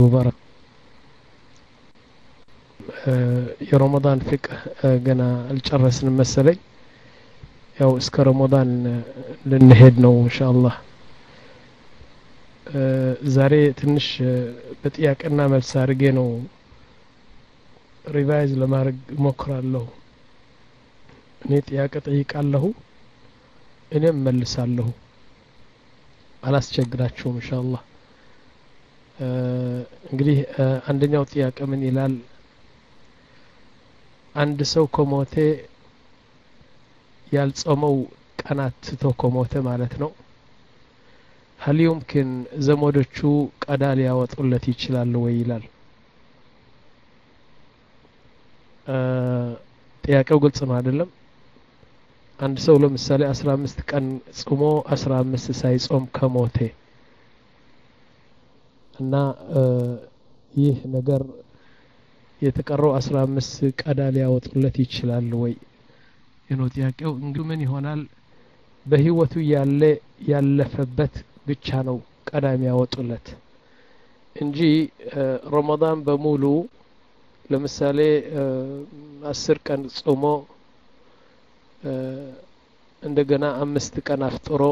ሙባረክ የረመዳን ፍቅህ ገና አልጨረስንም መሰለኝ ያው እስከ ረመዳን ልንሄድ ነው ኢንሻአላህ ዛሬ ትንሽ በጥያቄና መልስ አድርጌ ነው ሪቫይዝ ለማድረግ እሞክራለሁ እኔ ጥያቄ ጠይቃለሁ እኔም መልሳለሁ አላስቸግራችሁም ኢንሻአላህ እንግዲህ አንደኛው ጥያቄ ምን ይላል አንድ ሰው ከሞተ ያልጾመው ቀናት ትቶ ከሞተ ማለት ነው ሀል ዩምኪን ዘመዶቹ ቀዳ ሊያወጡለት ይችላሉ ወይ ይላል ጥያቄው ግልጽ ነው አይደለም አንድ ሰው ለምሳሌ አስራ አምስት ቀን ጽሞ አስራ አምስት ሳይጾም ከሞቴ እና ይህ ነገር የተቀረው አስራ አምስት ቀዳ ሊያወጡለት ይችላል ወይ ነው ጥያቄው እንግዲህ ምን ይሆናል በህይወቱ ያለ ያለፈበት ብቻ ነው ቀዳ የሚያወጡለት እንጂ ረመዳን በሙሉ ለምሳሌ አስር ቀን ጾሞ እንደገና አምስት ቀን አፍጥሮ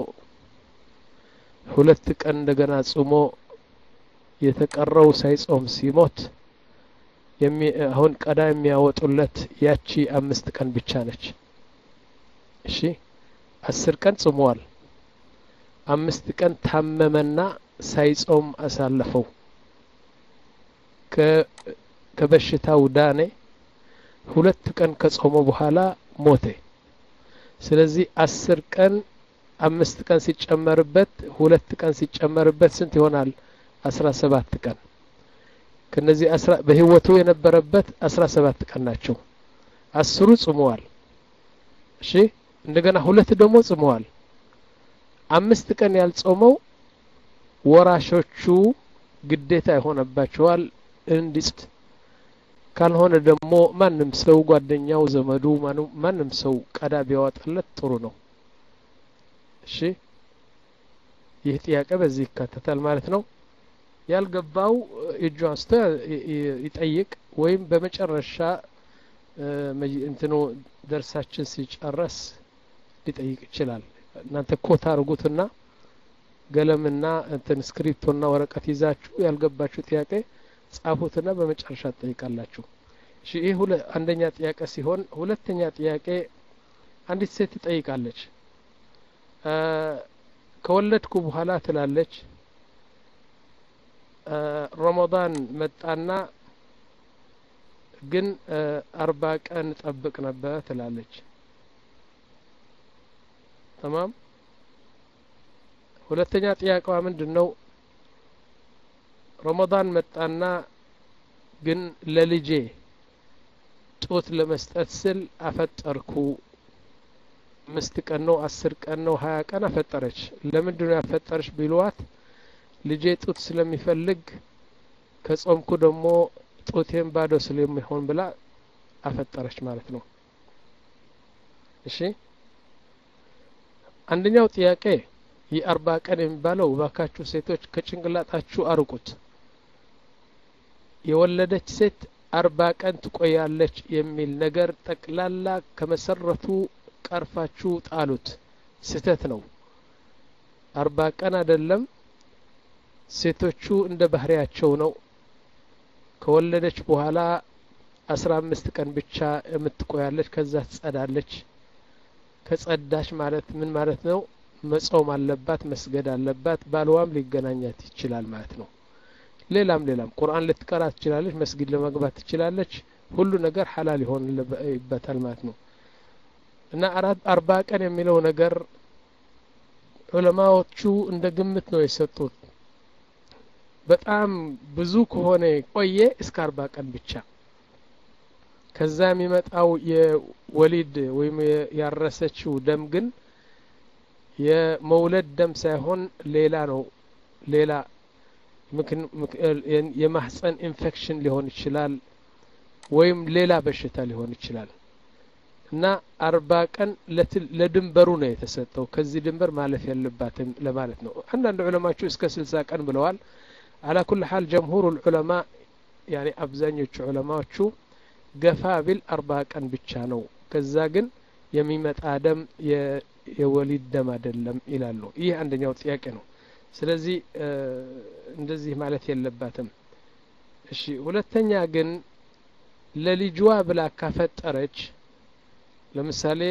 ሁለት ቀን እንደገና ጾሞ የተቀረው ሳይጾም ሲሞት አሁን ቀዳ የሚያወጡለት ያቺ አምስት ቀን ብቻ ነች እሺ አስር ቀን ጽሟል አምስት ቀን ታመመና ሳይጾም አሳለፈው ከበሽታው ዳኔ ሁለት ቀን ከጾመ በኋላ ሞተ ስለዚህ አስር ቀን አምስት ቀን ሲጨመርበት ሁለት ቀን ሲጨመርበት ስንት ይሆናል አስራ ሰባት ቀን ከነዚህ በህይወቱ የነበረበት አስራ ሰባት ቀን ናቸው አስሩ ጽመዋል እሺ እንደገና ሁለት ደግሞ ጽመዋል አምስት ቀን ያልጾመው ወራሾቹ ግዴታ ይሆነባቸዋል እንዲጽት ካልሆነ ደግሞ ማንም ሰው ጓደኛው ዘመዱ ማንም ሰው ቀዳ ቢያወጣለት ጥሩ ነው እሺ ይህ ጥያቄ በዚህ ይካተታል ማለት ነው ያልገባው እጁ አንስቶ ይጠይቅ ወይም በመጨረሻ እንትኑ ደርሳችን ሲጨረስ ሊጠይቅ ይችላል እናንተ ኮታ አርጉትና ገለምና እንትን ስክሪፕቶና ወረቀት ይዛችሁ ያልገባችሁ ጥያቄ ጻፉትና በመጨረሻ ትጠይቃላችሁ እሺ ይህ አንደኛ ጥያቄ ሲሆን ሁለተኛ ጥያቄ አንዲት ሴት ትጠይቃለች ከወለድኩ በኋላ ትላለች ረመዳን መጣና ግን አርባ ቀን ጠብቅ ነበር ትላለች ተማም ሁለተኛ ጥያቄዋ ምንድን ነው ረመዳን መጣና ግን ለልጄ ጡት ለመስጠት ስል አፈጠርኩ አምስት ቀን ነው አስር ቀን ነው ሀያ ቀን አፈጠረች ለምንድን ነው ያፈጠረች ቢሏት ልጄ ጡት ስለሚፈልግ ከጾምኩ ደግሞ ጡቴን ባዶ ስለሚሆን ብላ አፈጠረች ማለት ነው እሺ አንደኛው ጥያቄ የአርባ ቀን የሚባለው እባካችሁ ሴቶች ከጭንቅላጣችሁ አርቁት የወለደች ሴት አርባ ቀን ትቆያለች የሚል ነገር ጠቅላላ ከመሰረቱ ቀርፋችሁ ጣሉት ስህተት ነው አርባ ቀን አይደለም ሴቶቹ እንደ ባህሪያቸው ነው ከወለደች በኋላ አስራ አምስት ቀን ብቻ የምትቆያለች ከዛ ትጸዳለች ከጸዳች ማለት ምን ማለት ነው መጾም አለባት መስገድ አለባት ባልዋም ሊገናኛት ይችላል ማለት ነው ሌላም ሌላም ቁርአን ልትቀራ ትችላለች መስጊድ ለመግባት ትችላለች ሁሉ ነገር ሐላል ይሆንበታል ማለት ነው እና አርባ ቀን የሚለው ነገር ዑለማዎቹ እንደ ግምት ነው የሰጡት በጣም ብዙ ከሆነ ቆየ እስከ አርባ ቀን ብቻ ከዛ የሚመጣው የወሊድ ወይም ያረሰችው ደም ግን የመውለድ ደም ሳይሆን ሌላ ነው ሌላ የማህፀን ኢንፌክሽን ሊሆን ይችላል ወይም ሌላ በሽታ ሊሆን ይችላል እና አርባ ቀን ለድንበሩ ነው የተሰጠው ከዚህ ድንበር ማለፍ ያለባትም ለማለት ነው አንዳንድ ዑለማችሁ እስከ ስልሳ ቀን ብለዋል አላ ኩል ሓል ጀምሁሩ ልዑለማ ያኒ አብዛኞቹ ዑለማዎቹ ገፋ ቢል አርባ ቀን ብቻ ነው ከዛ ግን የሚመጣ ደም የወሊድ ደም አይደለም ይላሉ ይህ አንደኛው ጥያቄ ነው ስለዚህ እንደዚህ ማለት የለባትም እሺ ሁለተኛ ግን ለልጇ ብላ ካፈጠረች ለምሳሌ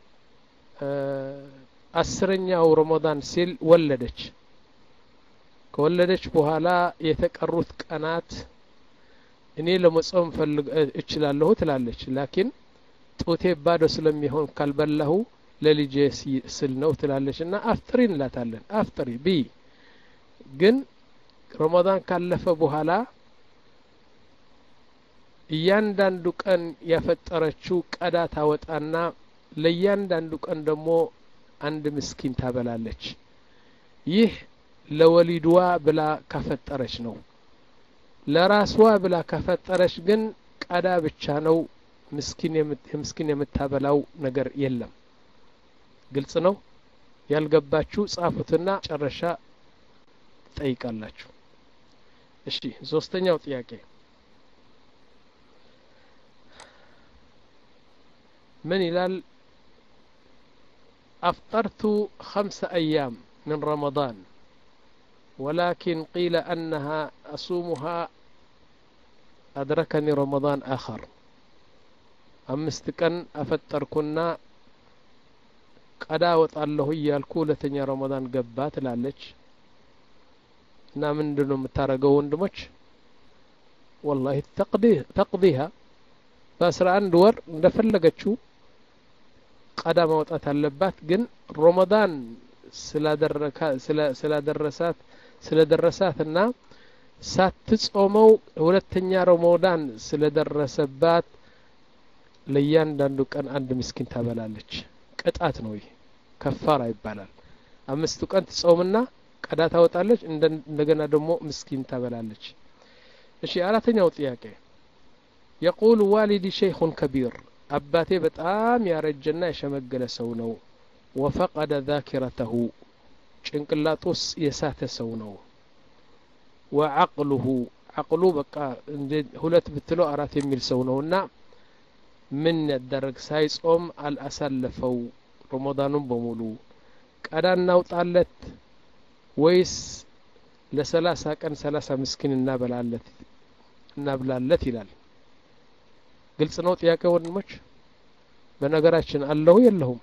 አስረኛው ረመዳን ሲል ወለደች ከወለደች በኋላ የተቀሩት ቀናት እኔ ለመጾም ፈልግ እችላለሁ ትላለች ላኪን ጡቴ ባዶ ስለሚሆን ካልበላሁ ለልጄ ስል ነው ትላለች እና አፍጥሪ እንላታለን አፍጥሪ ቢ ግን ረመዳን ካለፈ በኋላ እያንዳንዱ ቀን ያፈጠረችው ቀዳ ታወጣና ለእያንዳንዱ ቀን ደግሞ አንድ ምስኪን ታበላለች ይህ ለወሊድዋ ብላ ካፈጠረች ነው ለራስዋ ብላ ካፈጠረች ግን ቀዳ ብቻ ነው ምስኪን የምታበላው ነገር የለም ግልጽ ነው ያልገባችሁ ጻፉትና ጨረሻ ትጠይቃላችሁ እሺ ሶስተኛው ጥያቄ ምን ይላል أفطرت خمس أيام من رمضان ولكن قيل أنها أصومها أدركني رمضان آخر أمست كان أفطركنا ቀዳ ወጣለሁ እያልኩ ሁለተኛ ረመዳን ገባ ትላለች እና ምንድን ነው የምታደርገው ወንድሞች ወላሂ ተቅዲሃ በአስራ አንድ ወር እንደፈለገችው ቀዳ ማውጣት አለባት ግን ረመዳን ስላደረሳት ስለደረሳት እና ሳትጾመው ሁለተኛ ረመዳን ስለደረሰባት ለእያንዳንዱ ቀን አንድ ምስኪን ታበላለች ቅጣት ነው ይህ ከፋራ ይባላል አምስቱ ቀን ትጾምና ቀዳ ታወጣለች እንደገና ደግሞ ምስኪን ታበላለች እሺ አራተኛው ጥያቄ የቁል ዋሊዲ ሸይኹን ከቢር አባቴ በጣም ያረጀና የሸመገለ ሰው ነው ወፈቀደ ዛኪረተሁ ጭንቅላጡስ የሳተ ሰው ነው ወዐቅሉሁ ዐቅሉ በቃ ሁለት ብትለው አራት የሚል ሰው ነውና ምን ያደረግ ሳይጾም አልአሳለፈው ረመዳኑን በሙሉ ቀዳ እናውጣለት ወይስ ለሰላሳ ቀን ሰላሳ ምስኪን እናበላለት እናብላለት ይላል ግልጽ ነው ጥያቄ ወንድሞች በነገራችን አለሁ የለሁም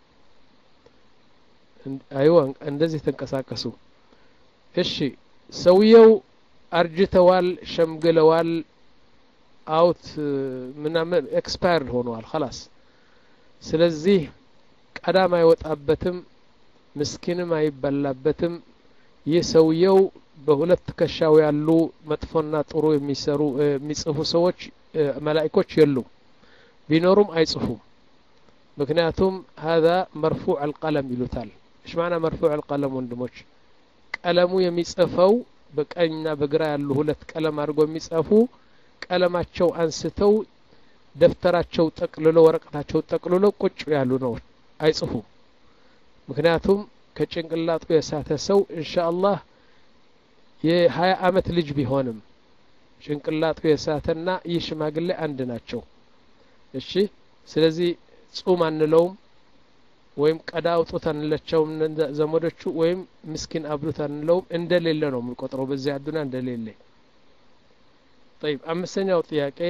አይዋ እንደዚህ ተንቀሳቀሱ እሺ ሰውየው አርጅተዋል ሸምግለዋል አውት ምናምን ኤክስፓየርድ ሆነዋል ኸላስ ስለዚህ ቀዳም አይወጣበትም ምስኪንም አይበላበትም ይህ ሰውየው በሁለት ትከሻው ያሉ መጥፎና ጥሩ የሚሰሩ የሚጽፉ ሰዎች መላኢኮች የሉም ቢኖሩም አይጽፉም ምክንያቱም ሀዛ መርፉዕ አልቀለም ይሉታል እሽ ማዕና መርፉዕ አልቀለም ወንድሞች ቀለሙ የሚጽፈው በቀኝና በግራ ያሉ ሁለት ቀለም አድርገው የሚጽፉ ቀለማቸው አንስተው ደብተራቸው ጠቅልሎ ወረቀታቸው ጠቅልሎ ቁጭ ያሉ ነው አይጽፉም ምክንያቱም ከጭንቅላጡ የሳተ ሰው እንሻ አላህ የሀያ አመት ልጅ ቢሆንም ጭንቅላጡ የሳተና ይህ ሽማግሌ አንድ ናቸው እሺ ስለዚህ ጹም አንለውም ወይም ቀዳ አውጡት አንለቸውም ዘመዶቹ ወይም ምስኪን አብሉት አንለውም እንደሌለ ነው የምንቆጥረው በዚህ አዱና እንደሌለ طيب أمسني طياقي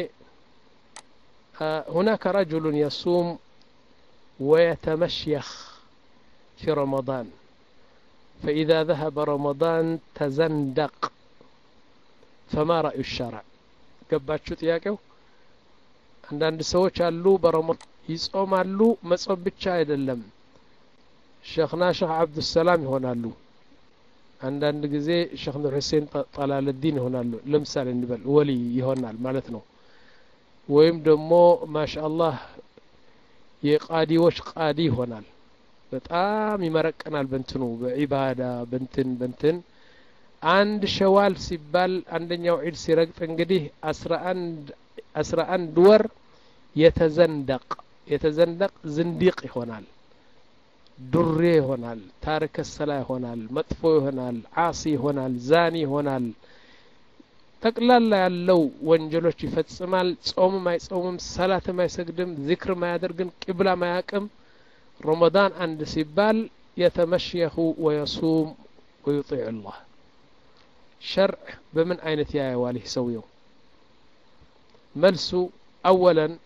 هناك رجل يصوم ويتمشيخ في رمضان فإذا ذهب رمضان تزندق فما رأي الشرع ገባችሁ ጥያቄው አንዳንድ ሰዎች አሉ በረመዳን ይጾማሉ መጾም ብቻ አይደለም ሸክና ሸክ አብዱሰላም ይሆናሉ አንዳንድ ጊዜ ሸክ ኑር ሁሴን ጠላለዲን ይሆናሉ ለምሳሌ እንበል ወሊ ይሆናል ማለት ነው ወይም ደግሞ ማሻአላህ የቃዲዎች ቃዲ ይሆናል በጣም ይመረቀናል በንትኑ በዒባዳ በንትን በንትን አንድ ሸዋል ሲባል አንደኛው ዒድ ሲረግጥ እንግዲህ አስራ አንድ ወር የተዘንደቅ የተዘንደቅ ዝንዲቅ ይሆናል ዱሬ ይሆናል ታሪከ ሰላ ይሆናል መጥፎ ይሆናል ዓሲ ይሆናል ዛኒ ይሆናል ጠቅላላ ያለው ወንጀሎች ይፈጽማል ጾምም አይጾምም ሰላትም አይሰግድም ዚክርም አያደርግም ቂብላም አያቅም ረመዳን አንድ ሲባል የተመሽየሁ ወየሱም ወዩጢዕ ላህ ሸርዕ በምን አይነት ያየዋል ይህ ሰውየው መልሱ አወለን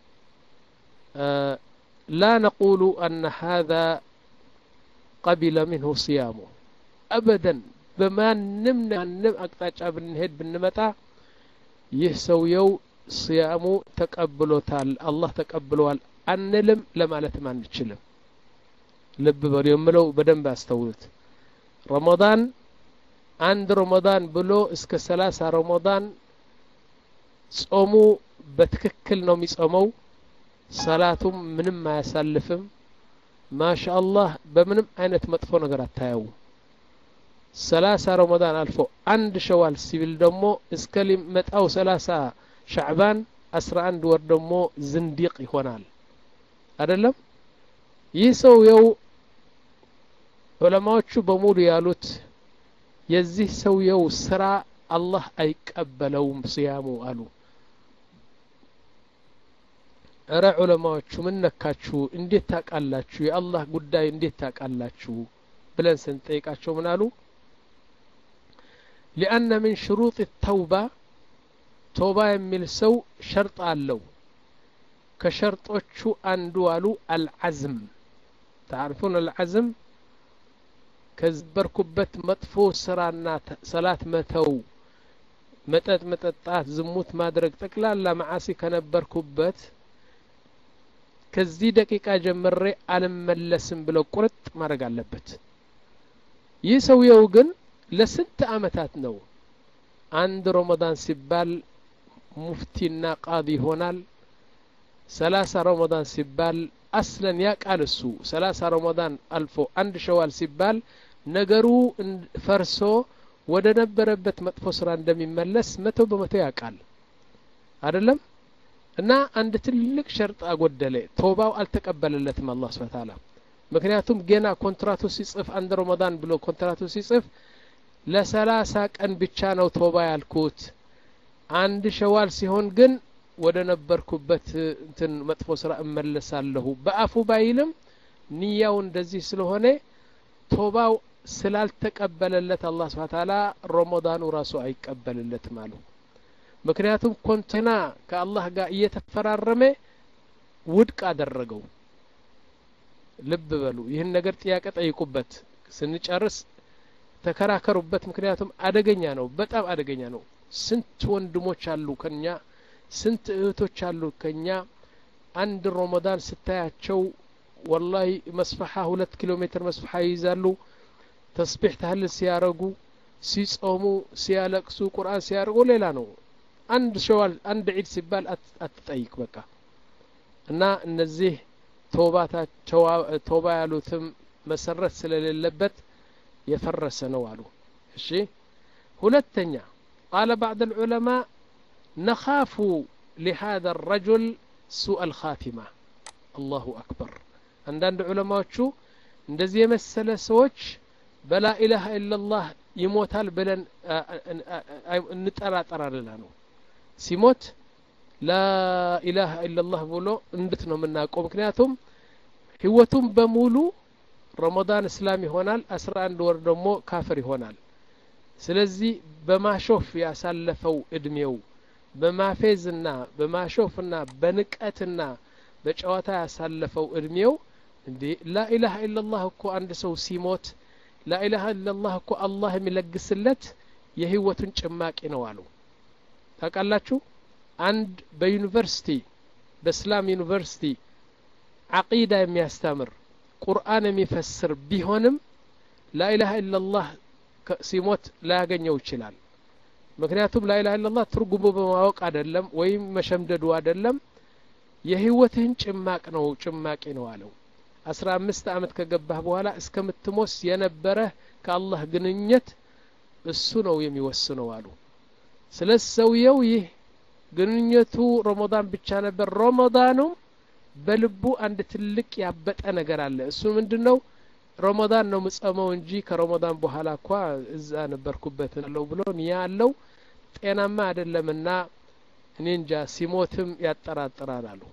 ላ ነቁሉ አነ ሃذا ቀቢለ ምንሁ صያሙ አበደን በማንም ማንም አቅጣጫ ብንሄድ ብንመጣ ይህ ሰውየው ስያሙ ተቀብሎታል አላህ ተቀብለዋል አንልም ለማለትም አንችልም ልብ በሉ የምለው በደንብ አስተውሉት ረመዳን አንድ ረመዳን ብሎ እስከ ሰላሳ ረመዳን ጾሙ በትክክል ነው የሚጾመው ሰላቱም ምንም አያሳልፍም ማሻ አላህ በምንም አይነት መጥፎ ነገር አታየው ሰላሳ ረመዳን አልፎ አንድ ሸዋል ሲቪል ደግሞ እስከ ሊመጣው ሰላሳ ሻዕባን አስራ አንድ ወር ደግሞ ዝንዲቅ ይሆናል አይደለም ይህ ሰውየው ዑለማዎቹ በሙሉ ያሉት የዚህ ሰውየው ስራ አላህ አይቀበለውም ስያሙ አሉ እረ ዑለማዎቹ ምን ነካችሁ እንዴት ታቃላችሁ የአላህ ጉዳይ እንዴት ታቃላችሁ ብለን ስንጠይቃቸው ምን አሉ ሊአነ ምን ሽሩጥ ተውባ ቶባ የሚል ሰው ሸርጥ አለው ከሸርጦቹ አንዱ አሉ አልዓዝም ታዕርፉን አልዓዝም ከዝበርኩበት መጥፎ ስራና ሰላት መተው መጠጥ መጠጣት ዝሙት ማድረግ ጠቅላላ መዓሲ ከነበርኩበት ከዚህ ደቂቃ ጀምሬ አልመለስም ብለው ቁርጥ ማድረግ አለበት ይህ ሰውየው ግን ለስንት አመታት ነው አንድ ረመዳን ሲባል ሙፍቲና ቃዲ ይሆናል ሰላሳ ረመዳን ሲባል አስለን ያቃል እሱ ሰላሳ ረመዳን አልፎ አንድ ሸዋል ሲባል ነገሩ ፈርሶ ወደ ነበረበት መጥፎ ስራ እንደሚመለስ መቶ በመቶ ያውቃል አይደለም እና አንድ ትልቅ ሸርጥ አጎደለ ቶባው አልተቀበለለትም አላህ ስብሐ ተዓላ ምክንያቱም ገና ኮንትራቱ ሲጽፍ አንድ ረመዳን ብሎ ኮንትራቱ ሲጽፍ ለሰላሳ ቀን ብቻ ነው ቶባ ያልኩት አንድ ሸዋል ሲሆን ግን ወደ ነበርኩበት እንትን መጥፎ ስራ እመለሳለሁ በአፉ ባይልም ንያው እንደዚህ ስለሆነ ቶባው ስላልተቀበለለት አላህ ስብሐ ተዓላ ረመዳኑ ራሱ አይቀበልለትም አሉ ምክንያቱም ኮንቴና ከአላህ ጋር እየተፈራረመ ውድቅ አደረገው ልብ በሉ ይህን ነገር ጥያቄ ጠይቁበት ስንጨርስ ተከራከሩበት ምክንያቱም አደገኛ ነው በጣም አደገኛ ነው ስንት ወንድሞች አሉ ከኛ ስንት እህቶች አሉ ከኛ አንድ ረመዳን ስታያቸው ወላሂ መስፈሓ ሁለት ኪሎ ሜትር መስፈሓ ይይዛሉ ተስቢሕ ታህልል ሲያረጉ ሲጾሙ ሲያለቅሱ ቁርአን ሲያርጉ ሌላ ነው አንድ ሸዋል አንድ ዒድ ሲባል አትጠይቅ በቃ እና እነዚህ ቶባ ያሉትም መሰረት ስለሌለበት የፈረሰ ነው አሉ እሺ ሁለተኛ ቃለ ባዕድ ልዑለማ ነኻፉ لهذا الرجل سوء الخاتمة الله أكبر አንዳንድ ዑለማዎቹ እንደዚህ የመሰለ ሰዎች በላ ኢላሃ ኢላላህ ይሞታል ብለን እንጠራጠራልና ነው ሲሞት ላኢላሃ ኢላላህ ብሎ እንድት ነው የምናውቀው ምክንያቱም ህይወቱም በሙሉ ረመዳን እስላም ይሆናል አስራ አንድ ወር ደግሞ ካፍር ይሆናል ስለዚህ በማሾፍ ያሳለፈው እድሜው በማፌዝና በማሾፍና በንቀትና በጨዋታ ያሳለፈው እድሜው እንዴ ላኢላሃ ኢላላህ እኮ አንድ ሰው ሲሞት ላኢላሃ ኢላላህ እኮ አላህ የሚለግስለት የህይወቱን ጭማቂ ነው አሉ ታውቃላችሁ አንድ በዩኒቨርሲቲ በእስላም ዩኒቨርሲቲ አቂዳ የሚያስተምር ቁርአን የሚፈስር ቢሆንም ላኢላሃ ኢላላህ ሲሞት ላያገኘው ይችላል ምክንያቱም ላኢላሃ ኢላላህ ትርጉሙ በማወቅ አይደለም ወይም መሸምደዱ አይደለም የህይወትህን ጭማቅ ነው ጭማቂ ነው አለው አስራ አምስት አመት ከገባህ በኋላ እስከምትሞስ የነበረህ ከአላህ ግንኙነት እሱ ነው የሚወስነው አሉ ስለ ሰውየው ይህ ግንኙነቱ ረመዳን ብቻ ነበር ረመዳኑም በልቡ አንድ ትልቅ ያበጠ ነገር አለ እሱ ምንድን ነው ረመዳን ነው ምጸመው እንጂ ከረመዳን በኋላ እኳ እዛ ነበርኩበት አለው ብሎ ንያ አለው ጤናማ አይደለምና እኔ እንጃ ሲሞትም ያጠራጥራል አሉ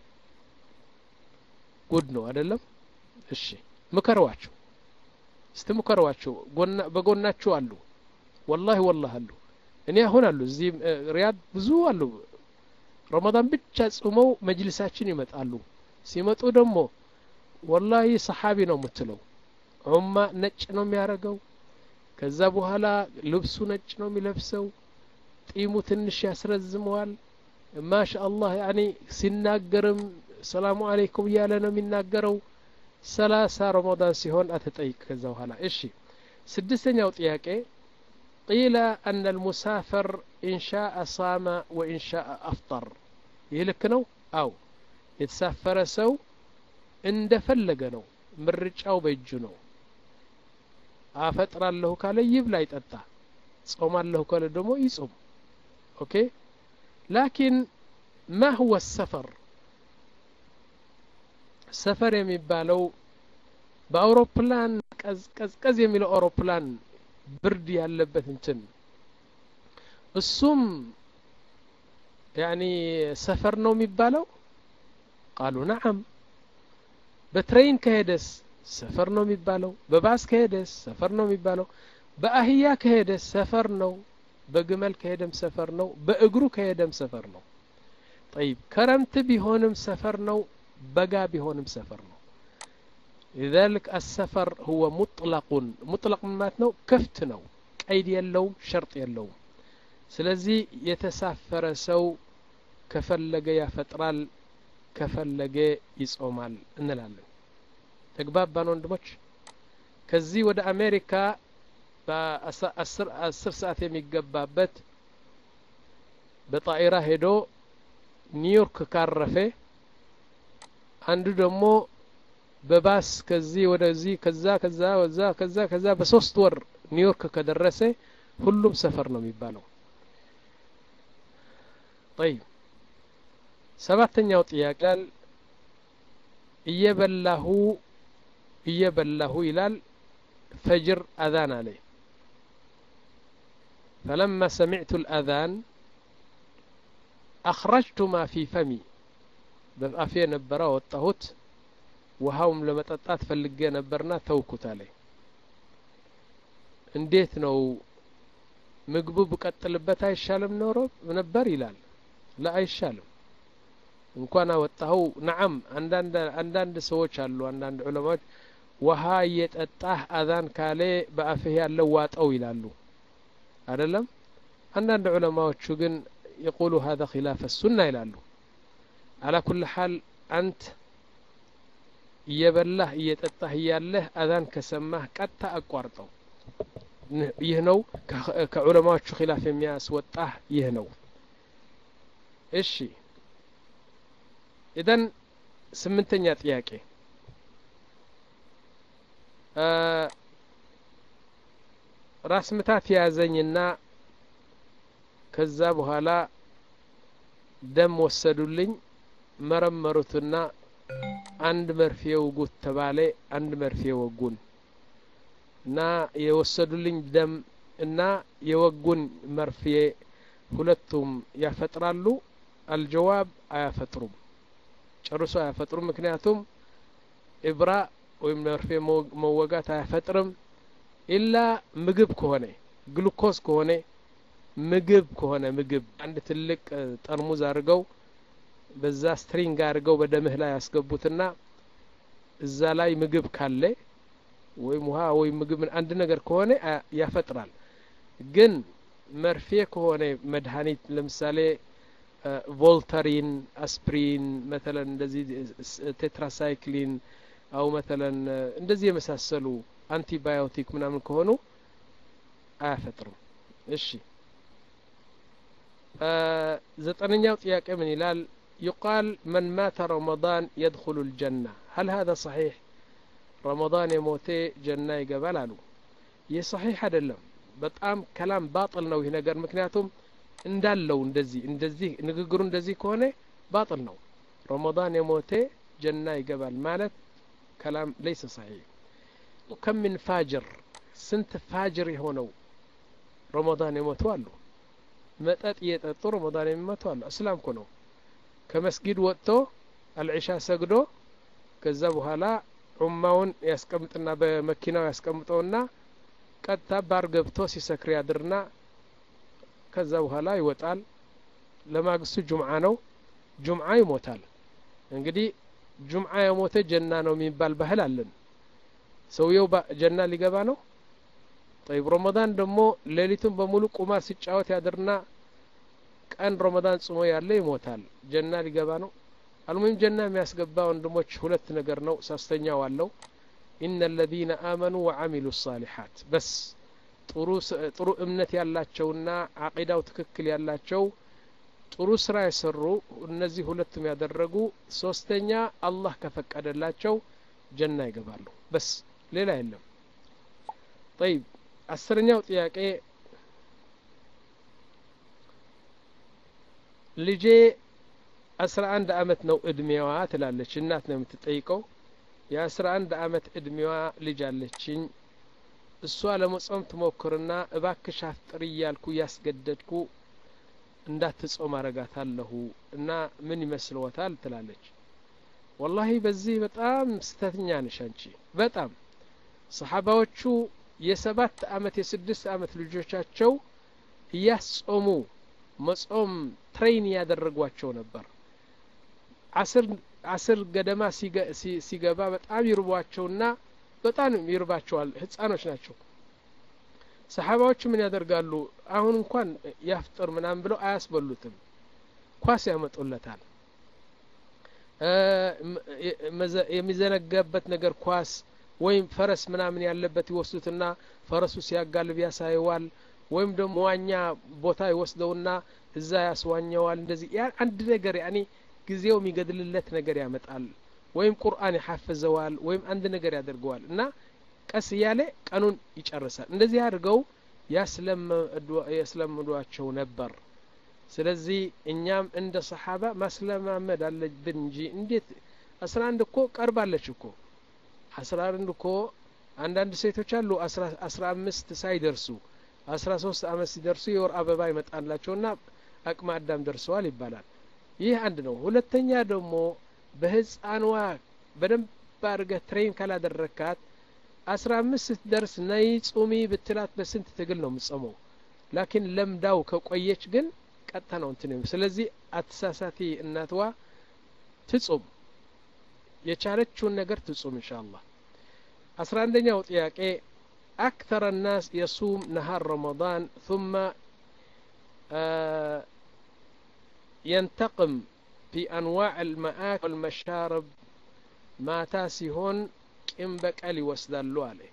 ጉድ ነው አይደለም እሺ ምከሯቸው እስቲ ምከሯቸው በጎናችሁ አሉ ወላሂ ወላሂ አሉ እኔ አሁን አሉ እዚህ ሪያድ ብዙ አሉ ረመዳን ብቻ ጾመው መጅልሳችን ይመጣሉ ሲመጡ ደግሞ ወላሂ ሰሓቢ ነው የምትለው ዑማ ነጭ ነው የሚያደርገው ከዛ በኋላ ልብሱ ነጭ ነው የሚለብሰው ጢሙ ትንሽ ያስረዝመዋል ማሻ አላህ ያኒ ሲናገርም ሰላሙ አለይኩም እያለ ነው የሚናገረው ሰላሳ ረመዳን ሲሆን አትጠይቅ ከዛ በኋላ እሺ ስድስተኛው ጥያቄ ቂለ አነ ልሙሳፈር ኢንሻአ ሳመ ወኢንሻአ አፍጠር ይህ ልክ ነው አው የተሳፈረ ሰው እንደፈለገ ነው ምርጫው በእጁ ነው አፈጥራለሁ ካለ ይብላ ይጠጣ ጾማለሁ ካለ ደግሞ ይጾም ኦኬ ላኪን ማ ሁወ ሰፈር ሰፈር የሚባለው በአውሮፕላን ቀዝቀዝ የሚለው አውሮፕላን ብርድ ያለበት እንትን እሱም ያኒ ሰፈር ነው የሚባለው ቃሉ ነዓም በትሬን ከሄደስ ሰፈር ነው የሚባለው በባስ ከሄደስ ሰፈር ነው የሚባለው በአህያ ከሄደስ ሰፈር ነው በግመል ከሄደም ሰፈር ነው በእግሩ ከሄደም ሰፈር ነው ጠይብ ከረምት ቢሆንም ሰፈር ነው በጋ ቢሆንም ሰፈር ነው لذلك السفر هو مطلق مطلق ማለት ነው ክፍት ነው ቀይድ የለውም ሸርጥ የለውም ስለዚህ የተሳፈረ ሰው ከፈለገ ያፈጥራል ከፈለገ ይጾማል እንላለን ተግባባን ወንድሞች ከዚህ ወደ አሜሪካ በአስር ሰዓት የሚገባበት በጣኢራ ሄዶ ኒውዮርክ ካረፈ አንዱ ደግሞ በባስ ከዚህ ወደዚህ ከዛ ከዛ ወዛ ከዛ ከዛ በሶስት ወር ኒውዮርክ ከደረሰ ሁሉም ሰፈር ነው የሚባለው ጠይብ ሰባተኛው ጥያቄ እየበላሁ እየበላሁ ይላል ፈጅር አዛን አለ فلما سمعت الأذان أخرجت ما في فمي በአፌ ነበረ ወጣሁት ውሃውም ለመጠጣት ፈልጌ ነበርና ተውኩት አለ እንዴት ነው ምግቡ ብቀጥልበት አይሻልም ኖሮ ነበር ይላል ላ አይሻልም እንኳን አወጣኸው ነዓም አንዳንድ ሰዎች አሉ አንዳንድ ዑለማዎች ውሃ እየጠጣህ አዛን ካሌ በአፍህ ያለው ዋጠው ይላሉ አይደለም አንዳንድ ዑለማዎቹ ግን የቁሉ ሀذا ኪላፍ ሱና ይላሉ አላ ኩል ሓል አንት እየበላህ እየጠጣህ እያለህ አዛን ከሰማህ ቀጥታ አቋርጠው ይህ ነው ከዑለማዎቹ ኪላፍ የሚያስወጣህ ይህ ነው እሺ ኢዘን ስምንተኛ ጥያቄ ራስ ምታት የያዘኝና ከዛ በኋላ ደም ወሰዱልኝ መረመሩትና አንድ መርፌ ውጉት ተባለ አንድ መርፌ ወጉን እና የወሰዱልኝ ደም እና የወጉን መርፌ ሁለቱም ያፈጥራሉ አልጀዋብ አያፈጥሩም ጨርሶ አያፈጥሩም ምክንያቱም ኢብራ ወይም መርፌ መወጋት አያፈጥርም ኢላ ምግብ ከሆነ ግሉኮስ ከሆነ ምግብ ከሆነ ምግብ አንድ ትልቅ ጠርሙዝ አድርገው በዛ ስትሪንግ አድርገው በደምህ ላይ ያስገቡትና እዛ ላይ ምግብ ካለ ወይም ውሃ ወይም ምግብ አንድ ነገር ከሆነ ያፈጥራል ግን መርፌ ከሆነ መድኃኒት ለምሳሌ ቮልተሪን አስፕሪን መተለን እንደዚህ ቴትራሳይክሊን አው መተለን እንደዚህ የመሳሰሉ አንቲባዮቲክ ምናምን ከሆኑ አያፈጥርም እሺ ዘጠነኛው ጥያቄ ምን ይላል يقال من مات رمضان يدخل الجنة هل هذا صحيح رمضان يموتي جنة يقبل አሉ ይህ صحيح አይደለም በጣም ከላም ባጥል ነው ይህ ነገር ምክንያቱም እንዳለው እንደዚህ እንደዚህ ንግግሩ እንደዚህ ከሆነ ባጥል ነው ረመዳን የሞቴ ጀና ይገባል ማለት ከላም ለይሰ ሰሒሕ ከም ምን ፋጅር ስንት ፋጅር የሆነው ረመዳን የሞቱ አሉ መጠጥ እየጠጡ ረመዳን የሚመቱ አሉ እስላም እኮ ነው ከመስጊድ ወጥቶ አልዒሻ ሰግዶ ከዛ በኋላ ዑማውን ያስቀምጥና በመኪናው ያስቀምጠውና ቀጥታ ባር ገብቶ ሲሰክር ያድርና ከዛ በኋላ ይወጣል ለማግስቱ ጁምዓ ነው ጁምዓ ይሞታል እንግዲህ ጁምዓ የሞተ ጀና ነው የሚባል ባህል አለን ሰውየው ጀና ሊገባ ነው ጠይብ ረመዳን ደግሞ ሌሊቱን በሙሉ ቁማር ሲጫወት ያድርና ቀን ረመዳን ጽሞ ያለ ይሞታል ጀና ሊገባ ነው አልሙሂም ጀና የሚያስገባ ወንድሞች ሁለት ነገር ነው ሶስተኛው አለው ኢነ አለዚነ አመኑ ወዓሚሉ ሳሊሓት በስ ጥሩ እምነት ያላቸውና አቂዳው ትክክል ያላቸው ጥሩ ስራ የሰሩ እነዚህ ሁለቱም ያደረጉ ሶስተኛ አላህ ከፈቀደላቸው ጀና ይገባሉ በስ ሌላ የለም ጠይብ አስረኛው ጥያቄ ልጄ አስራ አንድ አመት ነው እድሜዋ ትላለች እናት ነው የምትጠይቀው የአስራ አንድ አመት እድሜዋ ልጅ አለችኝ እሷ ለመጾም ትሞክርና እባክሽ አፍጥሪ እያልኩ እያስገደድኩ እንዳትጾም አረጋታለሁ እና ምን ይመስልዎታል ትላለች ወላሂ በዚህ በጣም ስተተኛ ነሽ አንቺ በጣም ሰሓባዎቹ የሰባት አመት የስድስት አመት ልጆቻቸው እያስጾሙ መጾም ትሬን እያደረጓቸው ነበር አስር አስር ገደማ ሲገባ በጣም ይርቧቸውና በጣም ይርባቸዋል ህጻኖች ናቸው ሰሓባዎች ምን ያደርጋሉ አሁን እንኳን ያፍጥር ምናምን ብለው አያስበሉትም ኳስ ያመጡለታል የሚዘነጋበት ነገር ኳስ ወይም ፈረስ ምናምን ያለበት ይወስዱትና ፈረሱ ሲያጋልብ ያሳየዋል ወይም ደግሞ ዋኛ ቦታ ይወስደውና እዛ ያስዋኘዋል እንደዚህ አንድ ነገር ያኔ ጊዜው የሚገድልለት ነገር ያመጣል ወይም ቁርአን ይሐፍዘዋል ወይም አንድ ነገር ያደርገዋል እና ቀስ እያለ ቀኑን ይጨርሳል እንደዚህ አድርገው ያስለምዷቸው ነበር ስለዚህ እኛም እንደ ሰሓባ ማስለማመድ አለብን እንጂ እንዴት አስራ አንድ እኮ ቀርባለች እኮ አስራ አንድ እኮ አንዳንድ ሴቶች አሉ አስራ አምስት ሳይደርሱ አስራ ሶስት አመት ሲደርሱ የወር አበባ ይመጣላቸውና አቅመ አዳም ደርሰዋል ይባላል ይህ አንድ ነው ሁለተኛ ደግሞ በህፃንዋ በደንብ አድርገህ ትሬን ካላደረካት አስራ አምስት ስትደርስ ነይ ጹሚ ብትላት በስንት ትግል ነው የምጸመው ላኪን ለምዳው ከቆየች ግን ቀጥታ ነው እንትን ስለዚህ አትሳሳቲ እናትዋ ትጹም የቻለችውን ነገር ትጹም እንሻ አላህ አስራ አንደኛው ጥያቄ أكثر الناس يصوم نهار رمضان ثم آه ينتقم في أنواع المآكل والمشارب ما تاسيهون كم بقال يوسدالو عليه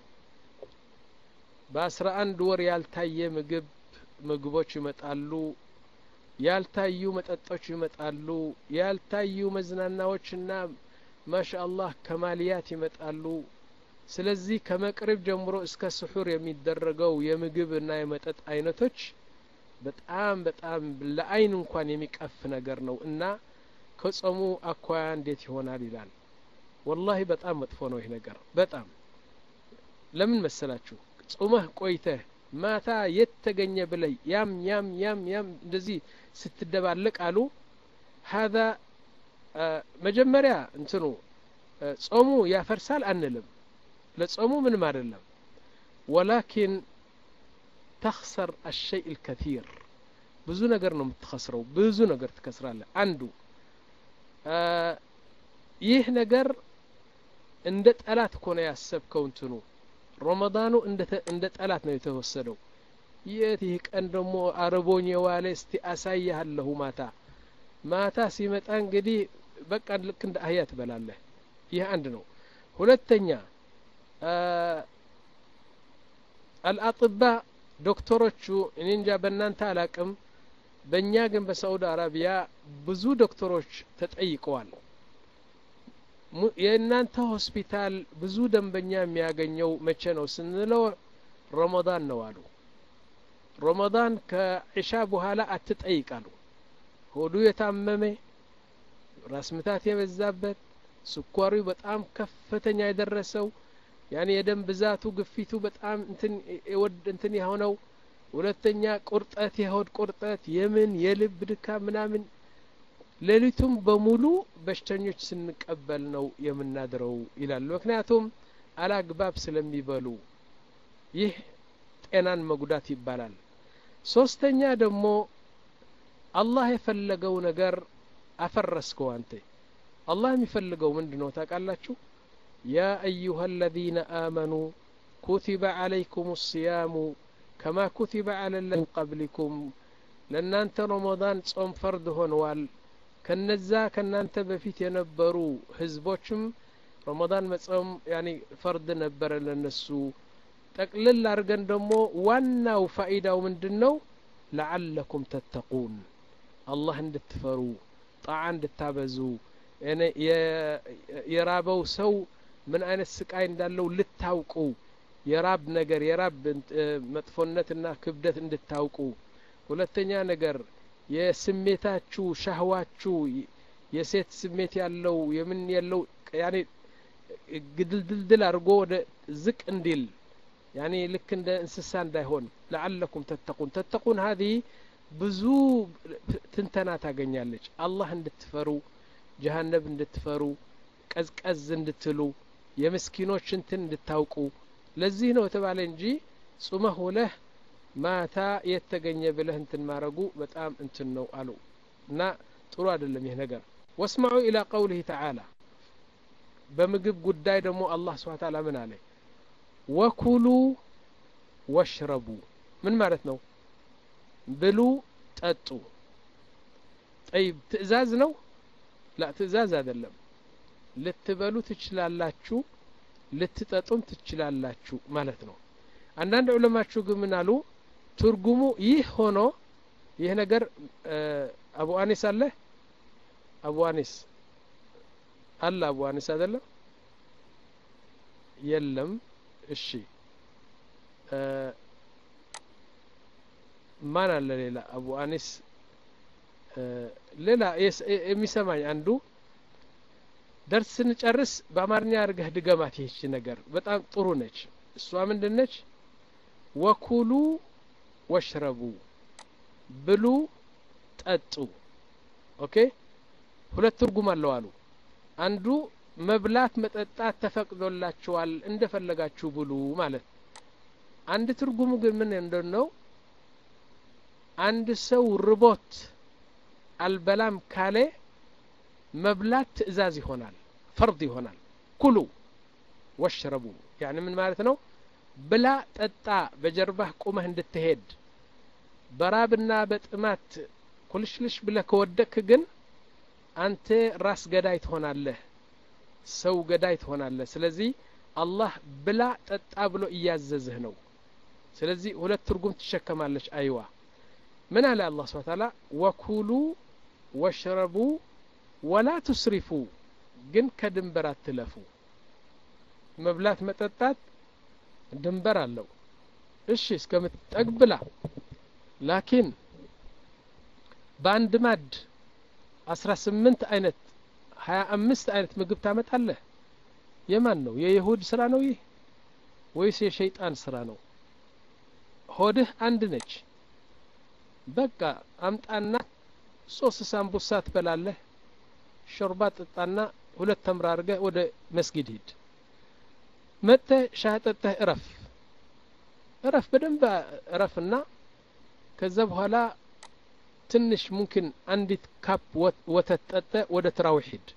በአስራ አንድ ወር ያልታየ ምግብ ምግቦች ይመጣሉ ያልታዩ መጠጦች ይመጣሉ ያልታዩ መዝናናዎችና ማሻ አላህ ከማልያት ይመጣሉ ስለዚህ ከመቅረብ ጀምሮ እስከ ስሑር የሚደረገው የምግብ እና የመጠጥ አይነቶች በጣም በጣም ለአይን እንኳን የሚቀፍ ነገር ነው እና ከጾሙ አኳያ እንዴት ይሆናል ይላል ወላሂ በጣም መጥፎ ነው ይህ ነገር በጣም ለምን መሰላችሁ ጾመህ ቆይተህ ማታ የት ተገኘ ብለህ ያም ያም ያም ያም እንደዚህ ስትደባለቅ አሉ ሀዛ መጀመሪያ እንትኑ ጾሙ ያፈርሳል አንልም ለጾሙ ምንም አይደለም ወላኪን ተክሰር አሸይ ልከቲር ብዙ ነገር ነው የምትከስረው ብዙ ነገር ትከስራለህ አንዱ ይህ ነገር እንደ ጠላት እኮ ነው ያሰብከው እንትኑ ረመዳኑ እንደ ጠላት ነው የተወሰደው የት ይህ ቀን ደግሞ አረቦኝ የዋለ እስቲ አሳያለሁ ማታ ማታ ሲመጣ እንግዲህ በቃ ልክ እንደ አህያ ትበላለህ ይህ አንድ ነው ሁለተኛ አልአጥባ ዶክተሮቹ እኔ እንጃ በእናንተ አላቅም በእኛ ግን በሳዑዲ አረቢያ ብዙ ዶክተሮች ተጠይቀዋል የእናንተ ሆስፒታል ብዙ ደንበኛ የሚያገኘው መቼ ነው ስንለው ረመዳን ነው አሉ ረመዳን ከዒሻ በኋላ አትጠይቃሉ ሆዱ የታመመ ራስ ምታት የበዛበት ስኳሩ በጣም ከፍተኛ የደረሰው ያኔ የደም ብዛቱ ግፊቱ በጣም እንትን የሆነው ሁለተኛ ቁርጠት የሆድ ቁርጠት የምን የልብ ድካም ምናምን ሌሊቱም በሙሉ በሽተኞች ስንቀበል ነው የምናድረው ይላሉ ምክንያቱም አላግባብ ስለሚበሉ ይህ ጤናን መጉዳት ይባላል ሶስተኛ ደግሞ አላህ የፈለገው ነገር አፈረስከው አንተ አላህ የሚፈልገው ምንድን ነው ታውቃላችሁ ያ አዩሃ አለዚነ አመኑ ኩቲበ ዓለይኩም ሲያሙ ከማ ኩቲበ አለ ለን ቀብሊኩም ለእናንተ ረመዳን ጾም ፈርድ ሆነዋል ከነዛ ከእናንተ በፊት የነበሩ ህዝቦችም ረመዳን መጾም ያኒ ፈርድ ነበረ ለነሱ ጠቅልል አድርገን ደግሞ ዋናው ፋኢዳው ምንድን ነው ለዓለኩም ተተቁን አላህ እንድትፈሩ ጣዓ እንድታበዙ የራበው ሰው ምን አይነት ስቃይ እንዳለው ልታውቁ የራብ ነገር የራብ መጥፎነትና ክብደት እንድታውቁ ሁለተኛ ነገር የስሜታችሁ ሻህዋችሁ የሴት ስሜት ያለው የምን ያለው ያኔ ግድልድልድል አድርጎ ወደ ዝቅ እንዲል ያኔ ልክ እንደ እንስሳ እንዳይሆን ለዓለኩም ተተቁን ተተቁን ሀዲ ብዙ ትንተና ታገኛለች አላህ እንድትፈሩ ጀሀነብ እንድትፈሩ ቀዝቀዝ እንድትሉ የምስኪኖች እንትን እንድታውቁ ለዚህ ነው የተባለ እንጂ ጹመህ ውለህ ማታ የተገኘ ብለህ እንትን ማድረጉ በጣም እንትን ነው አሉ እና ጥሩ አይደለም ይህ ነገር ወስማዑ ኢላ ቀውሊህ ተዓላ በምግብ ጉዳይ ደግሞ አላህ ስብሓን ታላ ምን አለ ወኩሉ ወሽረቡ ምን ማለት ነው ብሉ ጠጡ ጠይብ ትእዛዝ ነው ላ ትእዛዝ አይደለም ልትበሉ ትችላላችሁ ልትጠጡም ትችላላችሁ ማለት ነው አንዳንድ ዑለማችሁ ግን ምን አሉ ትርጉሙ ይህ ሆኖ ይህ ነገር አቡ አኒስ አለ አቡ አኒስ አለ አቡ አኒስ አይደለም የለም እሺ ማን አለ ሌላ አቡ አኒስ ሌላ የሚሰማኝ አንዱ ደርስ ስንጨርስ በአማርኛ አድርገህ ድገማት ይህች ነገር በጣም ጥሩ ነች እሷ ምንድን ነች ወኩሉ ወሽረቡ ብሉ ጠጡ ኦኬ ሁለት ትርጉም አለው አሉ አንዱ መብላት መጠጣት ተፈቅዶላችኋል እንደፈለጋችሁ ብሉ ማለት አንድ ትርጉሙ ግን ምን እንደነው አንድ ሰው ርቦት አልበላም ካለ መብላት ትእዛዝ ይሆናል ፈርድ ይሆናል ኩሉ ወሽረቡ ያኒ ምን ማለት ነው ብላ ጠጣ በጀርባህ ቁመህ እንድትሄድ በራብና በጥማት ኩልሽልሽ ብለህ ከወደክ ግን አንተ ራስ ገዳይ ትሆናለህ ሰው ገዳይ ትሆናለህ ስለዚህ አላህ ብላ ጠጣ ብሎ እያዘዝህ ነው ስለዚህ ሁለት ትርጉም ትሸከማለች አይዋ ምን አለ አላህ ስብሐ ተዓላ ወኩሉ ወሽረቡ ወላ ቱስሪፉ ግን ከድንበር አትለፉ መብላት መጠጣት ድንበር አለው እሺ እስከምትጠግብላ ላኪን በአንድ ማድ አስራ ስምንት አይነት ሀያ አምስት አይነት ምግብ ታመጣለህ የማን ነው የይሁድ ስራ ነው ይህ ወይስ የሸይጣን ስራ ነው ሆድህ አንድ ነች በቃ አምጣና ሶስት ሳምቡሳ ትበላለህ ሾርባ ጥጣና ሁለት ተምራ አድርገህ ወደ መስጊድ ሂድ መጥተህ ሻህ ጠጥተህ እረፍ እረፍ በደንብ እረፍና ከዛ በኋላ ትንሽ ሙምኪን አንዲት ካፕ ወተት ጠጠ ወደ ትራዊሕ ሂድ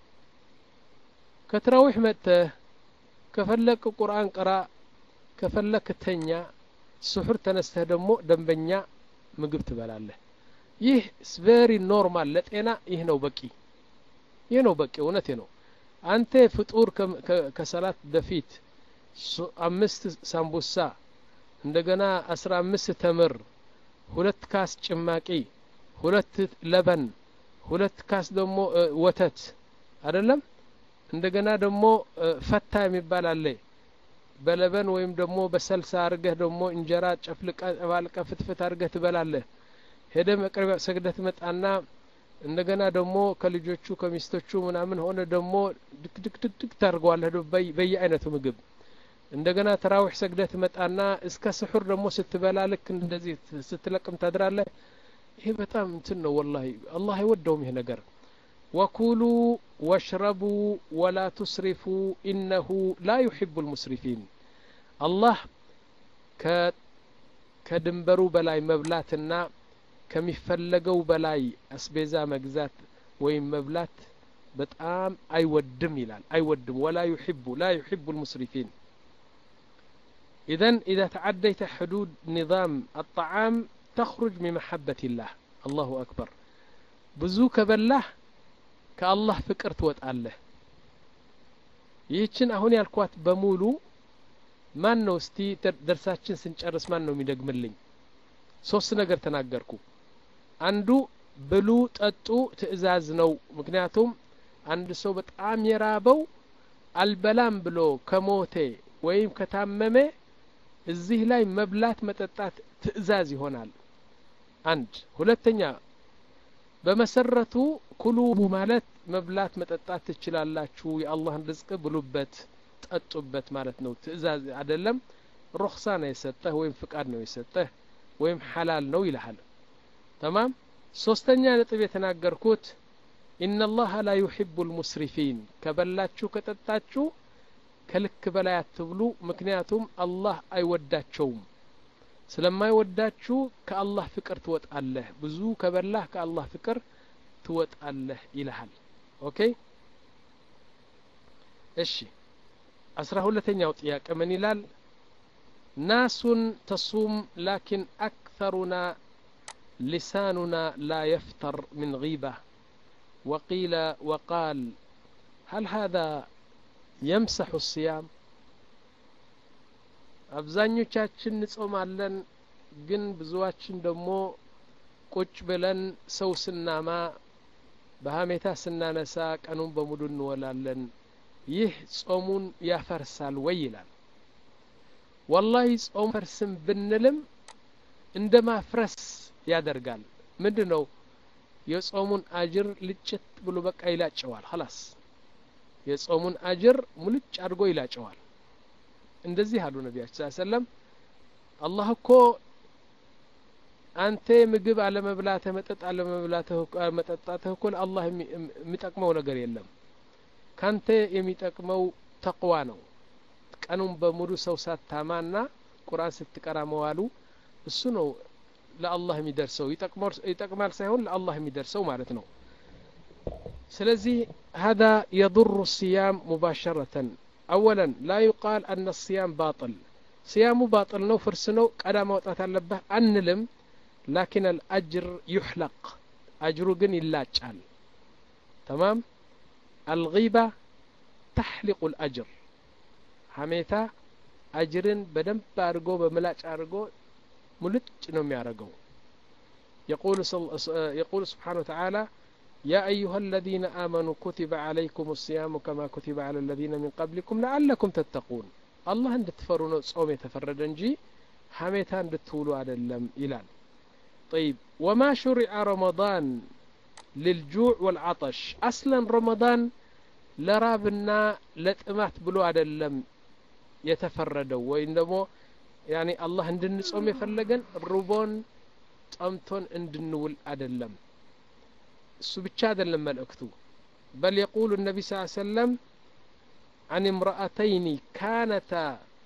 ከትራዊሕ መጥተህ ከፈለክ ቁርአን ቅራ ከፈለክ ተኛ ስሑር ተነስተህ ደግሞ ደንበኛ ምግብ ትበላለህ ይህ ቬሪ ኖርማል ለጤና ይህ ነው በቂ ይህ ነው በቂ እውነቴ ነው አንተ ፍጡር ከሰላት በፊት አምስት ሳምቡሳ እንደገና አስራ አምስት ተምር ሁለት ካስ ጭማቂ ሁለት ለበን ሁለት ካስ ደግሞ ወተት አይደለም እንደገና ደግሞ ፈታ የሚባል አለ በለበን ወይም ደግሞ በሰልሳ አርገህ ደግሞ እንጀራ ጨፍልቀ ባልቀ ፍትፍት አርገህ ትበላለህ ሄደ መቅረቢያ ሰግደህ ትመጣና እንደገና ደግሞ ከልጆቹ ከሚስቶቹ ምናምን ሆነ ደግሞ ድክ ድክ ድክ ድክ ታደርገዋለህ በየአይነቱ ምግብ እንደገና ተራዊሕ ሰግደህ ትመጣና እስከ ስሑር ደግሞ ስትበላ ልክ እንደዚህ ስትለቅም ታድራለህ ይሄ በጣም እንትን ነው ወላሂ አላህ አይወደውም ይሄ ነገር ወኩሉ ወሽረቡ ወላ ቱስሪፉ ኢነሁ ላ ዩሕቡ ልሙስሪፊን አላህ ከድንበሩ በላይ መብላትና ከሚፈለገው በላይ አስቤዛ መግዛት ወይም መብላት በጣም አይወድም ይላል አይወድም ወላ ዩሕቡ ላ ዩሕቡ ልሙስሪፊን إذن إذا تعديت حدود نظام الطعام تخرج من محبة الله الله أكبر بزوك بالله كالله فكر توتأله ይህችን አሁን ያልኳት በሙሉ ማን ነው እስቲ ደርሳችን ስንጨርስ ማን ነው የሚደግምልኝ ሶስት ነገር ተናገርኩ አንዱ ብሉ ጠጡ ትእዛዝ ነው ምክንያቱም አንድ ሰው በጣም የራበው አልበላም ብሎ ከሞቴ ወይም ከታመመ እዚህ ላይ መብላት መጠጣት ትእዛዝ ይሆናል አንድ ሁለተኛ በመሰረቱ ኩሉ ማለት መብላት መጠጣት ትችላላችሁ የአላህን ርዝቅ ብሉበት ጠጡበት ማለት ነው ትእዛዝ አይደለም ሩክሳ ነው የሰጠህ ወይም ፍቃድ ነው የሰጠህ ወይም ሐላል ነው ይልሃል ተማም ሶስተኛ ነጥብ የተናገርኩት ኢነላሀ ላ ዩሕቡ ልሙስሪፊን ከበላችሁ ከጠጣችሁ ከልክ በላይ አትብሉ ምክንያቱም አላህ አይወዳቸውም ስለማይወዳችሁ ከአላህ ፍቅር ትወጣለህ ብዙ ከበላህ ከአላህ ፍቅር ትወጣለህ ይልሃል ኦኬ እሺ አስራ ሁለተኛው ጥያቄ ምን ይላል ናሱን ተሱም ላኪን አክተሩና لساننا لا يفتر من غيبة وقيل وقال هل هذا يمسح الصيام አብዛኞቻችን እንጾማለን ግን ብዙዋችን ደግሞ ቁጭ ብለን ሰው ስናማ በሀሜታ ስናነሳ ቀኑን በሙሉ እንወላለን ይህ ጾሙን ያፈርሳል ወይ ይላል ወላሂ ጾም ፈርስም ብንልም እንደ ማፍረስ ያደርጋል ምንድ ነው የጾሙን አጅር ልጭት ብሎ በቃ ይላጨዋል ኸላስ የጾሙን አጅር ሙልጭ አድርጎ ይላጨዋል እንደዚህ አሉ ነቢያችን ስ ሰለም አላህ እኮ አንተ ምግብ አለመብላትህ መጠጥ አለመጠጣትህ እኮ ለአላህ የሚጠቅመው ነገር የለም ካንተ የሚጠቅመው ተቅዋ ነው ቀኑን በሙሉ ሰው ሳታማና ቁርአን ስትቀራ መዋሉ እሱ ነው ለአላህ የሚደርሰው ይጠቅማል ሳይሆን ለአላህ የሚደርሰው ማለት ነው ስለዚህ هذا يضر الصيام مباشرة أولا لا يقال أن الصيام باطل صيام باطل نو فرس نو قدا موطات አለበት አንልም لكن الأجر يحلق أجر ግን ይላጫል تمام الغيبة تحلق الأجر ሐሜታ አጅርን በደንብ አድርጎ በምላጭ አድርጎ ሙልጭ ነው የሚያደርገው يقول سبحانه وتعالى يا أيها الذين آمنوا كتب عليكم الصيام كما كتب على الذين من قبلكم لعلكم تتقون الله عند تفرون صوم يتفرد انجي حميتا عند تولوا على اللم إلال طيب وما شرع رمضان للجوع والعطش أصلا رمضان لرابنا لتمات بلو على اللم يتفردوا وإنما يعني الله عندن صوم يفلقن ربون ጠምቶን እንድንውል አይደለም እሱ ብቻ አይደለም መልእክቱ በል የቁሉ ነቢ ስ ሰለም عن امرأتين كانتا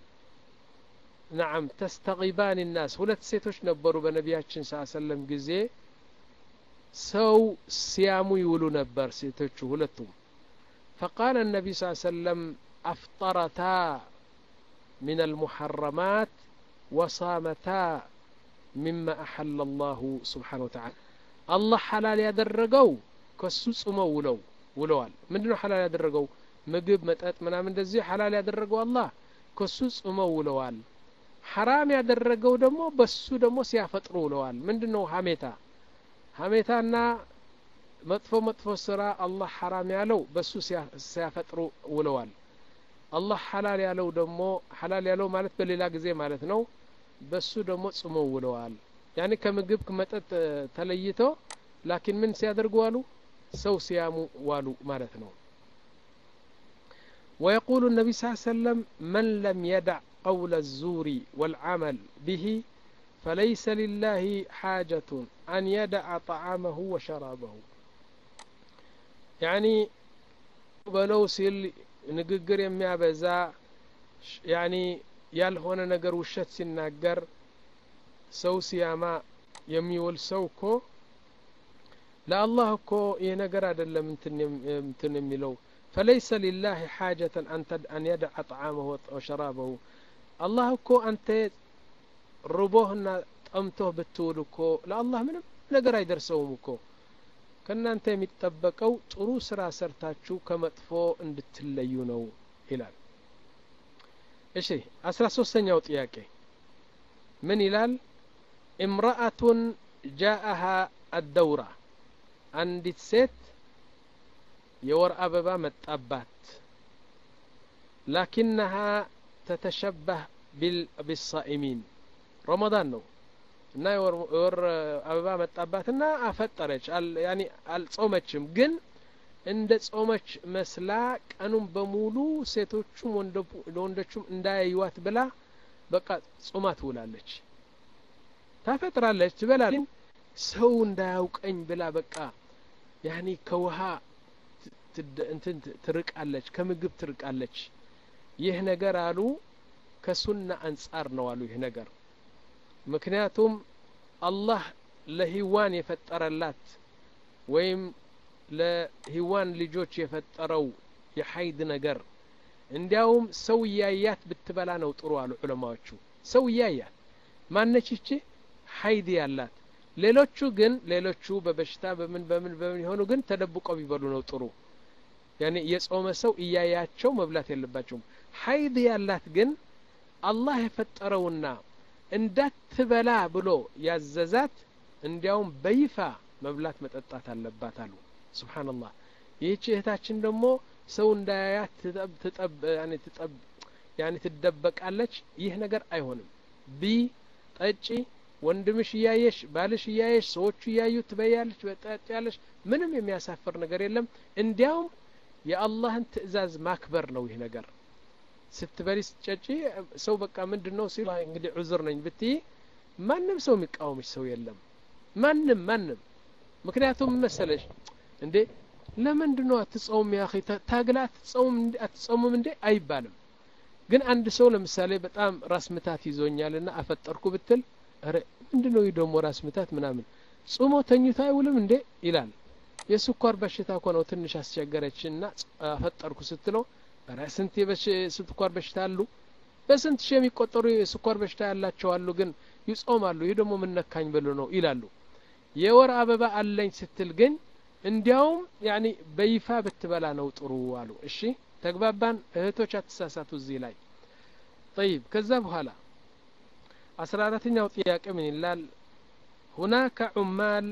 نعم تستغيبان الناس ሁለት ሴቶች ነበሩ በነቢያችን ስ ሰለም ጊዜ ሰው ሲያሙ ይውሉ ነበር ሴቶቹ ሁለቱም فقال النبي صلى الله عليه وسلم أفطرتا من المحرمات وصامتا مما أحل الله سبحانه وتعالى الله حلال ያደረገው ከሱ ጽመው ውለው ውለዋል ምንድነው ሐላል ያደረገው ምግብ መጠጥ ምናምን እንደዚህ ሐላል ያደረገው አላህ ከሱ ጽመው ውለዋል ሐራም ያደረገው ደግሞ በሱ ደግሞ ሲያፈጥሩ ውለዋል ምንድነው ሀሜታ ሀሜታና መጥፎ መጥፎ ስራ አላህ ሐራም ያለው በሱ ሲያፈጥሩ ውለዋል አላህ ሐላል ያለው ደግሞ ሐላል ያለው ማለት በሌላ ጊዜ ማለት ነው በሱ ደግሞ ጽመው ውለዋል ያኔ ከምግብ መጠጥ ተለይቶ ላኪን ምን ሲያደርጉ ዋሉ ሰው ሲያሙ ዋሉ ማለት ነው ويقول النبي صلى الله عليه وسلم من لم يدع قول الزور والعمل به فليس لله حاجة أن يدع طعامه وشرابه يعني በለው ሲል ንግግር የሚያበዛ ያኒ ያልሆነ ነገር ውሸት ሲናገር ሰው ሲያማ የሚውል ሰው እኮ ለአላህ እኮ ይህ ነገር አይደለም እንትን የሚለው ፈለይሰ ሊላህ ሓጀተን አን የድዓ ጣዓመሁ ወሸራበሁ አላህ እኮ አንተ ርቦህና ጠምቶህ ብትውል እኮ ለአላህ ምንም ነገር አይደርሰውም እኮ ከእናንተ የሚጠበቀው ጥሩ ስራ ሰርታችሁ ከመጥፎ እንድትለዩ ነው ይላል እሺ አስራ ሶስተኛው ጥያቄ ምን ይላል እምረአቱን ጃአሃ አደውራ አንዲት ሴት የወር አበባ መጣባት ላኪነሃ ተተሸባህ ቢሳኢሚን ረመዳን ነው እና የወር አበባ መጣባትና አፈጠረች ያኒ አልጾመችም ግን እንደ ጾመች መስላ ቀኑን በሙሉ ሴቶቹም ወንዶቹም እንዳያዩዋት ብላ በቃ ጾማ ትውላለች ታፈጥራለች ትበላለች ሰው እንዳያውቀኝ ብላ በቃ ያኒ ከውሃ እንትን ትርቃለች ከምግብ ትርቃለች ይህ ነገር አሉ ከሱና አንጻር ነው አሉ ይህ ነገር ምክንያቱም አላህ ለሂዋን የፈጠረላት ወይም ለሂዋን ልጆች የፈጠረው የሀይድ ነገር እንዲያውም ሰው እያያት ብትበላ ነው ጥሩ አሉ ዑለማዎቹ ሰው እያያት ማነች ይቺ ሀይድ ያላት ሌሎቹ ግን ሌሎቹ በበሽታ በምን በምን በምን የሆኑ ግን ተደብቀው ቢበሉ ነው ጥሩ ያኔ የጾመ ሰው እያያቸው መብላት የለባቸውም ሀይድ ያላት ግን አላህ የፈጠረውና እንዳትበላ ብሎ ያዘዛት እንዲያውም በይፋ መብላት መጠጣት አለባት አሉ ስብሓንላህ ይህች እህታችን ደግሞ ሰው እንዳያያት ያኔ ትደበቃለች ይህ ነገር አይሆንም ቢ ጠጪ ወንድምሽ እያየሽ ባልሽ እያየሽ ሰዎቹ እያዩ ትበያለች በጠጪያለሽ ምንም የሚያሳፍር ነገር የለም እንዲያውም የአላህን ትእዛዝ ማክበር ነው ይህ ነገር ስትበሊ ስትጨጪ ሰው በቃ ምንድን ነው ሲል እንግዲህ ዑዝር ነኝ ብትይ ማንም ሰው የሚቃወምሽ ሰው የለም ማንም ማንም ምክንያቱም መሰለሽ እንዴ ለምንድን ነው አትጸውም ያ ታግላ አትጸውምም እንዴ አይባልም ግን አንድ ሰው ለምሳሌ በጣም ራስ ምታት ይዞኛል ና አፈጠርኩ ብትል ረ ምንድን ነው ደግሞ ራስ ምታት ምናምን ጾሞ ተኝቶ አይውልም እንዴ ይላል የስኳር በሽታ እኮ ነው ትንሽ አስቸገረች ና አፈጠርኩ ስትለው ረ ስንት የስኳር በሽታ አሉ በስንት ሺህ የሚቆጠሩ የስኳር በሽታ ያላቸው አሉ ግን ይጾማሉ ይህ ደግሞ ምነካኝ ብሎ ነው ይላሉ የወር አበባ አለኝ ስትል ግን እንዲያውም ያኒ በይፋ ብትበላ ነው ጥሩ አሉ እሺ ተግባባን እህቶች አትሳሳቱ እዚህ ላይ ጠይብ ከዛ በኋላ አስራ አራተኛው ጥያቄ ምን ይላል ሁናከ ዑማል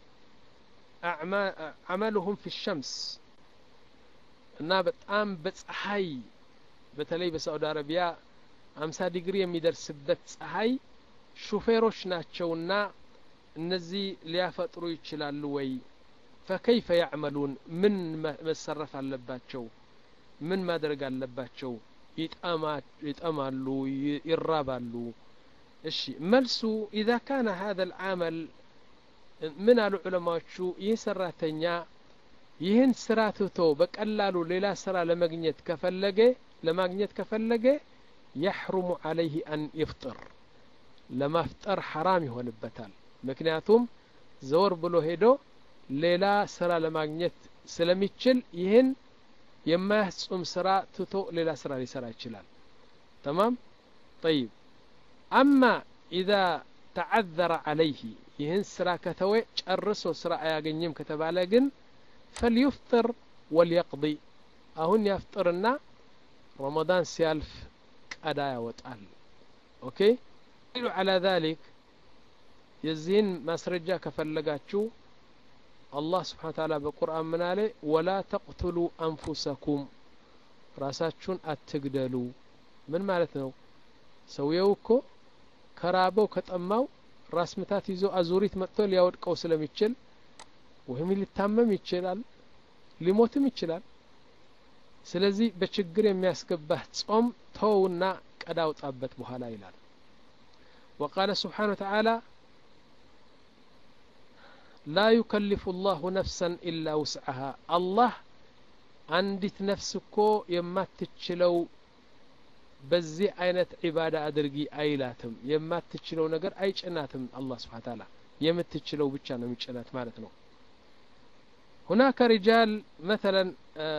አመሉሁም ፊ ሸምስ እና በጣም በፀሐይ በተለይ በሳዑዲ አረቢያ አምሳ ዲግሪ የሚደርስበት ፀሐይ ሹፌሮች ናቸውና እነዚህ ሊያፈጥሩ ይችላሉ ወይ ፈከይፈ ያዕመሉን ምን መሰረፍ አለባቸው ምን ማድረግ አለባቸው ይጠማሉ ይራባሉ እሺ መልሱ ኢዛ ካነ ሀذا العمل ምን አሉ ዑለማዎቹ ይህ ሰራተኛ ይህን ስራ ትቶ በቀላሉ ሌላ ስራ ለመግኘት ከፈለገ ለማግኘት ከፈለገ የሕሩሙ አለይህ አን ይፍጥር ለማፍጠር ሐራም ይሆንበታል ምክንያቱም ዘወር ብሎ ሄዶ ሌላ ስራ ለማግኘት ስለሚችል ይህን የማያስጹም ስራ ትቶ ሌላ ስራ ሊሰራ ይችላል ተማም ጠይብ አማ ኢዛ ተዓዘረ አለይህ ይህን ስራ ከተወ ጨርሶ ስራ አያገኝም ከተባለ ግን ፈልዩፍጥር ወልየቅض አሁን ያፍጥርና ረመዳን ሲያልፍ ቀዳ ያወጣል ኦኬ ሉ ዓላ ذሊክ የዚህን ማስረጃ ከፈለጋችሁ አላህ ስብሓን ታላ በቁርአን ምን አለ ወላ ተቅትሉ አንፉሰኩም ራሳችሁን አትግደሉ ምን ማለት ነው ሰውየው እኮ ከራበው ከጠማው ራስ ምታት ይዞ አዙሪት መጥቶ ሊያወድቀው ስለሚችል ወይም ሊታመም ይችላል ሊሞትም ይችላል ስለዚህ በችግር የሚያስገባህ ጾም ተውና ቀዳ አውጣበት በኋላ ይላል وقال سبحانه وتعالى لا يكلف الله نفسا إلا وسعها الله አንዲት ነፍስ እኮ የማትችለው በዚህ አይነት ዒባዳ አድርጊ አይላትም የማትችለው ነገር አይጭናትም አላህ ስብሓን ታላ የምትችለው ብቻ ነው የሚጭናት ማለት ነው ሁናከ ሪጃል መተለን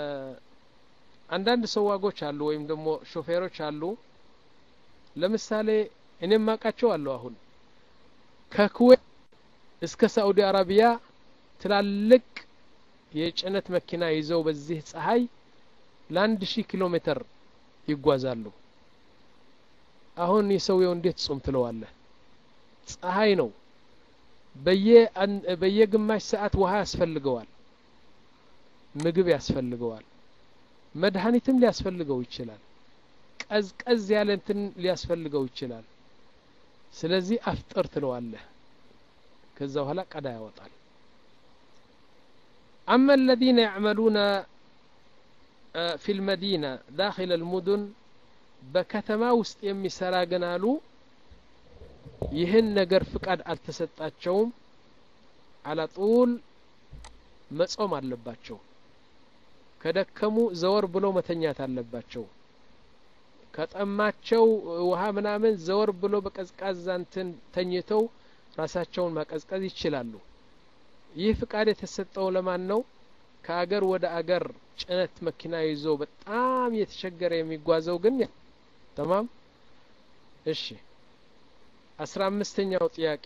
አንዳንድ ሰዋጎች አሉ ወይም ደግሞ ሾፌሮች አሉ ለምሳሌ እኔም ማቃቸው አለሁ አሁን ከኩዌት እስከ ሳኡዲ አረቢያ ትላልቅ የጭነት መኪና ይዘው በዚህ ፀሐይ ለአንድ ሺህ ኪሎ ሜትር ይጓዛሉ አሁን የሰውየው እንዴት ጾም ትለዋለህ ፀሐይ ነው በየግማሽ ሰዓት ውሃ ያስፈልገዋል ምግብ ያስፈልገዋል መድኃኒትም ሊያስፈልገው ይችላል ቀዝቀዝ ያለ እንትን ሊያስፈልገው ይችላል ስለዚህ አፍጥር ትለዋለህ ከዛ በኋላ ቀዳ ያወጣል أما الذين يعملون في المدينة داخل المدن بكتما وسط የሚሰራ ግን አሉ ይህን ነገር ፍቃድ አልተሰጣቸውም አላጡል መጾም አለባቸው ከደከሙ ዘወር ብሎ መተኛት አለባቸው ከጠማቸው ውሃ ምናምን ዘወር ብሎ በቀዝቃዛ እንትን ተኝተው ራሳቸውን ማቀዝቀዝ ይችላሉ ይህ ፍቃድ የተሰጠው ለማን ነው ከአገር ወደ አገር ጭነት መኪና ይዞ በጣም የተቸገረ የሚጓዘው ግን ተማም እሺ አስራ አምስተኛው ጥያቄ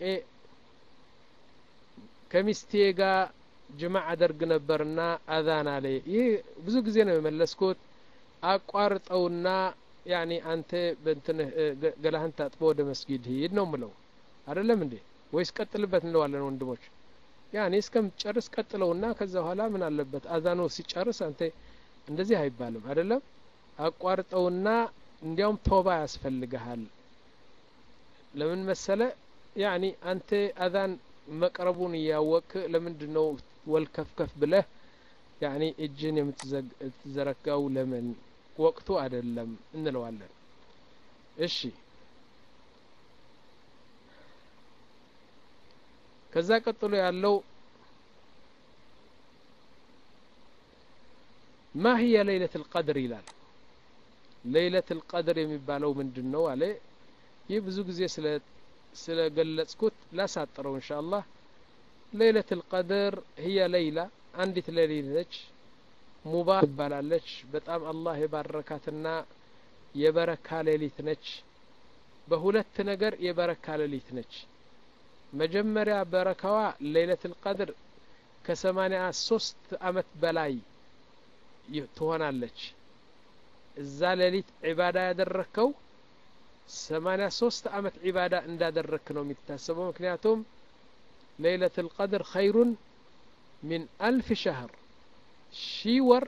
ከሚስቴ ጋር ጅማዕ አደርግ ነበርና አዛን አለ ይህ ብዙ ጊዜ ነው የመለስኩት አቋርጠውና ያኒ አንተ በእንትንህ ገላህን ታጥቦ ወደ መስጊድ ሂድ ነው ምለው አይደለም እንዴ ወይስ ቀጥልበት እንለዋለን ወንድሞች ያኔ እስከምትጨርስ ቀጥለውና ከዛ በኋላ ምን አለበት አዛኖ ሲጨርስ አንተ እንደዚህ አይባልም አይደለም አቋርጠውና እንዲያውም ተውባ ያስፈልግሃል ለምን መሰለ ያኒ አንተ አዛን መቅረቡን እያወቅ ለምንድን ነው ወልከፍከፍ ብለህ ያኒ እጅን የምትዘረጋው ለምን ወቅቱ አይደለም እንለዋለን እሺ ከዛ ቀጥሎ ያለው ማ ህየ ለይለት ልቀድር ይላል ለይለት ልቀድር የሚባለው ምንድን ነው አለ ይህ ብዙ ጊዜ ስለ ገለጽኩት ላሳጥረው እንሻ አላህ ለይለት ልቀድር ህየ ለይላ አንዲት ሌሊት ነች ሙባ ትባላለች በጣም አላህ የባረካትና የበረካ ሌሊት ነች በሁለት ነገር የበረካ ሌሊት ነች መጀመሪያ በረካዋ ሌይለት ልቀድር ከሰማኒያ ሶስት አመት በላይ ትሆናለች እዛ ሌሊት ዒባዳ ያደረግከው ሰማኒያ ሶስት አመት ዒባዳ እንዳደረግክ ነው የሚታሰበው ምክንያቱም ሌይለት ልቀድር ኸይሩን ሚን አልፍ ሸህር ሺ ወር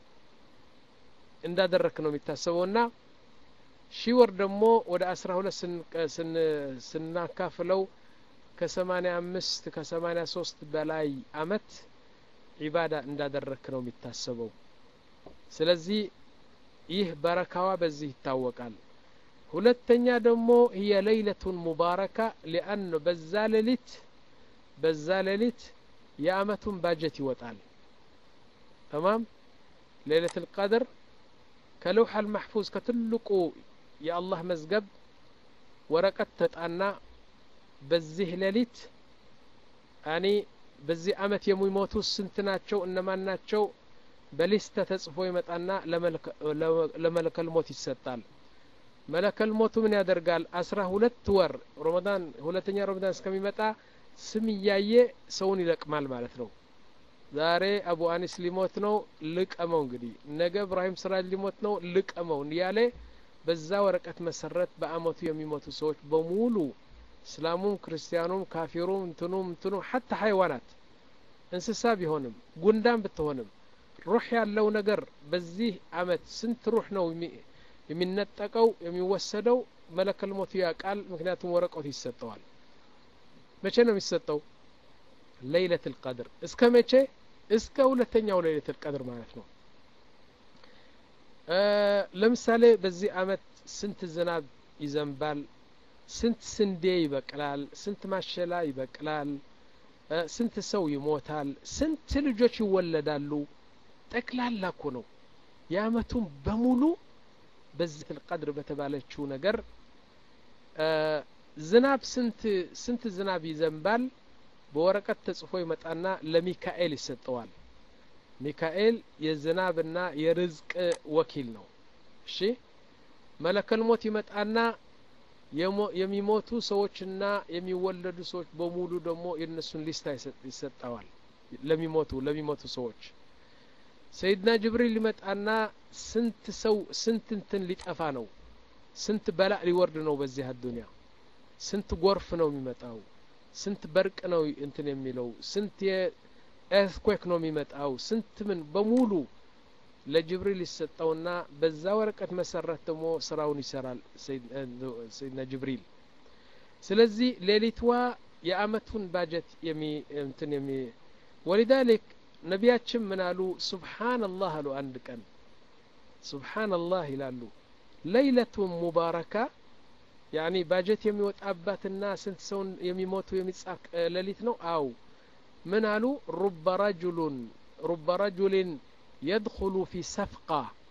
እንዳደረግክ ነው የሚታሰበው እና ሺ ወር ደግሞ ወደ አስራ ሁለት ስናካፍለው ከሰማኒያ አምስት ከሰማኒያ ሶስት በላይ አመት ዒባዳ እንዳደረክ ነው የሚታሰበው ስለዚህ ይህ በረካዋ በዚህ ይታወቃል ሁለተኛ ደግሞ ህየ ለይለቱን ሙባረካ ሊአን በዛ ሌሊት በዛ ሌሊት የአመቱን ባጀት ይወጣል ተማም ሌለት ልቀድር ከለውሐ ልማሕፉዝ ከትልቁ የአላህ መዝገብ ወረቀት ተጣና በዚህ ሌሊት ያኒ በዚህ አመት የሚሞቱ ስንት ናቸው እነማን ናቸው በሊስተ ተጽፎ ይመጣና ለመለከል ሞት ይሰጣል መለከል ሞቱ ምን ያደርጋል አስራ ሁለት ወር ረመዳን ሁለተኛ ረመዳን እስከሚመጣ ስም እያየ ሰውን ይለቅማል ማለት ነው ዛሬ አቡ አኒስ ሊሞት ነው ልቀመው እንግዲህ ነገ እብራሂም ስራጅ ሊሞት ነው ልቀመው እያለ በዛ ወረቀት መሰረት በአመቱ የሚሞቱ ሰዎች በሙሉ እስላሙም ክርስቲያኑም ካፊሩም እንትኑም እንትኑ ሀታ ሀይዋናት እንስሳ ቢሆንም ጉንዳን ብትሆንም ሩህ ያለው ነገር በዚህ አመት ስንት ሩህ ነው የሚነጠቀው የሚወሰደው መለከል ሞቱ ያቃል ምክንያቱም ወረቀቱ ይሰጠዋል መቼ ነው የሚሰጠው ለይለት ልቀድር እስከ መቼ እስከ ሁለተኛው ለይለት ልቀድር ማለት ነው ለምሳሌ በዚህ አመት ስንት ዝናብ ይዘንባል ስንት ስንዴ ይበቅላል ስንት ማሸላ ይበቅላል ስንት ሰው ይሞታል ስንት ልጆች ይወለዳሉ ጠቅላላ እኮ ነው የአመቱን በሙሉ በዚህ ልቀድር በተባለችው ነገር ዝናብ ስንት ስንት ዝናብ ይዘንባል በወረቀት ተጽፎ ይመጣና ለሚካኤል ይሰጠዋል ሚካኤል የዝናብና የርዝቅ ወኪል ነው እሺ መለከል ሞት ይመጣና የሚሞቱ ሰዎችና የሚወለዱ ሰዎች በሙሉ ደግሞ የእነሱን ሊስታ ይሰጠዋል ለሚሞቱ ለሚሞቱ ሰዎች ሰይድና ጅብሪል ሊመጣና ስንት ሰው ስንት እንትን ሊጠፋ ነው ስንት በላእ ሊወርድ ነው በዚህ አዱኒያ ስንት ጎርፍ ነው የሚመጣው ስንት በርቅ ነው እንትን የሚለው ስንት የኤርትኩዌክ ነው የሚመጣው ስንት ምን በሙሉ ለጅብሪል ይሰጠውና በዛ ወረቀት መሰረት ደግሞ ስራውን ይሰራል ሰይድና ጅብሪል ስለዚህ ሌሊትዋ የአመቱን ባጀት የሚ እንትን የሚ ወሊዛሊክ ነቢያችን ምን አሉ ሱብሓንላህ አሉ አንድ ቀን ሱብሓንላህ ይላሉ ለይለቱን ሙባረካ ያኒ ባጀት የሚወጣባትና ስንት ሰውን የሚሞቱ የሚጻፍ ሌሊት ነው አው ምን አሉ ሩበ ረጁሉን ሩበ ረጁልን የድኹሉ ፊ ሰፍቃ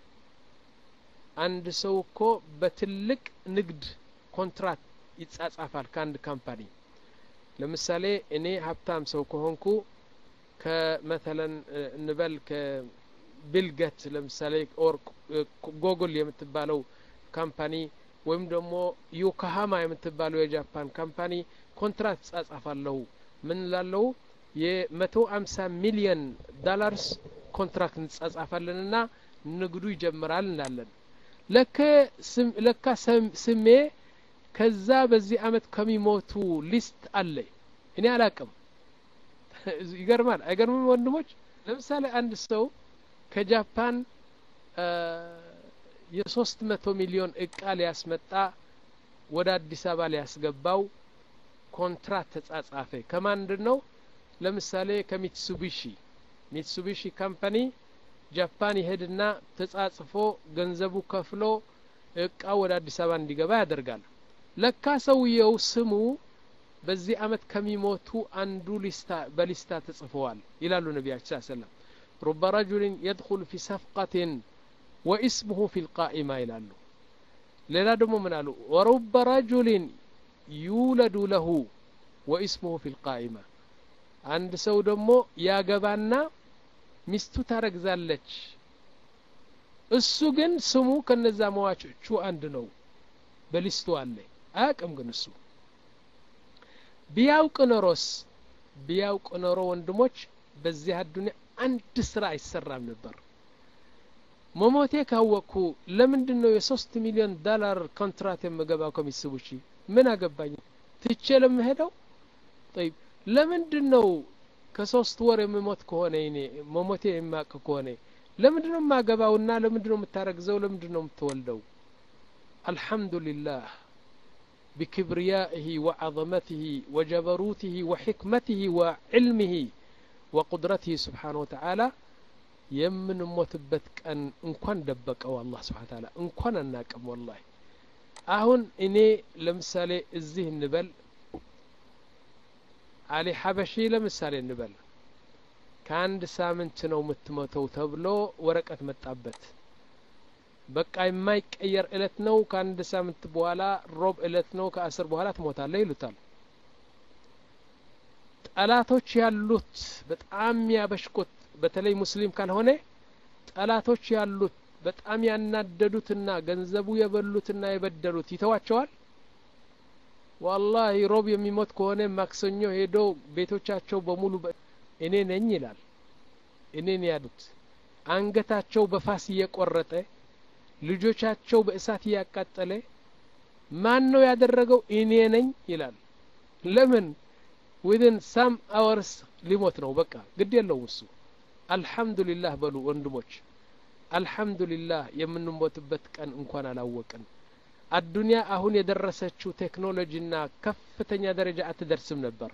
አንድ ሰው እኮ በትልቅ ንግድ ኮንትራት ይጻጻፋል ከአንድ ካምፓኒ ለምሳሌ እኔ ሀብታም ሰው ከሆንኩ ከመተለን እንበል ከቢልገት ለምሳሌ ኦር ጎግል የምትባለው ካምፓኒ ወይም ደግሞ ዮኮሃማ የምትባለው የጃፓን ካምፓኒ ኮንትራት ጻጻፋለሁ ምን ላለው የመቶ አምሳ ሚሊየን ዳላርስ ኮንትራክት እንጻጻፋለን ና ንግዱ ይጀምራል እንላለን ለካ ስሜ ከዛ በዚህ አመት ከሚሞቱ ሊስት አለ እኔ አላቅም ይገርማል አይገርምም ወንድሞች ለምሳሌ አንድ ሰው ከጃፓን የሶስት መቶ ሚሊዮን እቃ ሊያስመጣ ወደ አዲስ አበባ ሊያስገባው ኮንትራት ተጻጻፈ ከማንድን ነው ለምሳሌ ከሚትሱቢሺ ሚትሱቢሺ ካምፓኒ ጃፓን ይሄድና ተጻጽፎ ገንዘቡ ከፍሎ እቃው ወደ አዲስ አበባ እንዲገባ ያደርጋል ለካ ሰውየው ስሙ በዚህ አመት ከሚሞቱ አንዱ ሊስታ በሊስታ ተጽፈዋል ይላሉ ነቢያችን ስ ሰለም ሩበ ረጁልን የድኹሉ ፊ ሰፍቀትን ወኢስሙሁ ፊ ልቃኢማ ይላሉ ሌላ ደግሞ ምን አሉ ወሩበ ረጁልን ዩለዱ ለሁ ወኢስሙሁ ፊ ልቃኢማ አንድ ሰው ደግሞ ያገባና ሚስቱ ታረግዛለች እሱ ግን ስሙ ከነዛ መዋጮቹ አንድ ነው በሊስቱ አለ አያቅም ግን እሱ ቢያውቅ ኖሮስ ቢያውቅ ኖሮ ወንድሞች በዚህ አዱኒያ አንድ ስራ አይሰራም ነበር መሞቴ ካወቅኩ ለምንድን ነው የሶስት ሚሊዮን ዶላር ኮንትራት የምገባው ከሚስቡሺ ምን አገባኝ ትቼ ለምሄደው ጠይብ ለምንድን ነው ከሶስት ወር የምሞት ከሆነ እኔ መሞቴ የማቅ ከሆነ ለምንድን ነው የማገባውና ለምንድን ነው የምታረግዘው ለምንድን ነው የምትወልደው አልሐምዱሊላህ بكبريائه وعظمته وجبروته وحكمته وعلمه وقدرته سبحانه وتعالى የምንሞትበት ቀን እንኳን ደበቀው አላህ ስብሓን ታላ እንኳን አናቅም ወላሂ አሁን እኔ ለምሳሌ እዚህ እንበል አሊ ሀበሺ ለምሳሌ እንበል ከአንድ ሳምንት ነው የምትሞተው ተብሎ ወረቀት መጣበት በቃ የማይቀየር እለት ነው ከአንድ ሳምንት በኋላ ሮብ እለት ነው ከአስር በኋላ ትሞታለህ ይሉታል ጠላቶች ያሉት በጣም ያበሽቁት በተለይ ሙስሊም ካልሆነ ጠላቶች ያሉት በጣም ያናደዱትና ገንዘቡ የበሉትና የበደሉት ይተዋቸዋል ዋላሂ ሮብ የሚሞት ከሆነ ማክሰኞ ሄዶ ቤቶቻቸው በሙሉ እኔ ነኝ ይላል እኔን ያሉት አንገታቸው በፋስ እየቆረጠ ልጆቻቸው በእሳት እያቃጠለ ማን ነው ያደረገው እኔ ነኝ ይላል ለምን ዊድን ሳም አወርስ ሊሞት ነው በቃ ግድ የለውም እሱ አልሐምዱሊላህ በሉ ወንድሞች አልሐምዱሊላህ የምንሞትበት ቀን እንኳን አላወቅን አዱንያ አሁን የደረሰችው ቴክኖሎጂና ከፍተኛ ደረጃ አትደርስም ነበር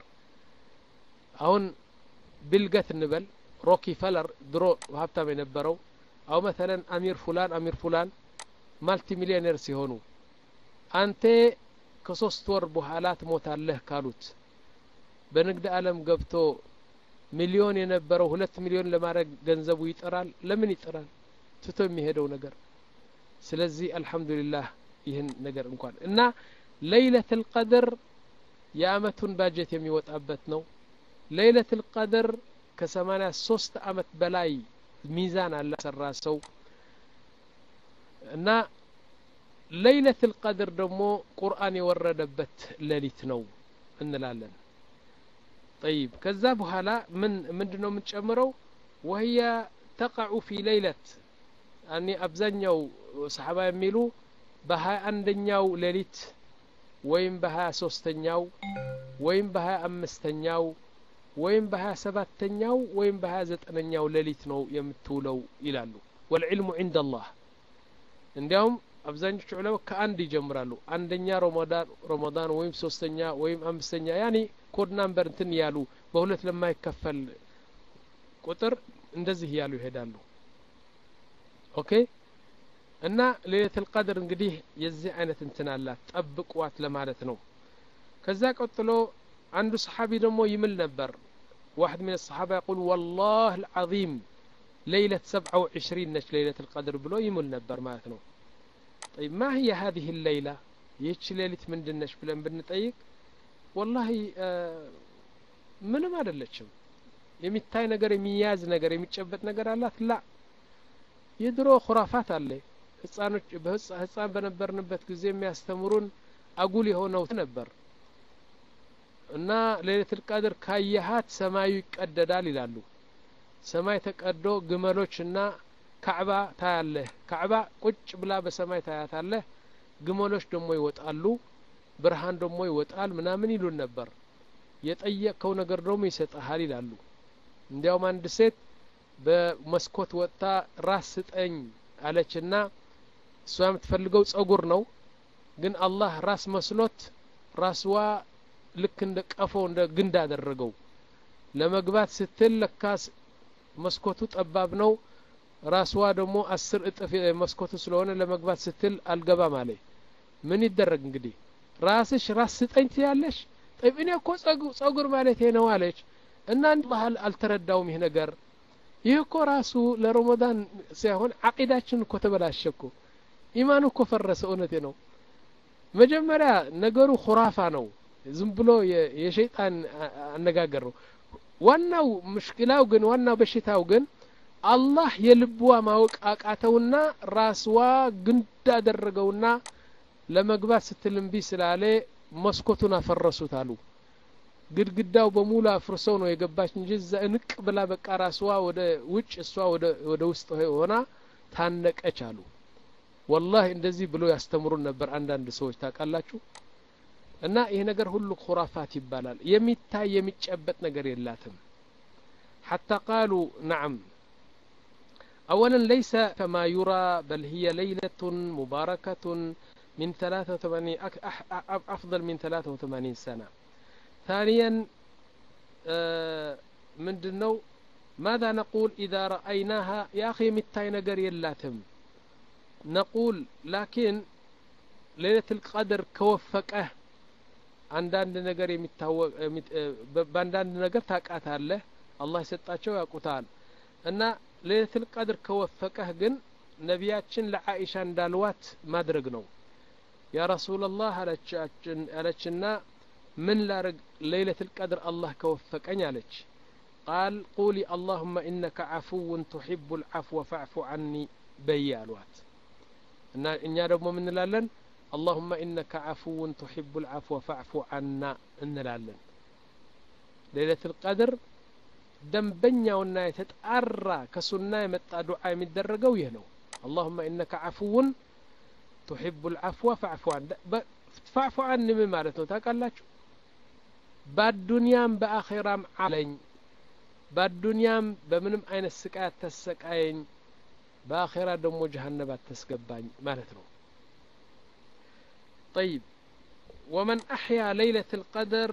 አሁን ቢልገት እንበል ሮኪ ፈለር ድሮ ሀብታም የነበረው አው መተለን አሚር ፉላን አሚር ፉላን ማልቲ ሚሊዮኔር ሲሆኑ አንተ ከሶስት ወር በኋላ ትሞታለህ ካሉት በንግድ ዓለም ገብቶ ሚሊዮን የነበረው ሁለት ሚሊዮን ለማድረግ ገንዘቡ ይጥራል ለምን ይጥራል ትቶ የሚሄደው ነገር ስለዚህ አልሐምዱሊላህ ይህን ነገር እንኳን እና ለይለት ልቀድር የአመቱን ባጀት የሚወጣበት ነው ለይለት ልቀድር ከሰማኒያ ሶስት አመት በላይ ሚዛን አላ ሰራ ሰው እና ለይለት ልቀድር ደግሞ ቁርአን የወረደበት ሌሊት ነው እንላለን ጠይብ ከዛ በኋላ ምን ምንድ ነው የምንጨምረው ወህየ ተቃዑ ፊ ሌይለት እኔ አብዛኛው ሰሓባ የሚሉ በሀያ አንደኛው ሌሊት ወይም በሀያ ሶስተኛው ወይም በሀያ አምስተኛው ወይም በሀያ ሰባተኛው ወይም በሀያ ዘጠነኛው ሌሊት ነው የምትውለው ይላሉ ወልዕልሙ ዕንደ አላህ እንዲያውም አብዛኞቹ ዑለማ ከአንድ ይጀምራሉ አንደኛ ረመዳን ረመዳን ወይም ሶስተኛ ወይም አምስተኛ ያኔ ኮድ ናምበር እንትን እያሉ በሁለት ለማይከፈል ቁጥር እንደዚህ እያሉ ይሄዳሉ ኦኬ እና ሌለት ልቀድር እንግዲህ የዚህ አይነት እንትን አላት ጠብቋት ለማለት ነው ከዛ ቀጥሎ አንዱ ሰሓቢ ደግሞ ይምል ነበር واحد من الصحابة يقول والله العظيم ليلة سبعة وعشرين نش ليلة القدر بلو يمل نبر مالتنا طيب ما هي هذه الليلة يتش ليلة من دنش بلن بنطيق والله آه ምንም አይደለችም የሚታይ ነገር የሚያዝ ነገር የሚጨበጥ ነገር አላት ላ የድሮ ኩራፋት አለ ህጻኖች ህጻን በነበርንበት ጊዜ የሚያስተምሩን አጉል የሆነው ነበር እና ሌሊቱል ቀድር ካየሃት ሰማዩ ይቀደዳል ይላሉ ሰማይ ተቀዶ ግመሎች እና ካዕባ ታያለህ ካዕባ ቁጭ ብላ በሰማይ ታያታለህ ግመሎች ደግሞ ይወጣሉ ብርሃን ደግሞ ይወጣል ምናምን ይሉን ነበር የጠየቅከው ነገር ደግሞ ይሰጠሃል ይላሉ እንዲያውም አንድ ሴት በመስኮት ወጥታ ራስ ስጠኝ አለችና እሷ የምትፈልገው ጸጉር ነው ግን አላህ ራስ መስሎት ራስዋ ልክ እንደ ቀፎ እንደ ግንድ አደረገው ለመግባት ስትል ለካስ መስኮቱ ጠባብ ነው ራስዋ ደግሞ አስር እጥፍ መስኮቱ ስለሆነ ለመግባት ስትል አልገባም አለ ምን ይደረግ እንግዲህ ራስሽ ራስ ስጠኝ ትያለሽ ጠይብ እኔ እኮ ጸጉር ማለት ነው አለች እና ባህል አልተረዳውም ይህ ነገር ይህ እኮ ራሱ ለረመዳን ሳይሆን አቂዳችን እኮ ተበላሸ እኮ ኢማኑ እኮ ፈረሰ እውነቴ ነው መጀመሪያ ነገሩ ኩራፋ ነው ዝም ብሎ የሸይጣን አነጋገር ነው ዋናው ምሽክላው ግን ዋናው በሽታው ግን አላህ የልብዋ ማወቅ አቃተውና ራስዋ ግንድ አደረገውና ለመግባት ስትል እምቢ ስላለ መስኮቱን አፈረሱት አሉ ግድግዳው በሙሉ አፍርሰው ነው የገባች እንጂ እዛ እንቅ ብላ በቃ ራስዋ ወደ ውጭ እሷ ወደ ውስጥ ሆና ታነቀች አሉ ወላሂ እንደዚህ ብሎ ያስተምሩን ነበር አንዳንድ ሰዎች ታውቃላችሁ እና ይህ ነገር ሁሉ ኩራፋት ይባላል የሚታይ የሚጨበጥ ነገር የላትም حتى قالوا نعم أولا ليس كما يرى بل هي ليلة مباركة من 83 أفضل من 83 سنة ثانيا من دنو ماذا نقول إذا رأيناها يا أخي متاي نقر يلاتم نقول لكن ليلة القدر كوفقه አንዳንድ ነገር የሚታወቅ በአንዳንድ ነገር ታቃታለህ አላህ የሰጣቸው ያውቁታል እና ሌለትል ቀድር ከወፈቀህ ግን ነቢያችን ለአኢሻ እንዳልዋት ማድረግ ነው ያ ረሱላላህ አለችና ምን ላርግ ለይለትል ቀድር አላህ ከወፈቀኝ አለች ቃል ቁሊ አላሁመ ኢነከ ዓፉውን ቱሒቡ ልዓፍወ ፈዕፉ ዓኒ በይ አልዋት እና እኛ ደግሞ ምንላለን اللهم إنك عفو تحب العفو فاعف عنا እንላለን ሌለة القدر ደንበኛውና የተጣራ ከሱና የመጣ ዱዓ የሚደረገው ይህ ነው اللهم إنك عفو تحب العفو فاعف عن فاعف عن ምን ማለት ነው ታውቃላችሁ በአዱንያም በአኼራም አለኝ በአዱንያም በምንም አይነት ስቃይ አታሰቃየኝ በአኼራ ደግሞ ጀሀነብ አታስገባኝ ማለት ነው طيب ومن أحيا ليلة القدر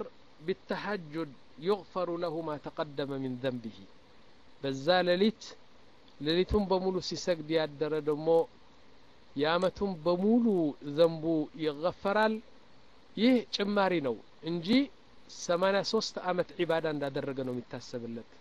بالتهجد يغفر له ما تقدم من ذنبه በዛ ሌሊት ሌሊቱን በሙሉ ሲሰግድ ያደረ ደግሞ የአመቱን በሙሉ ዘንቡ ይገፈራል ይህ ጭማሪ ነው እንጂ ሰማኒያ ሶስት አመት ዒባዳ እንዳደረገ ነው የሚታሰብለት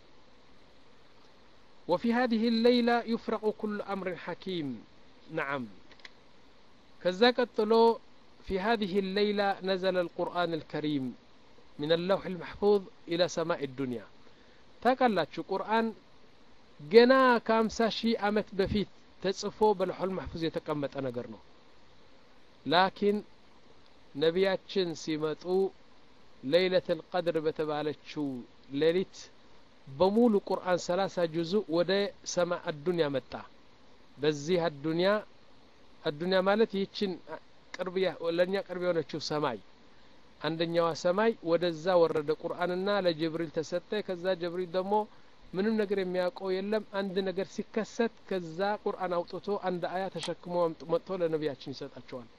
وفي هذه الليلة يفرق كل أمر حكيم نعم كذا قتلو في هذه الليلة نزل القرآن الكريم من اللوح المحفوظ إلى سماء الدنيا ታውቃላችሁ ቁርአን ገና ከሀምሳ ሺህ አመት በፊት ተጽፎ በልሑል ማሕፉዝ የተቀመጠ ነገር ነው ላኪን ነቢያችን ሲመጡ ለይለት ልቀድር በተባለችው ሌሊት በሙሉ ቁርአን ሰላሳ ጁዙ ወደ ሰማ አዱንያ መጣ በዚህ አዱንያ አዱንያ ማለት ይህችን ቅርብ ለእኛ ቅርብ የሆነችው ሰማይ አንደኛዋ ሰማይ ወደዛ ወረደ ቁርአንና ለጅብሪል ተሰጠ ከዛ ጅብሪል ደግሞ ምንም ነገር የሚያውቀው የለም አንድ ነገር ሲከሰት ከዛ ቁርአን አውጥቶ አንድ አያ ተሸክሞ መጥቶ ለነቢያችን ይሰጣቸዋል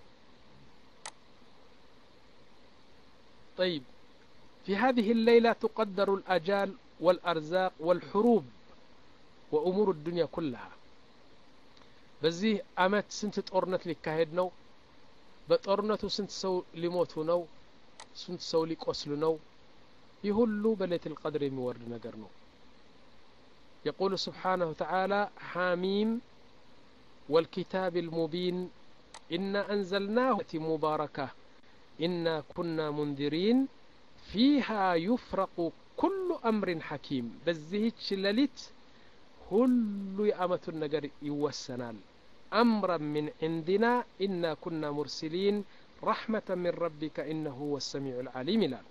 طيب في هذه الليلة تقدر الأجال والأرزاق والحروب وأمور الدنيا كلها በዚህ አመት ስንት ጦርነት ሊካሄድ ነው በጦርነቱ ስንት ሰው ሊሞቱ ነው ስንት ሰው ሊቆስሉ ነው ይህ ሁሉ በሌት ልቀድር የሚወርድ ነገር ነው يقول سبحانه وتعالى حاميم والكتاب المبين إنا أنزلناه مباركة إنا كنا منذرين فيها يفرق كل أمر حكيم بزهج لليت كل يأمة النجر يوسنال أمرا من عندنا إنا كنا مرسلين رحمة من ربك إنه هو السميع العليم الآن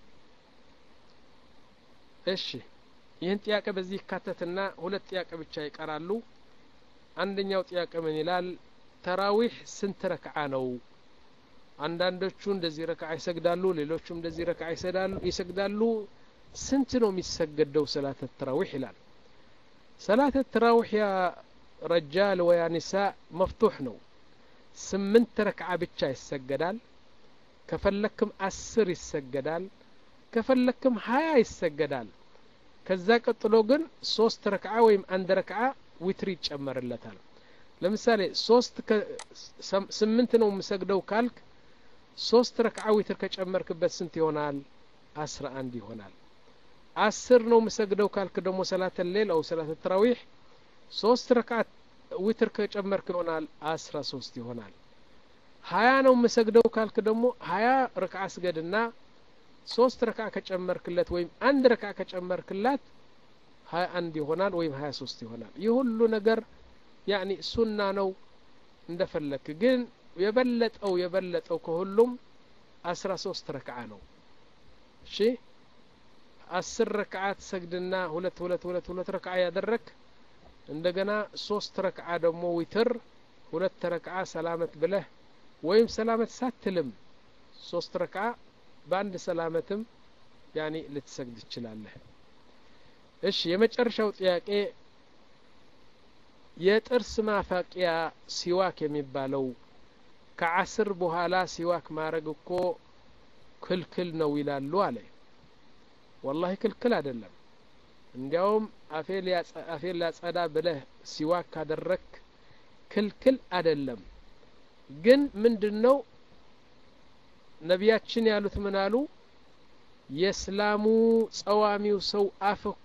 እሺ ይህን ጥያቄ በዚህ ይካተትና ሁለት ጥያቄ ብቻ ይቀራሉ አንደኛው ጥያቄ ምን ይላል ተራዊሕ ስንት ረክዓ ነው አንዳንዶቹ እንደዚህ ረክዓ ይሰግዳሉ ሌሎቹም እንደዚህ ረክዓ ይሰግዳሉ ስንት ነው የሚሰገደው ሰላት ተራዊሕ ይላል ሰላት ተራዊሕ ያ ረጃል ወያ ኒሳ መፍቱሕ ነው ስምንት ረክዓ ብቻ ይሰገዳል ከፈለክም አስር ይሰገዳል ከፈለክም ሀያ ይሰገዳል ከዛ ቀጥሎ ግን ሶስት ረክዓ ወይም አንድ ረክዓ ዊትር ይጨመርለታል ለምሳሌ ሶስት ስምንት ነው የምሰግደው ካልክ ሶስት ረክዓ ዊትር ከጨመርክበት ስንት ይሆናል አስራ አንድ ይሆናል አስር ነው የምሰግደው ካልክ ደግሞ ሰላተ ሌል አው ሰላተ ተራዊሕ ሶስት ረክዓት ዊትር ከጨመርክ ይሆናል አስራ ሶስት ይሆናል ሀያ ነው የምሰግደው ካልክ ደግሞ ሀያ ረክዓ ስገድና ሶስት ረክዓ ከጨመርክለት ወይም አንድ ረክዓ ከጨመርክላት ሀያ አንድ ይሆናል ወይም ሀያ ሶስት ይሆናል ይህ ሁሉ ነገር ያኒ ሱና ነው እንደፈለክ ግን የበለጠው የበለጠው ከሁሉም አስራ ሶስት ረክዓ ነው እሺ አስር ረክዓ ትሰግድና ሁለት ሁለት ሁለት ሁለት ረክዓ ያደረክ እንደገና ሶስት ረክዓ ደግሞ ዊትር ሁለት ረክዓ ሰላመት ብለህ ወይም ሰላመት ሳትልም ሶስት ረክዓ በአንድ ሰላመትም ያኒ ልትሰግድ ትችላለህ እሺ የመጨረሻው ጥያቄ የጥርስ ማፋቂያ ሲዋክ የሚባለው ከአስር በኋላ ሲዋክ ማድረግ እኮ ክልክል ነው ይላሉ አለ ወላሂ ክልክል አይደለም እንዲያውም አፌን ላጸዳ ብለህ ሲዋክ ካደረክ ክልክል አይደለም ግን ምንድን ነው ነቢያችን ያሉት ምን አሉ የእስላሙ ጸዋሚው ሰው አፍ እኮ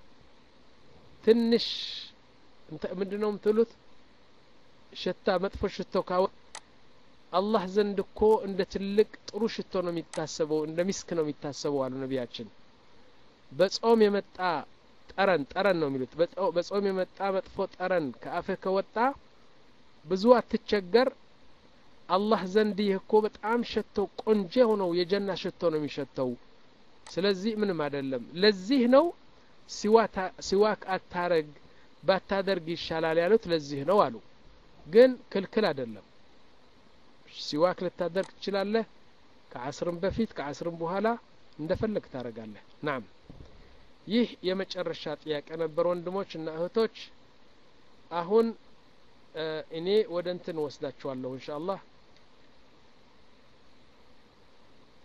ትንሽ ምንድን ነው የምትሉት ሽታ መጥፎ ሽቶ ካወ አላህ ዘንድ እኮ እንደ ትልቅ ጥሩ ሽቶ ነው የሚታሰበው እንደ ሚስክ ነው የሚታሰበው አሉ ነቢያችን በጾም የመጣ ጠረን ጠረን ነው የሚሉት በጾም የመጣ መጥፎ ጠረን ከአፍህ ከወጣ ብዙ አትቸገር አላህ ዘንድ ይህ እኮ በጣም ሸተው ቆንጆ ሆነው የጀና ሽቶ ነው የሚሸተው ስለዚህ ምንም አይደለም ለዚህ ነው ሲዋክ አታረግ ባታደርግ ይሻላል ያሉት ለዚህ ነው አሉ ግን ክልክል አይደለም ሲዋክ ልታደርግ ትችላለህ ከአስርም በፊት ከአስርም በኋላ እንደፈለግ ታደረጋለህ ናም ይህ የመጨረሻ ጥያቄ ነበር ወንድሞች እና እህቶች አሁን እኔ ወደ እንትን ወስዳችኋለሁ እንሻ አላህ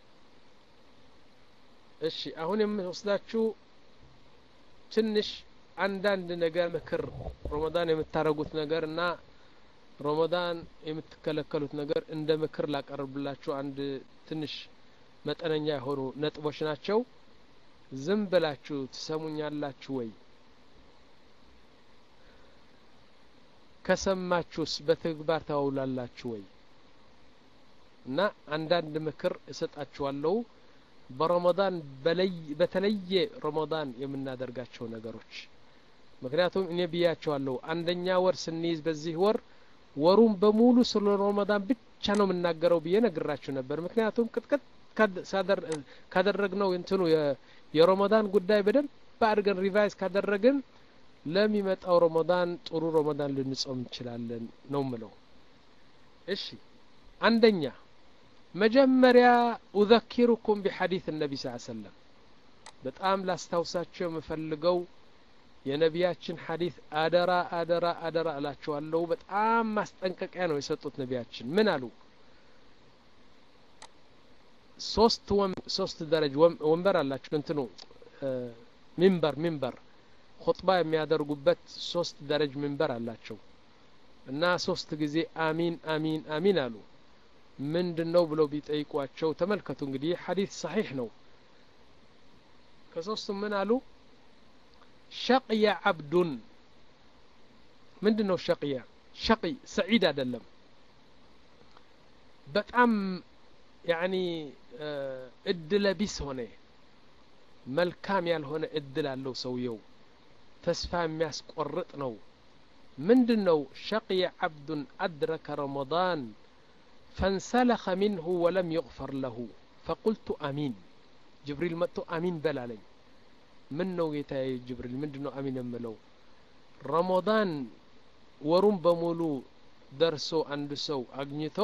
እሺ አሁን የምወስዳችሁ ትንሽ አንዳንድ ነገር ምክር ረመዳን የምታረጉት ነገር እና ረመዳን የምትከለከሉት ነገር እንደ ምክር ላቀርብላችሁ አንድ ትንሽ መጠነኛ የሆኑ ነጥቦች ናቸው ዝም ብላችሁ ትሰሙኛላችሁ ወይ ከሰማችሁስ በተግባር ታውላላችሁ ወይ እና አንዳንድ ምክር እሰጣችኋለሁ በረመዳን በተለየ ረመዳን የምናደርጋቸው ነገሮች ምክንያቱም እኔ ብያቸዋለሁ አንደኛ ወር ስንይዝ በዚህ ወር ወሩን በሙሉ ስለ ረመዳን ብቻ ነው የምናገረው ብዬ ነግራችሁ ነበር ምክንያቱም ቅጥቅጥ ካደረግነው እንትኑ የረመዳን ጉዳይ በደንብ አድርገን ሪቫይዝ ካደረግን ለሚመጣው ረመዳን ጥሩ ረመዳን ልንጾም እንችላለን ነው ምለው እሺ አንደኛ መጀመሪያ ኡዘኪሩኩም ቢሐዲት ነቢ ስ ሰለም በጣም ላስታውሳቸው የምፈልገው የነቢያችን ሐዲት አደራ አደራ አደራ እላችኋለሁ በጣም ማስጠንቀቂያ ነው የሰጡት ነቢያችን ምን አሉ ሶስት ሶስት ደረጅ ወንበር አላቸው እንትኑ ሚንበር ሚንበር ኹጥባ የሚያደርጉበት ሶስት ደረጅ ሚንበር አላቸው እና ሶስት ጊዜ አሚን አሚን አሚን አሉ ምንድን ነው ብለው ቢጠይቋቸው ተመልከቱ እንግዲህ ሐዲት ሰሒሕ ነው ከሶስቱም ምን አሉ ሸቅየ ዓብዱን ምንድን ነው ሸቅያ ሸቂ ሰዒድ አይደለም በጣም ያኒ እድለ ቢስ ሆነ መልካም ያልሆነ እድል አለው ሰውየው ተስፋ የሚያስቆርጥ ነው ምንድን ነው ሸቅየ ዓብዱን አድረከ ረመዳን فانسلخ منه ولم يغفر له فقلت أمين جبريل متو أمين بلالين من نو ጌታዬ ጅብሪል ምንድን ነው አሚን የምለው ረመዳን ወሩን በሙሉ ደርሶ አንድ ሰው አግኝቶ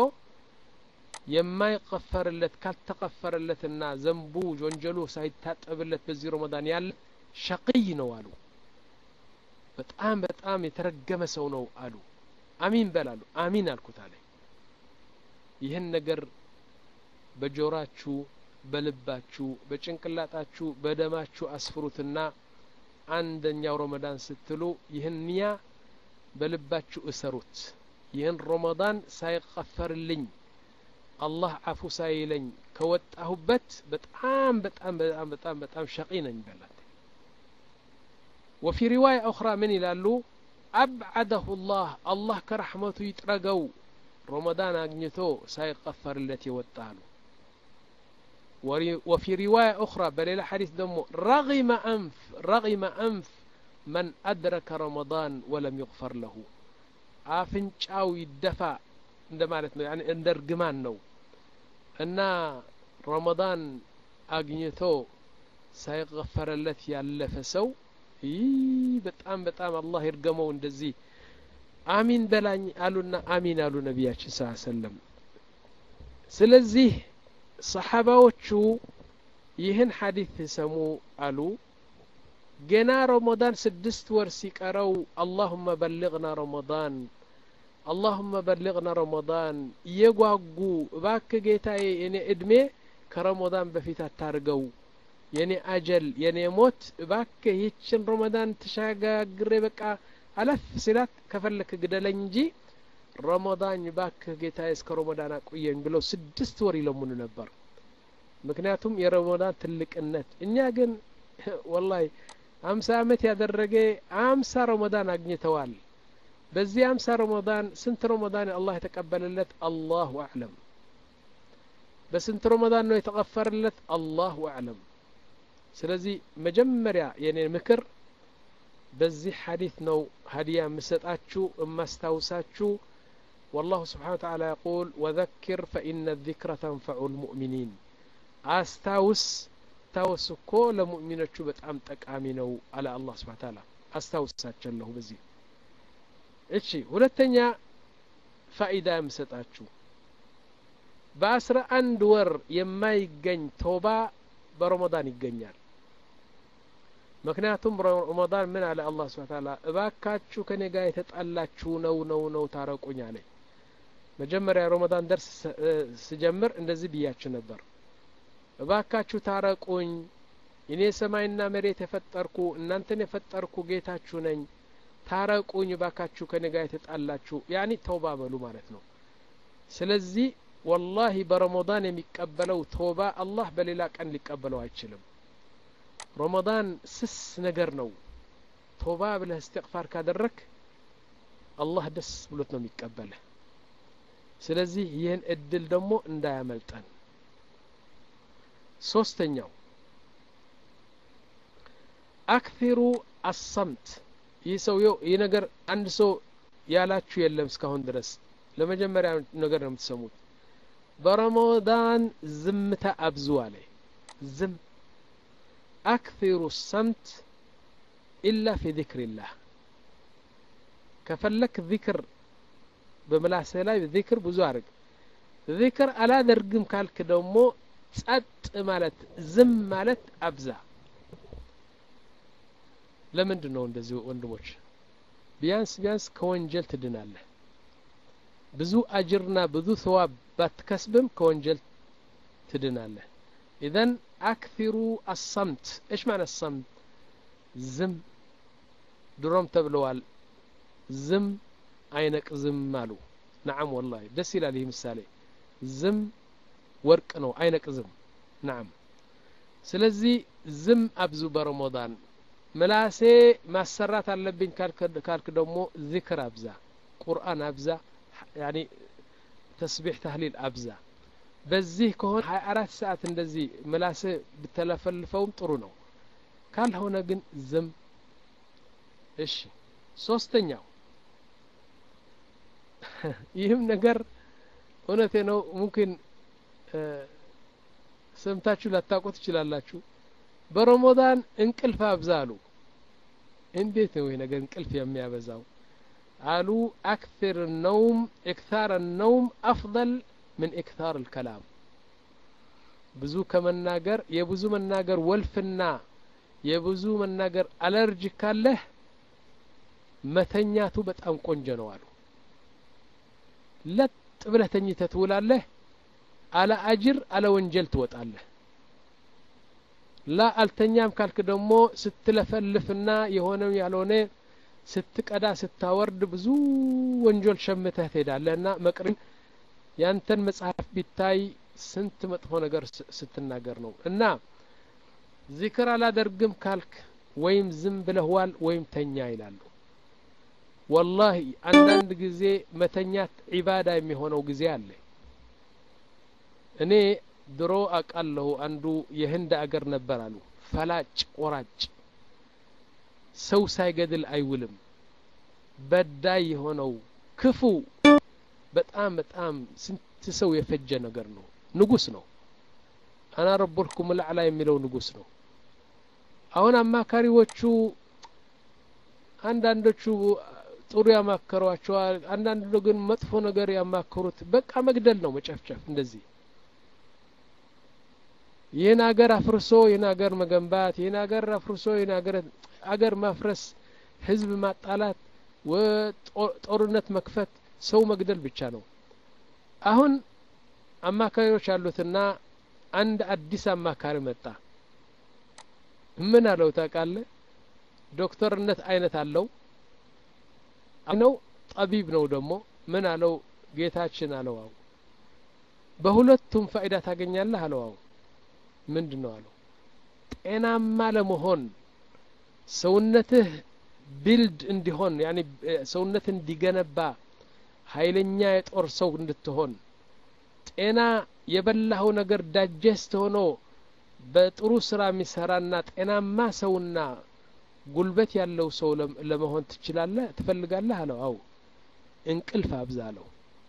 የማይቀፈርለት ካልተቀፈረለትና ዘንቡ ወንጀሉ ሳይታጠብለት በዚህ ረመዳን ያለ ሸቅይ ነው አሉ በጣም በጣም የተረገመ ሰው ነው አሉ አሚን በላሉ አሚን አልኩት አለ ይህን ነገር በጆራችሁ በልባችሁ በጭንቅላጣችሁ በደማችሁ አስፍሩትና አንደኛው ረመዳን ስትሉ ይህን ኒያ በልባችሁ እሰሩት ይህን ረመዳን ሳይቀፈርልኝ አላህ አፉ ሳይለኝ ከወጣሁበት በጣም በጣም በጣም በጣም በጣም ሸቂ ነኝ በላት وفي رواية أخرى من يلالو أبعده الله الله كرحمته يترقوا رمضان أجنتو سيغفر التي وطالو وفي رواية أخرى بل حديث دمو رغم أنف رغم أنف من أدرك رمضان ولم يغفر له አፍንጫው ይደፋ እንደማለት ነው ያኔ እንደ እርግማን ነው እና ረመዳን አግኝቶ ሳይገፈረለት ያለፈ ሰው ይህ በጣም በጣም አላህ ይርገመው እንደዚህ አሚን በላኝ አሉና አሚን አሉ ነቢያችን ስ ሰለም ስለዚህ ሰሓባዎቹ ይህን ሐዲት ሲሰሙ አሉ ገና ረመዳን ስድስት ወር ሲቀረው አላሁመ በልግና ረመዳን አላሁመ በልግና ረመዳን እየጓጉ እባክ ጌታዬ የኔ እድሜ ከረመዳን በፊት አታርገው የኔ አጀል የኔ ሞት እባክ ይችን ረመዳን ተሻጋግሬ በቃ አለፍ ሲላት ከፈለክ ግደለኝ እንጂ ረመዳን ባክህ ጌታዬ እስከ ረመዳን አቆየኝ ብለው ስድስት ወር ይለሙኑ ነበር ምክንያቱም የረመዳን ትልቅነት እኛ ግን ወላሂ አምሳ አመት ያደረገ አምሳ ረመዳን አግኝተዋል በዚህ አምሳ ረመዳን ስንት ረመዳን አላህ የተቀበለለት አላሁ አዕለም በስንት ረመዳን ነው የተቀፈረለት አላሁ አዕለም ስለዚህ መጀመሪያ የኔ ምክር በዚህ ሐዲት ነው ሀዲያ የምሰጣችሁ የማስታውሳችሁ والله سبحانه وتعالى يقول وذكر فإن الذكر تنفع المؤمنين أستاوس أستاوس كو لمؤمنة بتأم تكامي نو على الله سبحانه وتعالى أستاوس ساتشله بزي እሺ ሁለተኛ ፋኢዳ የምሰጣችሁ በአስራ አንድ ወር የማይገኝ ቶባ በረመዳን ይገኛል ምክንያቱም ረመዳን ምን አለ አላህ ስብሐ ተዓላ እባካችሁ ከኔ ጋር የተጣላችሁ ነው ነው ነው ታረቁኝ አለኝ መጀመሪያ ረመዳን ደርስ ስጀምር እንደዚህ ብያችሁ ነበር እባካችሁ ታረቁኝ እኔ ሰማይና መሬት የፈጠርኩ እናንተን የፈጠርኩ ጌታችሁ ነኝ ታረቁኝ ባካችሁ ከኔ ጋር የተጣላችሁ ያኒ ተውባ በሉ ማለት ነው ስለዚህ ወላሂ በረመዳን የሚቀበለው ተውባ አላህ በሌላ ቀን ሊቀበለው አይችልም ረመዳን ስስ ነገር ነው ተውባ ብለህ እስትቅፋር ካደረክ አላህ ደስ ብሎት ነው የሚቀበልህ ስለዚህ ይህን እድል ደግሞ እንዳያመልጠን ሶስተኛው አክፊሩ አሰምት ይህ ሰውየው ይህ ነገር አንድ ሰው ያላችሁ የለም እስካሁን ድረስ ለመጀመሪያ ነገር ነው የምትሰሙት በረመዳን ዝምታ አብዙ አለ ዝም አክፊሩ ሰምት ኢላ ፊ ዚክሪላህ ከፈለክ ዚክር በምላስህ ላይ ዚክር ብዙ አድርግ ዚክር አላደርግም ካልክ ደግሞ ጸጥ ማለት ዝም ማለት አብዛ ለምንድን ነው እንደዚህ ወንድሞች ቢያንስ ቢያንስ ከወንጀል ትድናለህ ብዙ አጅርና ብዙ ሰዋብ ባትከስብም ከወንጀል ትድናለህ ኢዘን አክፊሩ አሰምት እሽ ማለት ሰምት ዝም ድሮም ተብለዋል ዝም አይነቅዝም አሉ ነዓም ወላሂ ደስ ይላል ይህ ምሳሌ ዝም ወርቅ ነው አይነቅዝም ነዓም ስለዚህ ዝም አብዙ በረመዳን ምላሴ ማሰራት አለብኝ ካልክ ደግሞ ዚክር አብዛ ቁርአን አብዛ ያኒ ተስቢሕ ተህሊል አብዛ በዚህ ከሆነ ሀያ አራት ሰዓት እንደዚህ ምላሴ ብተለፈልፈውም ጥሩ ነው ካልሆነ ግን ዝም እሺ ሶስተኛው ይህም ነገር እውነቴ ነው ሙምኪን ሰምታችሁ ላታውቁ ትችላላችሁ በረመዳን እንቅልፍ አብዛ አሉ እንዴት ነው ይህ ነገር እንቅልፍ የሚያበዛው አሉ አክثር ነውም ኢክታር ነውም አፍضል ምን ኢክታር الከላም ብዙ ከመናገር የብዙ መናገር ወልፍና የብዙ መናገር አለርጂ ካለህ መተኛቱ በጣም ቆንጆ ነው አሉ ለጥ ብለህ ተኝተህ ትውላለህ አለ አጅር አለ ወንጀል ትወጣለህ ላ አልተኛም ካልክ ደግሞ ስትለፈልፍና የሆነ ያልሆነ ስትቀዳ ስታወርድ ብዙ ወንጀል ሸምተህ ትሄዳለህ እና መቅርን ያንተን መጽሐፍ ቢታይ ስንት መጥፎ ነገር ስትናገር ነው እና ዚክር አላደርግም ካልክ ወይም ዝም ብለህዋል ወይም ተኛ ይላሉ ወላሂ አንዳንድ ጊዜ መተኛት ዒባዳ የሚሆነው ጊዜ አለ እኔ ድሮ አቃለሁ አንዱ የህንድ አገር ነበር አሉ ፈላጭ ቆራጭ ሰው ሳይገድል አይውልም በዳይ የሆነው ክፉ በጣም በጣም ስንት ሰው የፈጀ ነገር ነው ንጉስ ነው አና ረቡልኩም ልዕላ የሚለው ንጉስ ነው አሁን አማካሪዎቹ አንዳንዶቹ ጥሩ ያማከሯቸዋል አንዳንዱ ግን መጥፎ ነገር ያማከሩት በቃ መግደል ነው መጨፍጨፍ እንደዚህ ይህን አገር አፍርሶ ይህን አገር መገንባት ይህን አገር አፍርሶ ይህን አገር አገር ማፍረስ ህዝብ ማጣላት ጦርነት መክፈት ሰው መግደል ብቻ ነው አሁን አማካሪዎች አሉትና አንድ አዲስ አማካሪ መጣ ምን አለው ታውቃለህ ዶክተርነት አይነት አለው ነው ጠቢብ ነው ደግሞ ምን አለው ጌታችን አለው አው በሁለቱም ፋይዳ ታገኛለህ አለው አው ምንድን ነው አለው ጤናማ ለመሆን ሰውነትህ ቢልድ እንዲሆን ያኒ ሰውነት እንዲገነባ ኃይለኛ የጦር ሰው እንድትሆን ጤና የበላኸው ነገር ዳጀስት ሆኖ በጥሩ ስራ የሚሰራና ጤናማ ሰውና ጉልበት ያለው ሰው ለመሆን ትችላለህ ትፈልጋለህ አለው አው እንቅልፍ አብዛ አለው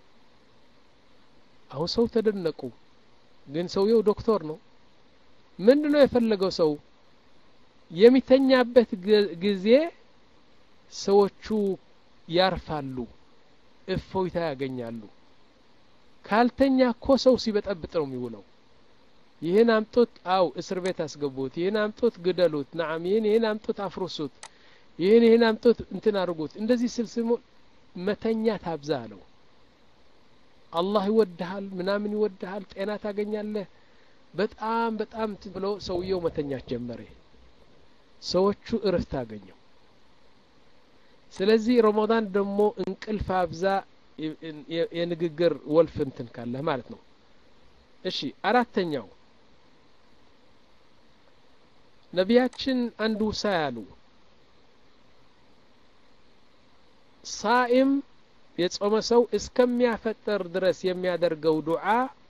አሁን ሰው ተደነቁ ግን ሰውየው ዶክተር ነው ምንድ ነው የፈለገው ሰው የሚተኛበት ጊዜ ሰዎቹ ያርፋሉ እፎይታ ያገኛሉ ካልተኛ እኮ ሰው ሲበጠብጥ ነው የሚውለው ይህን አምጡት አው እስር ቤት አስገቡት ይህን አምጡት ግደሉት ናም ይህን ይህን አምጡት አፍርሱት ይህን ይህን አምጡት እንትን አድርጉት እንደዚህ ስልስሙ መተኛት አብዛ አለው አላህ ይወድሃል ምናምን ይወድሃል ጤና ታገኛለህ በጣም በጣም ብሎ ሰውየው መተኛት ጀመረ ሰዎቹ እረፍት አገኘው ስለዚህ ረመዳን ደግሞ እንቅልፍ አብዛ የንግግር ወልፍ እንትን ካለህ ማለት ነው እሺ አራተኛው ነቢያችን አንዱ ሳ ያሉ ሳኢም የጾመ ሰው እስከሚያፈጠር ድረስ የሚያደርገው ዱዓ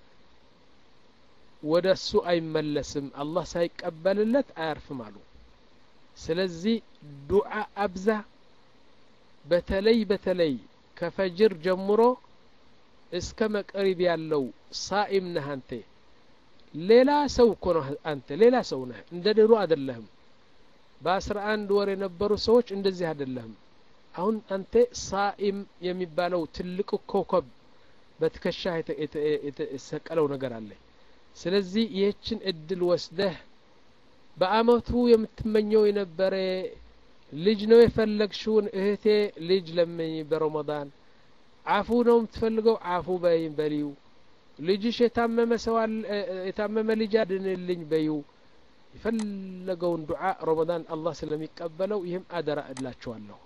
ወደ እሱ አይመለስም አላህ ሳይቀበልለት አያርፍም አሉ ስለዚህ ዱዓ አብዛ በተለይ በተለይ ከፈጅር ጀምሮ እስከ መቅሪብ ያለው ሳኢም ነህ አንተ ሌላ ሰው እኮ ነህ አንተ ሌላ ሰው ነህ እንደ ድሮ አይደለህም በአስራ አንድ ወር የነበሩ ሰዎች እንደዚህ አይደለህም አሁን አንተ ሳኢም የሚባለው ትልቁ ኮከብ በትከሻ የተሰቀለው ነገር አለ ስለዚህ ይህችን እድል ወስደህ በአመቱ የምትመኘው የነበረ ልጅ ነው የፈለግሽውን እህቴ ልጅ ለምኝ በረመዳን አፉ ነው የምትፈልገው አፉ በይ በሊው ልጅሽ የታመመ ሰው የታመመ ልጅ አድንልኝ በዩ የፈለገውን ዱዓ ረመዳን አላህ ስለሚቀበለው ይህም አደራ እላችኋለሁ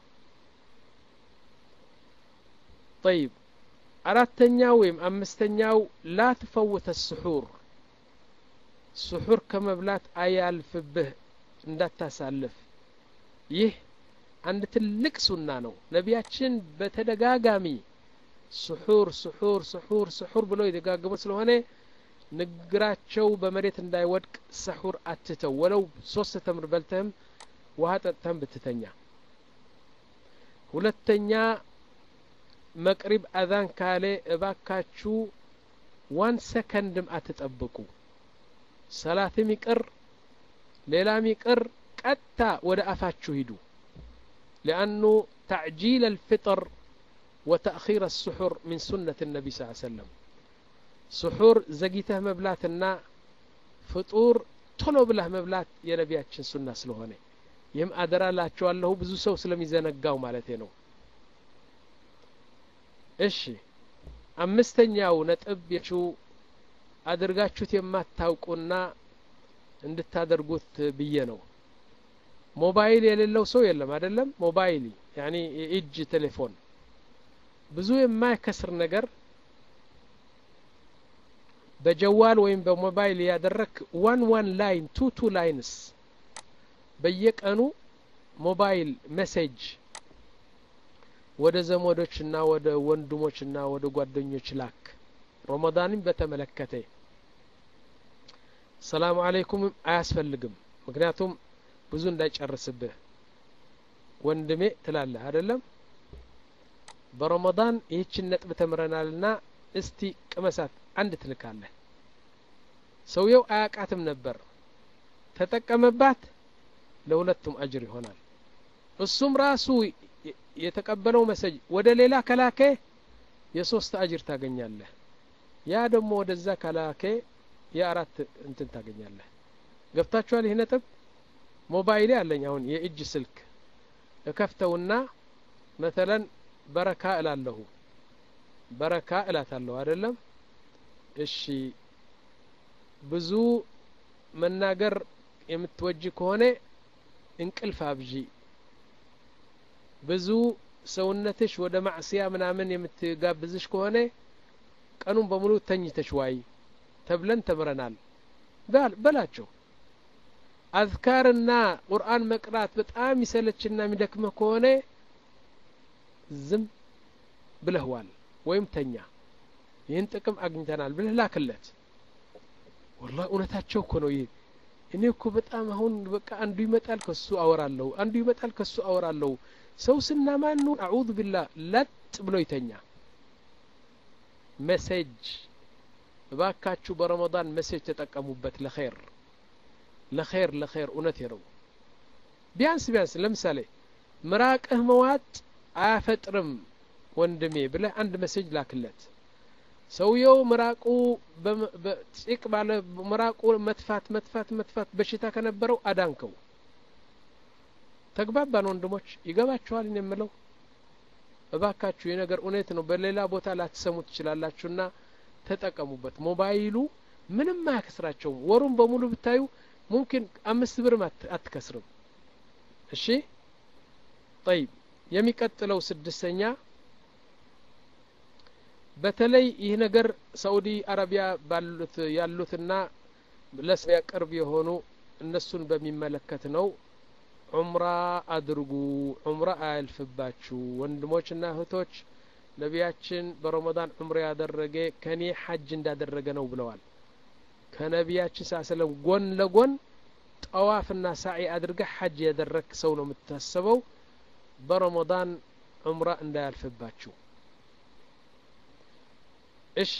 طيب አራተኛው ወይም አምስተኛው ላ ትፈውተ ስሑር ስሑር ከመብላት አያልፍብህ እንዳታሳልፍ ይህ አንድ ትልቅ ሱና ነው ነቢያችን በተደጋጋሚ ስሑር ስሑር ስሑር ስሑር ብለው የደጋገሙ ስለሆነ ንግግራቸው በመሬት እንዳይወድቅ ሰሑር አትተው ወለው ሶስት ተምር በልተህም ውሃ ጠጥተህም ብትተኛ ሁለተኛ መቅሪብ አዛን ካለ እባካችሁ ዋን ሰከንድም አትጠብቁ ሰላትም ይቅር ሌላም ይቅር ቀጥታ ወደ አፋችሁ ሂዱ ሊአኑ ተዕጂል አልፍጥር وتأخير السحور من سنة النبي صلى الله عليه وسلم سحور زقيته مبلاتنا فطور ቶሎ ብለህ መብላት የነቢያችን ሱና ስለሆነ ይህም አደራ ላቸዋለሁ ብዙ ሰው ስለሚዘነጋው ማለት ነው እሺ አምስተኛው ነጥብ የቹ አድርጋችሁት የማታውቁና እንድታደርጉት ብዬ ነው ሞባይል የሌለው ሰው የለም አይደለም ሞባይል ያኒ የእጅ ቴሌፎን ብዙ የማይከስር ነገር በጀዋል ወይም በሞባይል ያደረክ ዋን ዋን ላይን ቱ ቱ ላይንስ በየቀኑ ሞባይል ሜሴጅ ወደ ዘመዶችና ወደ ወንድሞችና ወደ ጓደኞች ላክ ረመዳንን በተመለከተ ሰላሙ አለይኩም አያስፈልግም ምክንያቱም ብዙ እንዳይጨርስብህ ወንድሜ ትላለህ አይደለም በረመዳን ይህችን ነጥብ ተምረናልና እስቲ ቅመሳት አንድ ትልካለህ ሰውየው አያቃትም ነበር ተጠቀመባት ለሁለቱም አጅር ይሆናል እሱም ራሱ የተቀበለው መሰጅ ወደ ሌላ ከላከ የሶስት አጅር ታገኛለህ ያ ደግሞ ወደዛ ከላከ የአራት እንትን ታገኛለህ ገብታችኋል ይህ ነጥብ ሞባይሌ አለኝ አሁን የእጅ ስልክ እከፍተውና መተለን በረካ እላለሁ በረካ እላታለሁ አይደለም እሺ ብዙ መናገር የምትወጅ ከሆነ እንቅልፍ አብዢ ብዙ ሰውነትሽ ወደ ማዕስያ ምናምን የምትጋብዝሽ ከሆነ ቀኑን በሙሉ ተኝተሽ ዋይ ተብለን ተምረናል በላቸው አዝካርና ቁርአን መቅራት በጣም ይሰለችና የሚደክመህ ከሆነ ዝም ብለህዋል ወይም ተኛ ይህን ጥቅም አግኝተናል ብለህ ላክለት ወላ እውነታቸው እኮ ነው ይህ እኔ እኮ በጣም አሁን በቃ አንዱ ይመጣል ከሱ አወራለሁ አንዱ ይመጣል ከሱ አወራለሁ ሰው ስናማኑ አዑዙ ቢላህ ለጥ ብሎ ይተኛ መሴጅ እባካችሁ በረመዳን መሴጅ ተጠቀሙበት ለኸይር ለኸይር ለኸይር እውነት ነው ቢያንስ ቢያንስ ለምሳሌ ምራቅህ መዋጥ አያፈጥርም ወንድሜ ብለህ አንድ መሴጅ ላክለት ሰውየው ምራቁ ጭቅ ባለ ምራቁ መትፋት መትፋት መትፋት በሽታ ከነበረው አዳንከው ተግባባን ወንድሞች ይገባችኋል እኔ የምለው እባካችሁ የነገር እውነት ነው በሌላ ቦታ ላትሰሙ ትችላላችሁና ተጠቀሙበት ሞባይሉ ምንም አያከስራቸውም ወሩን በሙሉ ብታዩ ሙምኪን አምስት ብርም አትከስርም እሺ ጠይብ የሚቀጥለው ስድስተኛ በተለይ ይህ ነገር ሳኡዲ አረቢያ ባሉት ያሉትና ለእስያ ቅርብ የሆኑ እነሱን በሚመለከት ነው ዑምራ አድርጉ ዑምራ አያልፍባችሁ ወንድሞችና እህቶች ነቢያችን በረመዳን ዑምራ ያደረገ ከኔ ሐጅ እንዳደረገ ነው ብለዋል ከነቢያችን ሳ ሰለም ጎን ለጎን ጠዋፍና ሳዒ አድርገህ ሐጅ ያደረግ ሰው ነው የምታሰበው በረመዳን ዑምራ እንዳያልፍባችሁ እሺ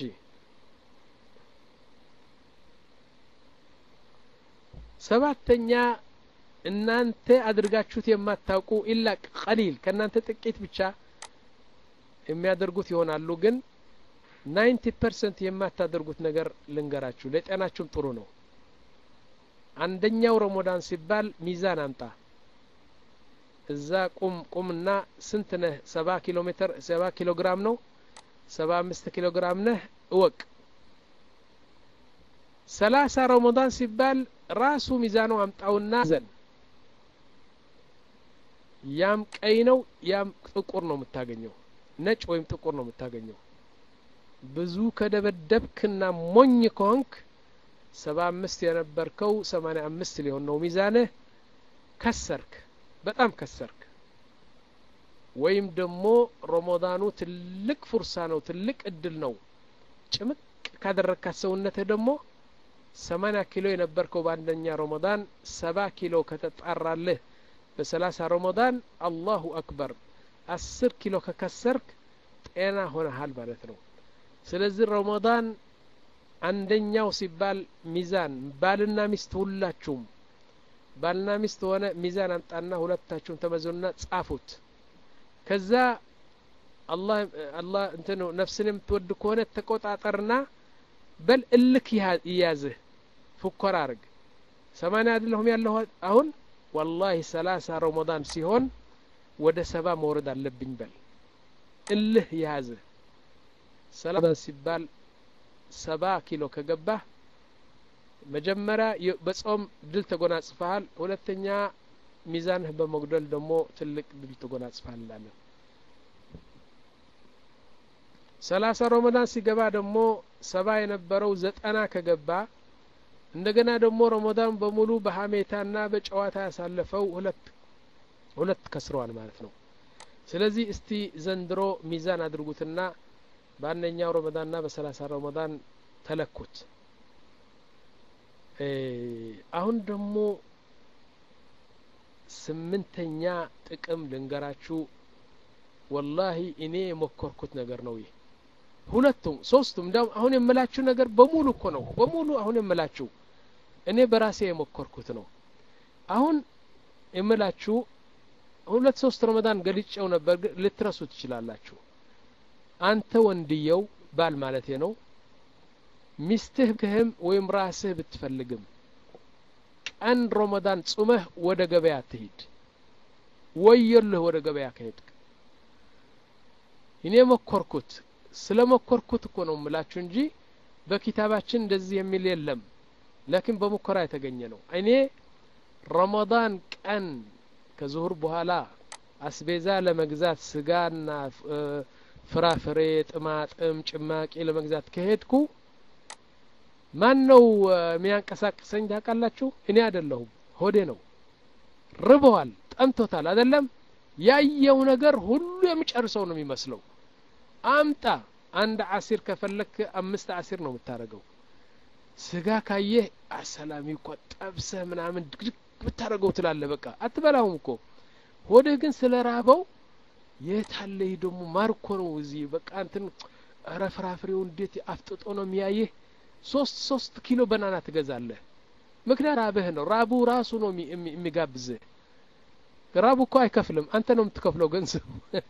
ሰባተኛ እናንተ አድርጋችሁት የማታውቁ ኢላ ቀሊል ከእናንተ ጥቂት ብቻ የሚያደርጉት ይሆናሉ ግን ናይንቲ ፐርሰንት የማታደርጉት ነገር ልንገራችሁ ለጤናችሁም ጥሩ ነው አንደኛው ረመዳን ሲባል ሚዛን አምጣ እዛ ቁም ቁምና ስንት ነህ ሰባ ኪሎ ሜትር ሰባ ኪሎ ግራም ነው ሰባ አምስት ኪሎ ግራም ነህ እወቅ ሰላሳ ረመዳን ሲባል ራሱ ሚዛኑ አምጣውና ዘን ያም ቀይ ነው ያም ጥቁር ነው የምታገኘው ነጭ ወይም ጥቁር ነው የምታገኘው ብዙ ከደበደብክና ሞኝ ከሆንክ ሰባ አምስት የነበርከው ሰማኒያ አምስት ሊሆን ነው ሚዛንህ ከሰርክ በጣም ከሰርክ ወይም ደግሞ ረመዳኑ ትልቅ ፉርሳ ነው ትልቅ እድል ነው ጭምቅ ካደረግካት ሰውነትህ ደግሞ ሰማኒያ ኪሎ የነበርከው በአንደኛ ረመዳን ሰባ ኪሎ ከተጣራልህ በሰላሳ ረመዳን አላሁ አክበር አስር ኪሎ ከከሰርክ ጤና ሆነሃል ማለት ነው ስለዚህ ረመዳን አንደኛው ሲባል ሚዛን ባልና ሚስት ሁላችሁም ባልና ሚስት ሆነ ሚዛን አምጣና ሁለታችሁም ተመዘኑና ጻፉት ከዛ አላህ አላህ እንትን ነፍስን የምትወድ ከሆነ ተቆጣጠርና በል እልክ ይያዝህ ፉኮራ አርግ ሰማንያ አይደለሁም ያለሁ አሁን ወላሂ ሰላሳ ረመዳን ሲሆን ወደ ሰባ መውረድ አለብኝ በል እልህ የያዝህ ሰላሳ ሲባል ሰባ ኪሎ ከገባህ መጀመሪያ በጾም ድል ተጎናጽፈሃል ሁለተኛ ሚዛንህ በመጉደል ደግሞ ትልቅ ድል ተጎናጽፈሃል እንላለን ሰላሳ ረመዳን ሲገባ ደግሞ ሰባ የነበረው ዘጠና ከገባ እንደገና ደግሞ ረመዳን በሙሉ በሀሜታና በጨዋታ ያሳለፈው ሁለት ሁለት ከስረዋል ማለት ነው ስለዚህ እስቲ ዘንድሮ ሚዛን አድርጉትና በአንደኛው ረመዳንና በሰላሳ ረመዳን ተለኩት አሁን ደግሞ ስምንተኛ ጥቅም ልንገራችሁ ወላሂ እኔ የሞከርኩት ነገር ነው ይህ ሁለቱም ሶስቱም እንዲያውም አሁን የምላችሁ ነገር በሙሉ እኮ ነው በሙሉ አሁን የምላችሁ እኔ በራሴ የሞከርኩት ነው አሁን የምላችሁ ሁለት ሶስት ረመዳን ገልጨው ነበር ግን ልትረሱ ትችላላችሁ አንተ ወንድየው ባል ማለት ነው ሚስትህ ክህም ወይም ራስህ ብትፈልግም ቀን ረመዳን ጹመህ ወደ ገበያ ትሂድ ወየልህ ወደ ገበያ ከሄድክ እኔ መኮርኩት ስለ መኮርኩት እኮ ነው ምላችሁ እንጂ በኪታባችን እንደዚህ የሚል የለም ላኪን በሙከራ የተገኘ ነው እኔ ረመዳን ቀን ከዙሁር በኋላ አስቤዛ ለመግዛት ስጋና ፍራፍሬ ጥማጥም ጭማቂ ለመግዛት ከሄድኩ ማን ነው የሚያንቀሳቅሰኝ ታውቃላችሁ እኔ አይደለሁም ሆዴ ነው ርበዋል ጠምቶታል አይደለም ያየው ነገር ሁሉ የሚጨርሰው ነው የሚመስለው አምጣ አንድ አሲር ከፈለክ አምስት አሲር ነው የምታደርገው ስጋ ካየህ አሰላሚ እኮ ጠብሰህ ምናምን ድግድግ ብታደርገው ትላለ በቃ አትበላውም እኮ ሆድህ ግን ስለ ራበው የታለ ይህ ደግሞ ማርኮ ነው እዚህ በቃ እንትን ኧረ ፍራፍሬው እንዴት አፍጥጦ ነው የሚያይህ ሶስት ሶስት ኪሎ በናና ትገዛለህ ምክንያት ራብህ ነው ራቡ ራሱ ነው የሚጋብዝህ ራቡ እኮ አይከፍልም አንተ ነው የምትከፍለው ገንዘቡ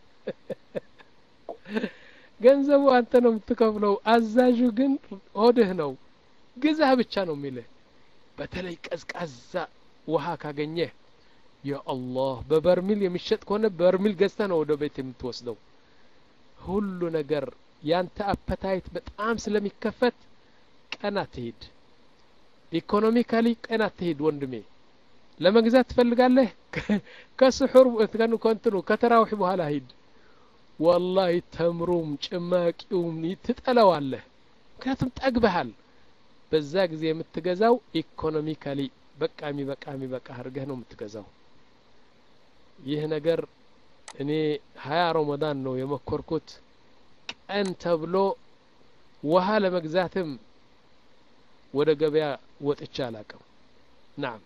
ገንዘቡ አንተ ነው የምትከፍለው አዛዡ ግን ሆድህ ነው ግዛህ ብቻ ነው የሚልህ በተለይ ቀዝቃዛ ውሃ ካገኘህ የአላህ በበርሚል የሚሸጥ ከሆነ በርሚል ገዝተህ ነው ወደ ቤት የምትወስደው ሁሉ ነገር ያንተ አፐታይት በጣም ስለሚከፈት ቀን አትሂድ ኢኮኖሚካሊ ቀን አትሂድ ወንድሜ ለመግዛት ትፈልጋለህ ከስሑር ከንትኑ ከተራዊሕ በኋላ ሂድ ወላሂ ተምሩም ጭማቂውም ትጠለዋለህ ምክንያቱም ጠግበሃል በዛ ጊዜ የምትገዛው ኢኮኖሚካሊ በቃ የሚበቃ የሚበቃ አድርገህ ነው የምትገዛው ይህ ነገር እኔ ሀያ ረመዳን ነው የመኮርኩት ቀን ተብሎ ውሃ ለመግዛትም ወደ ገበያ ወጥቻ አላቅም ናም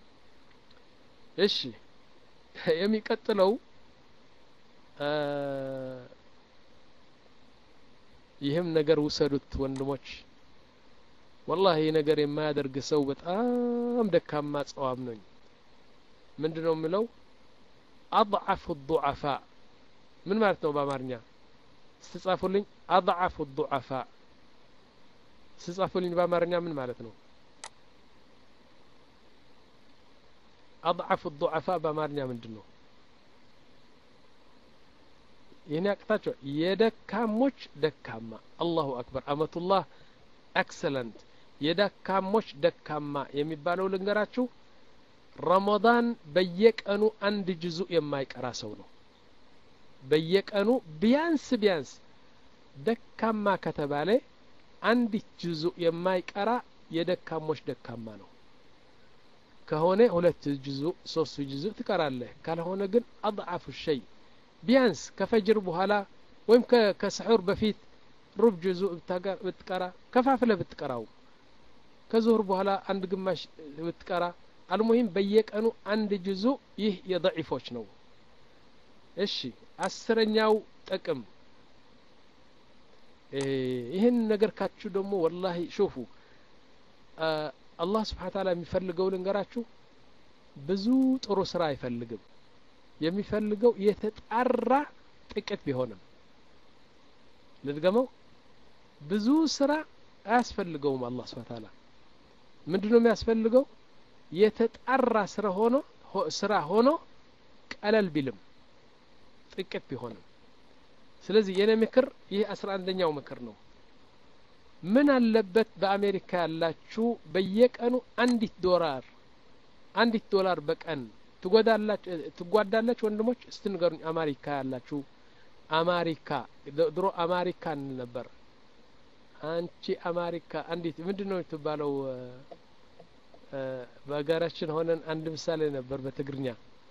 እሺ የሚቀጥለው ይህም ነገር ውሰዱት ወንድሞች ወላሂ ይህ ነገር የማያደርግ ሰው በጣም ደካማ ጸዋም ነኝ ምንድን ነው የምለው አضعፍ الضعفاء ምን ማለት ነው በአማርኛ ስትጻፉልኝ አضعፍ الضعفاء ስትጻፉልኝ በአማርኛ ምን ማለት ነው አضعፍ الضعفاء በአማርኛ ምንድን ነው ይህን ያቅታቸው የደካሞች ደካማ አላሁ አክበር አመቱላህ ኤክሰለንት የደካሞች ደካማ የሚባለው ልንገራችሁ ረመዳን በየቀኑ አንድ ጅዙ የማይቀራ ሰው ነው በየቀኑ ቢያንስ ቢያንስ ደካማ ከተባለ አንዲት ጅዙ የማይቀራ የደካሞች ደካማ ነው ከሆነ ሁለት ጅዙ ሶስት ጅዙ ትቀራለህ ካልሆነ ግን አضعፉ ሸይ ቢያንስ ከፈጅር በኋላ ወይም ከስሑር በፊት ሩብ ጅዙ ብትቀራ ከፋፍለ ብትቀራው ከዙሁር በኋላ አንድ ግማሽ ብትቀራ አልሙሂም በየቀኑ አንድ ጅዙ ይህ የضዒፎች ነው እሺ አስረኛው ጥቅም ይህን ነገር ካችሁ ደግሞ ወላሂ ሹፉ አላህ ስብሓን ታላ የሚፈልገው ልንገራችሁ ብዙ ጥሩ ስራ አይፈልግም የሚፈልገው የተጣራ ጥቂት ቢሆንም ልድገመው ብዙ ስራ አያስፈልገውም አላህ ስብሓን ታላ ምንድ ነው የሚያስፈልገው የተጣራ ስራ ሆኖ ስራ ሆኖ ቀለል ቢልም ጥቂት ቢሆንም ስለዚህ የኔ ምክር ይህ አስራ አንደኛው ምክር ነው ምን አለበት በአሜሪካ ያላችሁ በየቀኑ አንዲት ዶላር አንዲት ዶላር በቀን ትጓዳላች ወንድሞች እስቲ ንገሩኝ አማሪካ ያላችሁ አማሪካ ድሮ አማሪካ እንል ነበር አንቺ አማሪካ አንዲት ምንድን ነው የምትባለው በሀገራችን ሆነን አንድ ምሳሌ ነበር በትግርኛ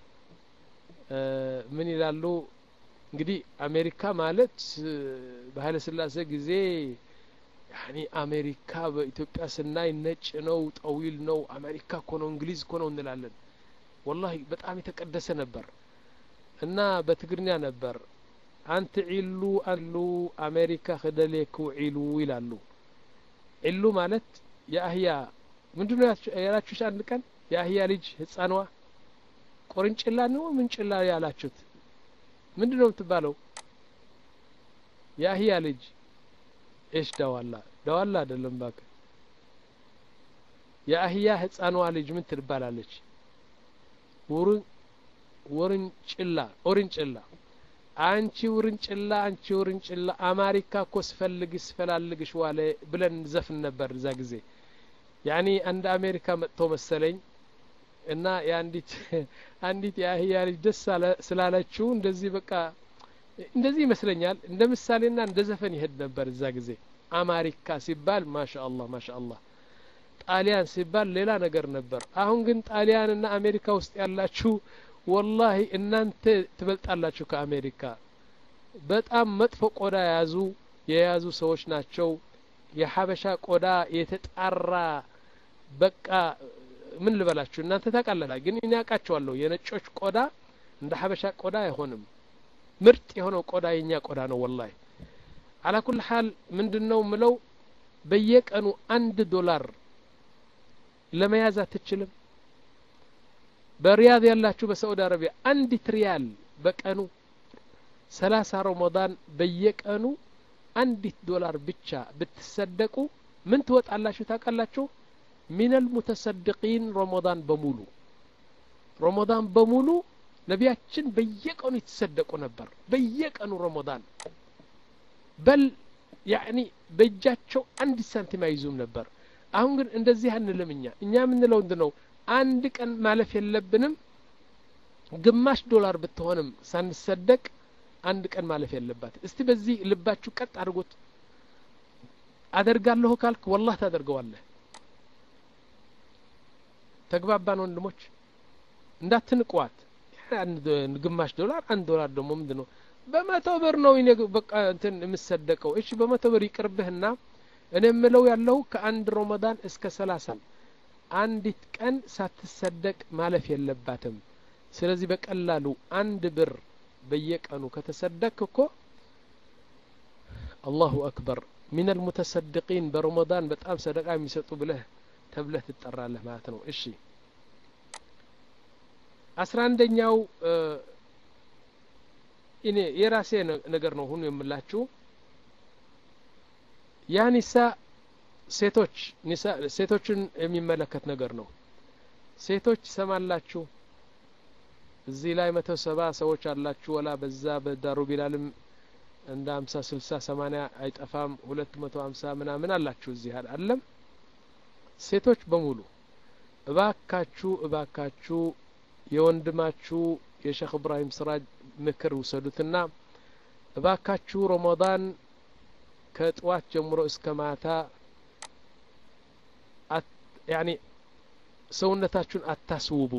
ምን ይላሉ እንግዲህ አሜሪካ ማለት በኃይለ ስላሴ ጊዜ ያኒ አሜሪካ በኢትዮጵያ ስናይ ነጭ ነው ጠዊል ነው አሜሪካ እኮ ነው እንግሊዝ እኮ ነው እንላለን ወላሂ በጣም የተቀደሰ ነበር እና በትግርኛ ነበር አንት ዒሉ አሉ አሜሪካ ክደሌኩ ዒሉ ይላሉ ዒሉ ማለት የአህያ ምንድ ነው ያላችሁሽ አንድ ቀን የአህያ ልጅ ህጻኗ ቆርንጭላ ነው ምንጭላ ያላችሁት ምንድ ነው የምትባለው የአህያ ልጅ ኤሽ ደዋላ ደዋላ አይደለም ባክ የአህያ ህጻኗ ልጅ ምን ትባላለች ውርንጭላ ኦርንጭላ አንቺ ውርንጭላ አንቺ ውርንጭላ አማሪካ እኮ ስፈልግ ስፈላልግሽ ዋለ ብለን ዘፍን ነበር እዛ ጊዜ ያኒ አንድ አሜሪካ መጥቶ መሰለኝ እና የአንዲት አንዲት የአህያ ልጅ ደስ ስላለችው እንደዚህ በቃ እንደዚህ ይመስለኛል እንደ ምሳሌና እንደ ዘፈን ይሄድ ነበር እዛ ጊዜ አማሪካ ሲባል ማሻ አላህ ማሻ አላህ ጣሊያን ሲባል ሌላ ነገር ነበር አሁን ግን ጣሊያንና አሜሪካ ውስጥ ያላችሁ ወላሂ እናንተ ትበልጣላችሁ ከአሜሪካ በጣም መጥፎ ቆዳ የያዙ የያዙ ሰዎች ናቸው የሀበሻ ቆዳ የተጣራ በቃ ምን ልበላችሁ እናንተ ታቃለላ ግን እኔ ያውቃቸዋለሁ የነጮች ቆዳ እንደ ሀበሻ ቆዳ አይሆንም ምርጥ የሆነው ቆዳ የኛ ቆዳ ነው ወላሂ አላኩል ሀል ምንድን ነው ምለው በየቀኑ አንድ ዶላር ለመያዝ አትችልም በሪያድ ያላችሁ በሳዑዲ አረቢያ አንዲት ሪያል በቀኑ ሰላሳ ረመዳን በየቀኑ አንዲት ዶላር ብቻ ብትሰደቁ ምን ትወጣላችሁ ታውቃላችሁ ሚነል ሙተሰድቂን ረመዳን በሙሉ ረመዳን በሙሉ ነቢያችን በየቀኑ የተሰደቁ ነበር በየቀኑ ረመዳን በል ያኒ በእጃቸው አንድ ሳንቲም አይዙም ነበር አሁን ግን እንደዚህ አንልም እኛ እኛ የምንለው እንድ ነው አንድ ቀን ማለፍ የለብንም ግማሽ ዶላር ብትሆንም ሳንሰደቅ አንድ ቀን ማለፍ የለባት እስቲ በዚህ ልባችሁ ቀጥ አድርጎት አደርጋለሁ ካልክ ወላህ ታደርገዋለህ ተግባባን ወንድሞች እንዳትንቅዋት አንድ ግማሽ ዶላር አንድ ዶላር ደግሞ ምንድን ነው በመቶ ብር ነው እኔ በቃ እንትን የምሰደቀው እሺ በመቶ ብር ይቅርብህና እኔ የምለው ያለው ከአንድ ረመዳን እስከ ሰላሳ አንዲት ቀን ሳትሰደቅ ማለፍ የለባትም ስለዚህ በቀላሉ አንድ ብር በየቀኑ ከተሰደቅ እኮ አላሁ አክበር ሚን አልሙተሰድቂን በረመዳን በጣም ሰደቃ የሚሰጡ ብለህ ተብለህ ትጠራለህ ማለት ነው እሺ አስራ አንደኛው እኔ የራሴ ነገር ነው ሁኑ የምላችሁ ያ ኒሳ ሴቶች ኒሳ ሴቶችን የሚመለከት ነገር ነው ሴቶች ሰማላችሁ እዚህ ላይ መቶ ሰባ ሰዎች አላችሁ ወላ በዛ በዳሩ ቢላልም እንደ ሀምሳ ስልሳ ሰማኒያ አይጠፋም ሁለት መቶ ሀምሳ ምናምን አላችሁ እዚህ አለም ሴቶች በሙሉ እባካችሁ እባካችሁ የወንድማችሁ የሼክ እብራሂም ስራጅ ምክር ውሰዱትና እባካችሁ ረመዳን ከጥዋት ጀምሮ እስከ ማታ ያኒ ሰውነታችሁን አታስውቡ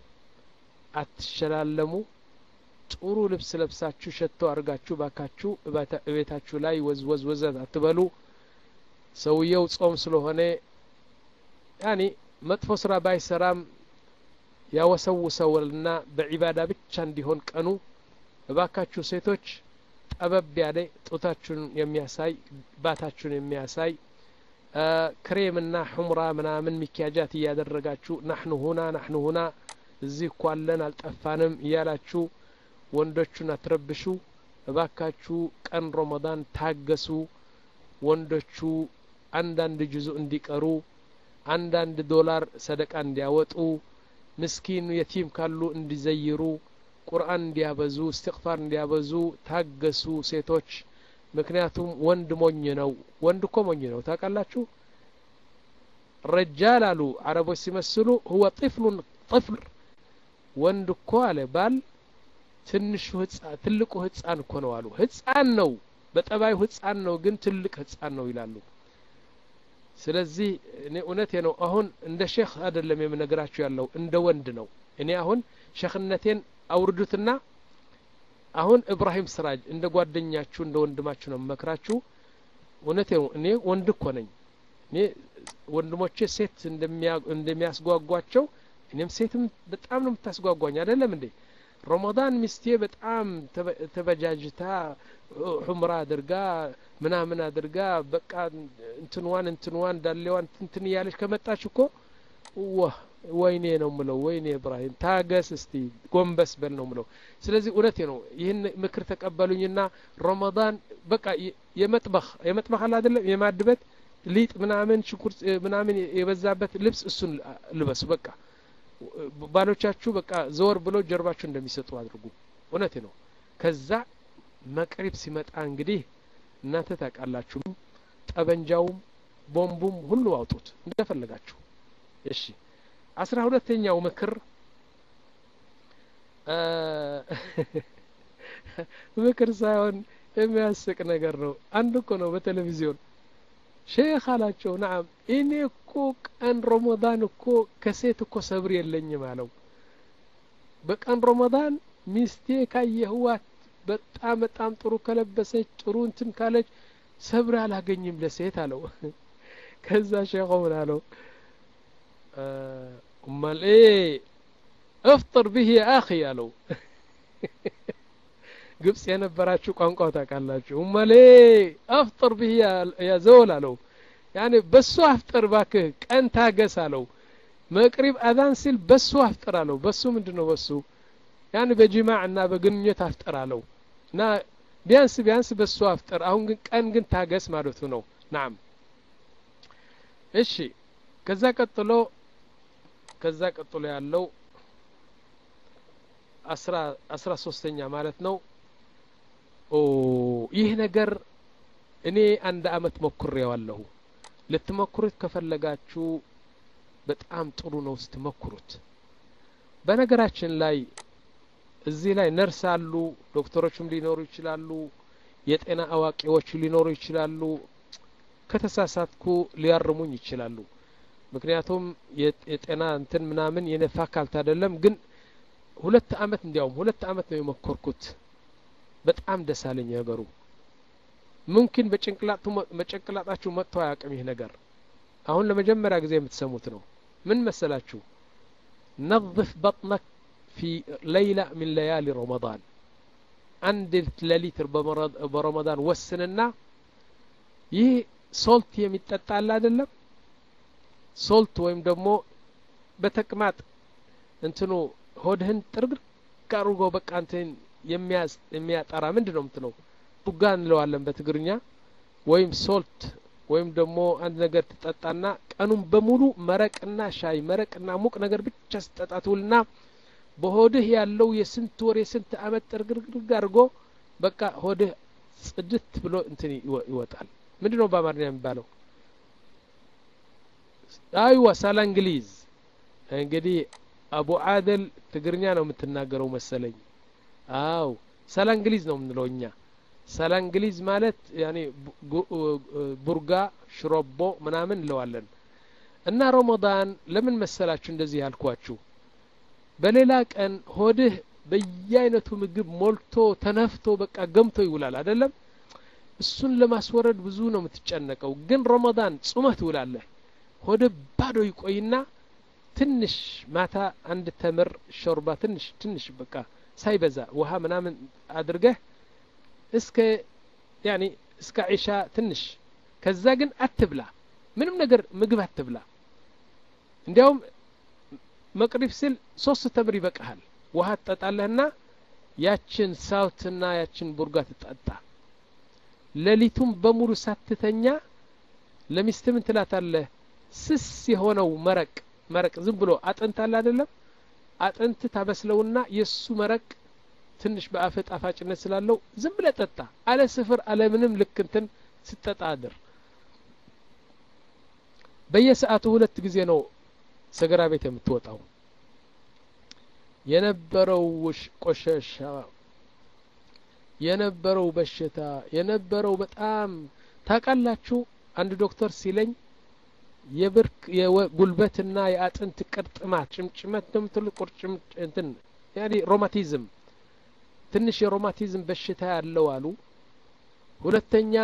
አትሸላለሙ ጥሩ ልብስ ለብሳችሁ ሸቶ አድርጋችሁ ባካችሁ እቤታችሁ ላይ ወዝወዝ ወዘት አትበሉ ሰውየው ጾም ስለሆነ ያኒ መጥፎ ስራ ባይሰራም ያወሰውሰውልና በዒባዳ ብቻ እንዲሆን ቀኑ እባካችሁ ሴቶች ጠበብ ያለ ጡታችሁን የሚያሳይ ባታችሁን የሚያሳይ ክሬምና ሑምራ ምናምን ሚኪያጃት እያደረጋችሁ ናሕኑ ሁና ናሕኑ ሁና እዚህ እኮ አለን አልጠፋንም እያላችሁ ወንዶቹን አትረብሹ እባካችሁ ቀን ረመዳን ታገሱ ወንዶቹ አንዳንድ ጅዙ እንዲቀሩ አንዳንድ ዶላር ሰደቃ እንዲያወጡ ምስኪን የቲም ካሉ እንዲዘይሩ ቁርአን እንዲያበዙ እስትቅፋር እንዲያበዙ ታገሱ ሴቶች ምክንያቱም ወንድ ሞኝ ነው ወንድ እኮ ሞኝ ነው ታውቃላችሁ ረጃል አሉ አረቦች ሲመስሉ ሁወ ጥፍሉን ጥፍል ወንድ እኮ አለ ባል ትንሹ ህጻን ትልቁ ህጻን እኮ ነው አሉ ህጻን ነው በጠባዩ ህጻን ነው ግን ትልቅ ህጻን ነው ይላሉ ስለዚህ እኔ እውነቴ ነው አሁን እንደ ሼክ አይደለም የምነግራችሁ ያለው እንደ ወንድ ነው እኔ አሁን ሼክነቴን አውርዱትና አሁን እብራሂም ስራጅ እንደ ጓደኛችሁ እንደ ወንድማችሁ ነው መክራችሁ እውነቴ ነው እኔ ወንድ እኮ ነኝ እኔ ወንድሞቼ ሴት እንደሚያስጓጓቸው እኔም ሴትም በጣም ነው የምታስጓጓኝ አይደለም እንዴ ረመዳን ሚስቴ በጣም ተበጃጅታ ሑምራ አድርጋ ምናምን አድርጋ በቃ እንትንዋን እንትንዋን ዳሌዋን ትንትን እያለች ከመጣች እኮ ዋህ ወይኔ ነው ምለው ወይኔ እብራሂም ታገስ እስቲ ጎንበስ በል ነው ምለው ስለዚህ እውነቴ ነው ይህን ምክር ተቀበሉኝና ረመዳን በቃ የመጥበኽ የመጥበኽ አለ አይደለም የማድበት ሊጥ ምናምን ሽንኩርት ምናምን የበዛበት ልብስ እሱን ልበሱ በቃ ባሎቻችሁ በቃ ዘወር ብሎ ጀርባችሁ እንደሚሰጡ አድርጉ እውነቴ ነው ከዛ መቅሪብ ሲመጣ እንግዲህ እናንተ ታውቃላችሁ ጠበንጃውም ቦምቡም ሁሉ አውጡት እንደፈለጋችሁ እሺ አስራ ሁለተኛው ምክር ምክር ሳይሆን የሚያስቅ ነገር ነው አንድ እኮ ነው በቴሌቪዚዮን ሼክ አላቸው ናም እኔ እኮ ቀን ረመዳን እኮ ከሴት እኮ ሰብር የለኝም አለው በቀን ረመዳን ሚስቴ ካየህዋት በጣም በጣም ጥሩ ከለበሰች ጥሩ እንትን ካለች ሰብር አላገኝም ለሴት አለው ከዛ ሼኹ ምን አለው እማል እፍጥር ብህ አኺ አለው ግብጽ የነበራችሁ ቋንቋው ታውቃላችሁ እማሌ አፍጥር ብህ ያ ዘወል አለው ያኔ በሱ አፍጥር ባክህ ቀን ታገስ አለው መቅሪብ አዛን ሲል በሱ አፍጥር አለው በሱ ምንድን ነው በሱ ያን በጅማዕ እና በግንኙነት አፍጥር አለው እና ቢያንስ ቢያንስ በሱ አፍጥር አሁን ግን ቀን ግን ታገስ ማለቱ ነው ናም እሺ ከዛ ቀጥሎ ከዛ ቀጥሎ ያለው አስራ ሶስተኛ ማለት ነው ይህ ነገር እኔ አንድ አመት ሞክሬዋለሁ ልትሞክሩት ከፈለጋችሁ በጣም ጥሩ ነው ስትሞክሩት በነገራችን ላይ እዚህ ላይ ነርስ አሉ ዶክተሮችም ሊኖሩ ይችላሉ የጤና አዋቂዎች ሊኖሩ ይችላሉ ከተሳሳትኩ ሊያርሙኝ ይችላሉ ምክንያቱም የጤና እንትን ምናምን የኔ ፋካልት አይደለም ግን ሁለት አመት እንዲያውም ሁለት አመት ነው የሞከርኩት በጣም ደስ አለኝ ነገሩ ሙምኪን በጭንቅላጣችሁ መጥቶ አያውቅም ይህ ነገር አሁን ለመጀመሪያ ጊዜ የምትሰሙት ነው ምን መሰላችሁ ነظፍ በጥነክ ፊ ለይላ ሚን ለያሊ ረመዳን አንድ ሌሊት በረመዳን ወስንና ይህ ሶልት የሚጠጣ አለ አይደለም ሶልት ወይም ደግሞ በተቅማጥ እንትኑ ሆድህን ጥርግርግ አድርጎ በቃ እንትን የሚያጠራ ምንድን ነው ምትለው ቡጋ እንለዋለን በትግርኛ ወይም ሶልት ወይም ደግሞ አንድ ነገር ትጠጣና ቀኑን በሙሉ መረቅና ሻይ መረቅና ሙቅ ነገር ብቻ ስጠጣ ትውልና በሆድህ ያለው የስንት ወር የስንት አመት ጥርግርግርግ አድርጎ በቃ ሆድህ ጽድት ብሎ እንትን ይወጣል ምንድን ነው በአማርኛ የሚባለው አይዋ ሳላ እንግሊዝ እንግዲህ አቡ አደል ትግርኛ ነው የምትናገረው መሰለኝ አው ሰላ እንግሊዝ ነው የምንለው እኛ ሰላ እንግሊዝ ማለት ያኔ ቡርጋ ሽሮቦ ምናምን እንለዋለን እና ረመዳን ለምን መሰላችሁ እንደዚህ ያልኳችሁ በሌላ ቀን ሆድህ በየአይነቱ ምግብ ሞልቶ ተነፍቶ በቃ ገምቶ ይውላል አይደለም እሱን ለማስወረድ ብዙ ነው የምትጨነቀው ግን ረመዳን ጹመህ ትውላለህ ሆደ ባዶ ይቆይና ትንሽ ማታ አንድ ተምር ሾርባ ትንሽ ትንሽ በቃ ሳይበዛ ውሃ ምናምን አድርገህ እስከ ያኒ እስከ ዒሻ ትንሽ ከዛ ግን አትብላ ምንም ነገር ምግብ አትብላ እንዲያውም መቅሪብ ስል ሶስት ተምር ይበቃሃል ውሃ ትጠጣለህና ያችን ሳውትና ያችን ቡርጋ ትጠጣ ሌሊቱም በሙሉ ሳትተኛ ለሚስት ምን ትላታለህ ስስ የሆነው መረቅ መረቅ ዝም ብሎ አጥንት አለ አይደለም አጥንት ታበስለውና የእሱ መረቅ ትንሽ በአፍ ጣፋጭነት ስላለው ዝም ብለ ጠጣ አለ ስፍር አለ ምንም ልክ እንትን ስጠጣ አድር በየሰዓቱ ሁለት ጊዜ ነው ሰገራ ቤት የምትወጣው የነበረው ቆሻሻ የነበረው በሽታ የነበረው በጣም ታቃላችሁ አንድ ዶክተር ሲለኝ የብርክ የጉልበትና የአጥንት ቅርጥማት ጭምጭመት ነው የምትሉ ቁርጭም እንትን ያኔ ሮማቲዝም ትንሽ የሮማቲዝም በሽታ ያለው አሉ ሁለተኛ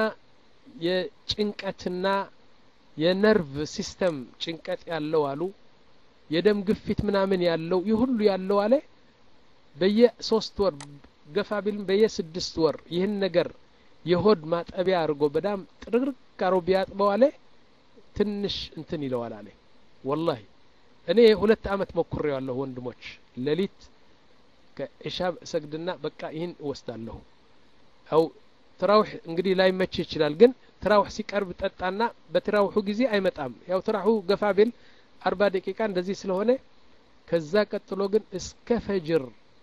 የጭንቀትና የነርቭ ሲስተም ጭንቀት ያለው አሉ የደም ግፊት ምናምን ያለው ይህ ሁሉ ያለው አለ በየሶስት ወር ገፋ ቢልም በየስድስት ወር ይህን ነገር የሆድ ማጠቢያ አድርጎ በዳም ጥርግርግ አሮ ቢያጥበው አለ ትንሽ እንትን ይለዋል አለ ወላሂ እኔ ሁለት አመት ሞክሬዋለሁ ወንድሞች ሌሊት ከኢሻ ሰግድና በቃ ይህን እወስዳለሁ አው ትራውሕ እንግዲህ ላይመች ይችላል ግን ትራውሕ ሲቀርብ ጠጣና በትራውሑ ጊዜ አይመጣም ያው ትራውሑ ገፋ ቢል አርባ ደቂቃ እንደዚህ ስለሆነ ከዛ ቀጥሎ ግን እስከ ፈጅር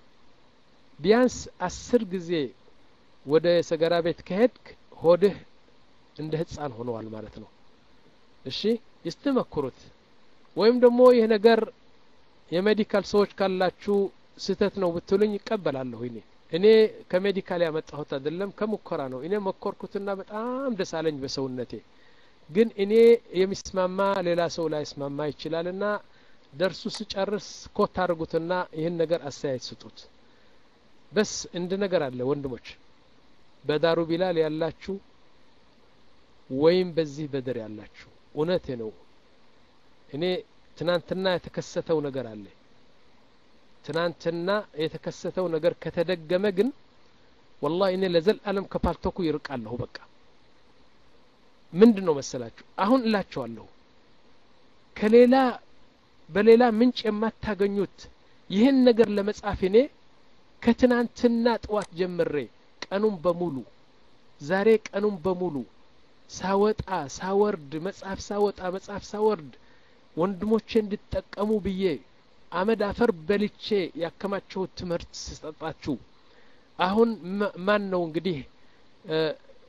ቢያንስ አስር ጊዜ ወደ ሰገራ ቤት ከሄድክ ሆድህ እንደ ህፃን ሆነዋል ማለት ነው እሺ ይስትመክሩት ወይም ደግሞ ይህ ነገር የሜዲካል ሰዎች ካላችሁ ስህተት ነው ብትሉኝ ይቀበላለሁ እኔ እኔ ከሜዲካል ያመጣሁት አይደለም ከሙከራ ነው እኔ መኮርኩትና በጣም ደስ አለኝ በሰውነቴ ግን እኔ የሚስማማ ሌላ ሰው ላይ ስማማ ይችላልና ደርሱ ስጨርስ ኮት አድርጉትና ይህን ነገር አስተያየት ስጡት በስ እንድ ነገር አለ ወንድሞች በዳሩ ቢላል ያላችሁ ወይም በዚህ በድር ያላችሁ እውነቴ ነው እኔ ትናንትና የተከሰተው ነገር አለ ትናንትና የተከሰተው ነገር ከተደገመ ግን ወላሂ እኔ ለዘላለም ከፓልቶኩ ይርቃለሁ በቃ ምንድን ነው መሰላችሁ አሁን እላቸዋለሁ ከሌላ በሌላ ምንጭ የማታገኙት ይህን ነገር ለመጻፍ እኔ ከትናንትና ጥዋት ጀምሬ ቀኑን በሙሉ ዛሬ ቀኑን በሙሉ ሳወጣ ሳወርድ መጽሐፍ ሳወጣ መጽሐፍ ሳወርድ ወንድሞቼ እንድጠቀሙ ብዬ አመድ አፈር በልቼ ያከማቸሁት ትምህርት ስሰጣችሁ አሁን ማን ነው እንግዲህ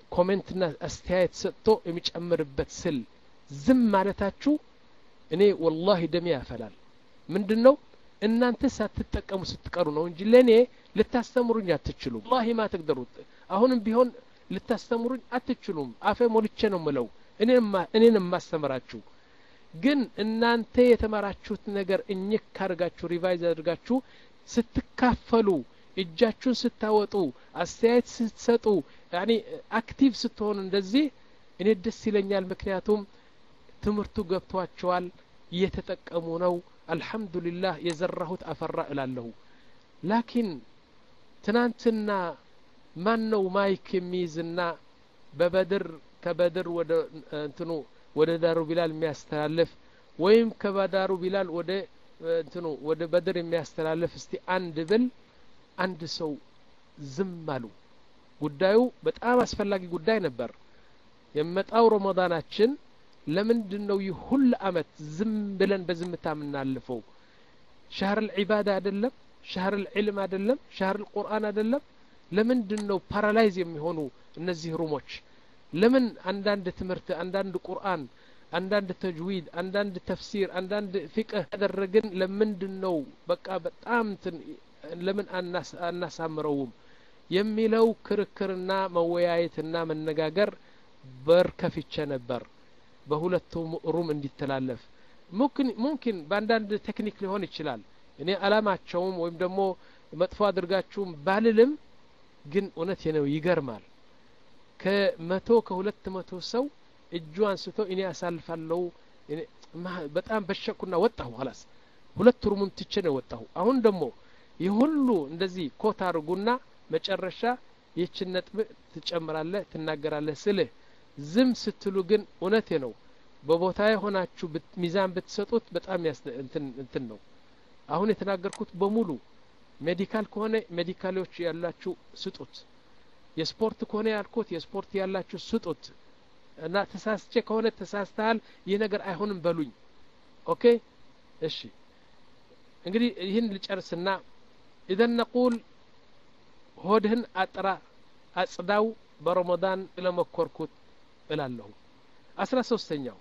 ኮሜንትና አስተያየት ሰጥቶ የሚጨምርበት ስል ዝም ማለታችሁ እኔ ወላሂ ደሜ ያፈላል ምንድን ነው እናንተ ሳትጠቀሙ ስትቀሩ ነው እንጂ ለእኔ ልታስተምሩኝ አትችሉም ወላሂ ማ ትቅደሩት አሁንም ቢሆን ልታስተምሩኝ አትችሉም አፌ ሞልቼ ነው ምለው እኔን የማስተምራችሁ ግን እናንተ የተማራችሁት ነገር እኝክ ካድርጋችሁ ሪቫይዝ አድርጋችሁ ስትካፈሉ እጃችሁን ስታወጡ አስተያየት ስትሰጡ ያኒ አክቲቭ ስትሆኑ እንደዚህ እኔ ደስ ይለኛል ምክንያቱም ትምህርቱ ገብቷቸዋል እየተጠቀሙ ነው አልሐምዱሊላህ የዘራሁት አፈራ እላለሁ ላኪን ትናንትና ማን ነው ማይክ የሚይዝና በበድር ከበድር ወደ እንትኑ ወደ ዳሩ ቢላል የሚያስተላልፍ ወይም ከባዳሩ ቢላል ወደ እንትኑ ወደ በድር የሚያስተላልፍ እስቲ አንድ ብል አንድ ሰው ዝም አሉ ጉዳዩ በጣም አስፈላጊ ጉዳይ ነበር የመጣው ረመዳናችን ለምንድን ነው ይህ ሁል አመት ዝም ብለን በዝምታ የምናልፈው ሻህር ልዒባዳ አይደለም ሻህር ልዕልም አይደለም ሻህር ልቁርአን አይደለም ለምንድን ነው ፓራላይዝ የሚሆኑ እነዚህ ሩሞች ለምን አንዳንድ ትምህርት አንዳንድ ቁርአን አንዳንድ ተጅዊድ አንዳንድ ተፍሲር አንዳንድ ፊቅህ ያደረግን ለምንድን ነው በቃ በጣም ለምን አናሳምረውም የሚለው ክርክርና መወያየትና መነጋገር በር ከፍቼ ነበር በሁለቱም ሩም እንዲተላለፍ ሙምኪን በአንዳንድ ቴክኒክ ሊሆን ይችላል እኔ አላማቸውም ወይም ደግሞ መጥፎ አድርጋችሁም ባልልም ግን እውነት ነው ይገርማል ከመቶ ከሁለት መቶ ሰው እጁ አንስቶ እኔ ያሳልፋለሁ በጣም በሸኩና ወጣሁ ኋላስ ሁለት ሩሙን ትቼ ነው ወጣሁ አሁን ደግሞ ይህ ሁሉ እንደዚህ ኮት አድርጉና መጨረሻ ይህችን ነጥብ ትጨምራለህ ትናገራለህ ስልህ ዝም ስትሉ ግን እውነቴ ነው በቦታ የሆናችሁ ሚዛን ብትሰጡት በጣም እንትን ነው አሁን የተናገርኩት በሙሉ ሜዲካል ከሆነ ሜዲካሎች ያላችሁ ስጡት የስፖርት ከሆነ ያልኩት የስፖርት ያላችሁ ስጡት እና ተሳስቼ ከሆነ ተሳስተሃል ይህ ነገር አይሆንም በሉኝ ኦኬ እሺ እንግዲህ ይህን ልጨርስና ኢዘን ነቁል ሆድህን አጥራ አጽዳው በረመዳን ለመኮርኩት እላለሁ አስራ ሶስተኛው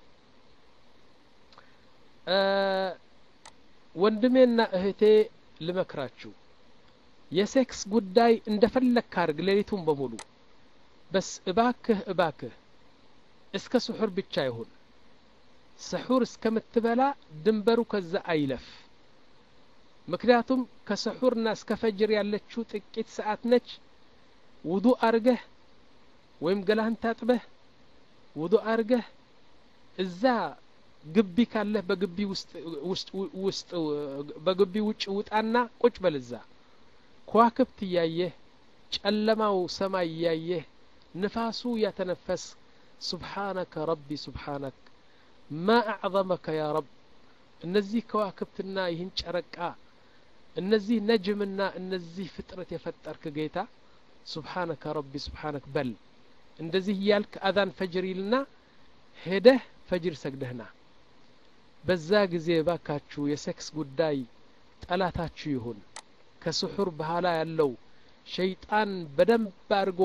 ወንድሜና እህቴ ልመክራችሁ የሴክስ ጉዳይ እንደፈለግ ካርግ ሌሊቱን በሙሉ በስ እባክህ እባክህ እስከ ስሑር ብቻ ይሁን ስሑር እስከምትበላ ድንበሩ ከዛ አይለፍ ምክንያቱም ከስሑርና እስከ ፈጅር ያለችው ጥቂት ሰዓት ነች ውዱ አርገህ ወይም ገላህን ታጥበህ ውዱ አርገህ እዛ ግቢ ካለህ በግቢ ውስጥ ውስጥ በግቢ ውጭ ውጣና ቁጭ በል እዛ ከዋክብት እያየህ ጨለማው ሰማይ እያየህ ንፋሱ እያተነፈስ ሱብሓነከ ረቢ ሱብሓነክ ማ አዕظመከ ያ ረብ እነዚህ ከዋክብትና ይህን ጨረቃ እነዚህ ነጅምና እነዚህ ፍጥረት የፈጠርክ ጌታ ሱብሓነከ ረቢ ሱብሓነክ በል እንደዚህ እያልክ አዛን ፈጅር ይልና ሄደህ ፈጅር ሰግደህና በዛ ጊዜ ባካችሁ የሴክስ ጉዳይ ጠላታችሁ ይሁን ከስሑር በኋላ ያለው ሸይጣን በደንብ አድርጎ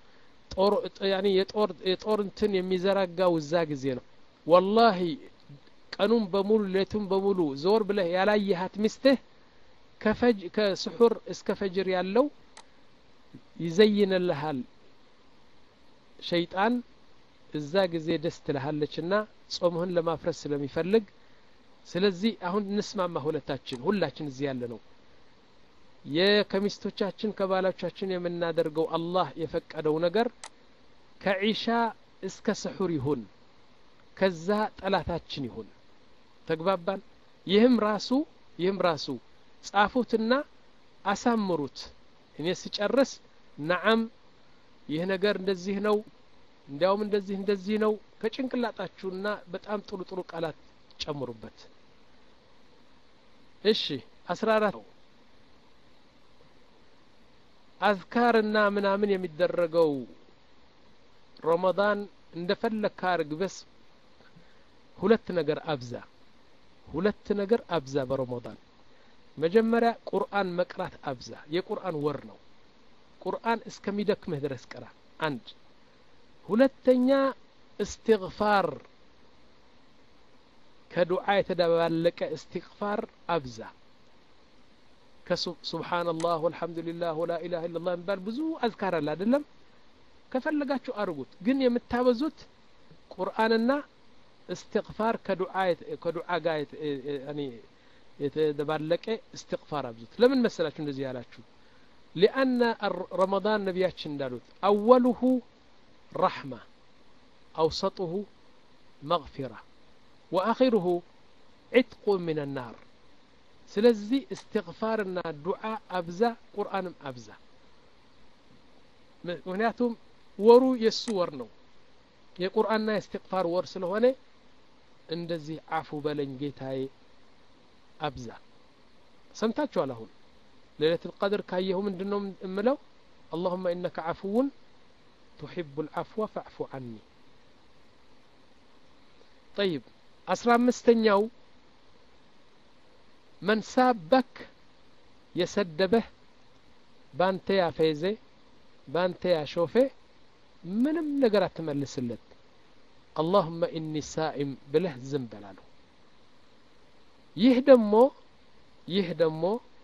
የጦር እንትን የሚዘረጋው እዛ ጊዜ ነው ወላሂ ቀኑን በሙሉ ሌቱን በሙሉ ዞር ብለህ ያላየሃት ሚስትህ ከስሑር እስከ ፈጅር ያለው ይዘይንልሃል ሸይጣን እዛ ጊዜ ደስ ትልሃለችና ጾምህን ለማፍረስ ስለሚፈልግ ስለዚህ አሁን እንስማማ ሁለታችን ሁላችን እዚህ ያለ ነው የከሚስቶቻችን ከባሎቻችን የምናደርገው አላህ የፈቀደው ነገር ከዒሻ እስከ ስሑር ይሁን ከዛ ጠላታችን ይሁን ተግባባን ይህም ራሱ ይህም ራሱ ጻፉትና አሳምሩት እኔ ስጨርስ ነዓም ይህ ነገር እንደዚህ ነው እንዲያውም እንደዚህ እንደዚህ ነው ከጭንቅላጣችሁና በጣም ጥሩ ጥሩ ቃላት ጨምሩበት እሺ አስራ አራት አዝካርና ምናምን የሚደረገው ረመዳን እንደፈለግ ካርግ በስ ሁለት ነገር አብዛ ሁለት ነገር አብዛ በረመዳን መጀመሪያ ቁርአን መቅራት አብዛ የቁርአን ወር ነው ቁርአን እስከሚደክምህ ድረስ ቅራ አንድ ሁለተኛ እስትግፋር ከዱዓ የተደባለቀ እስትግፋር አብዛ ከሱብሓነላህ ወልሐምዱሊላህ ወላ ኢላሃ ኢለላህ የሚባል ብዙ አዝካር አለ አይደለም ከፈለጋችሁ አድርጉት ግን የምታበዙት ቁርአንና እስትግፋር ከዱዓ ጋር የተደባለቀ እስትግፋር አብዙት ለምን መሰላችሁ እንደዚህ ያላችሁ ሊአነ ረመዳን ነቢያችን እንዳሉት አወሉሁ ረሕማ አውሰጡሁ መግፊራ ወአኺሩሁ ዒትቁ ምን ናር ስለዚህ እስትግፋርና ዱዓ አብዛ ቁርአንም አብዛ ምክንያቱም ወሩ የእሱ ወር ነው የቁርአንና የእስትግፋር ወር ስለሆነ እንደዚህ አፉ በለኝ ጌታዬ አብዛ ሰምታችኋል አሁን ሌለት ልቀድር ካየሁ ምንድን ነው እምለው አላሁመ ኢነከ ዓፍውን ቱሒቡ ልዓፍወ ፈዕፉ ዐኒ ጠይብ አስራ አምስተኛው መን ሳበክ የሰደበህ ባንተ ያፌዘ ባንተ ያሾፌ ምንም ነገር አትመልስለት አላሁመ ኢኒ ሳኢም ብለህ ዝም በላሉ ይህ ደግሞ ይህ ደግሞ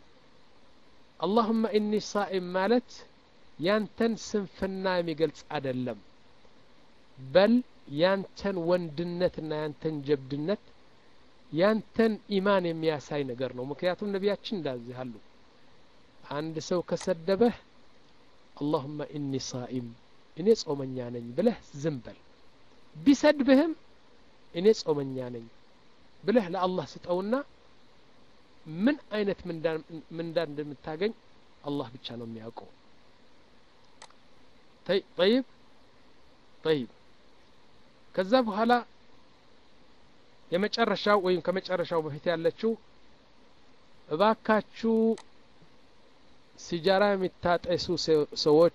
አላሁመ ኢኒ ሳኢም ማለት ያንተን ስንፍና የሚገልጽ አይደለም በል ያንተን ወንድነትና ያንተን ጀብድነት ያንተን ኢማን የሚያሳይ ነገር ነው ምክንያቱም ነቢያችን እንዳዚህ አሉ አንድ ሰው ከሰደበህ አላሁመ ኢኒ ሳኢም እኔ ጾመኛ ነኝ ብለህ ዝም በል ቢሰድብህም እኔ ጾመኛ ነኝ ብለህ ለአላህ ስጠውና ምን አይነት ምንዳ እንደምታገኝ አላህ ብቻ ነው የሚያውቀው ጠይብ ጠይብ ከዛ በኋላ የመጨረሻው ወይም ከመጨረሻው በፊት ያለችው እባካችሁ ሲጃራ የሚታጠሱ ሰዎች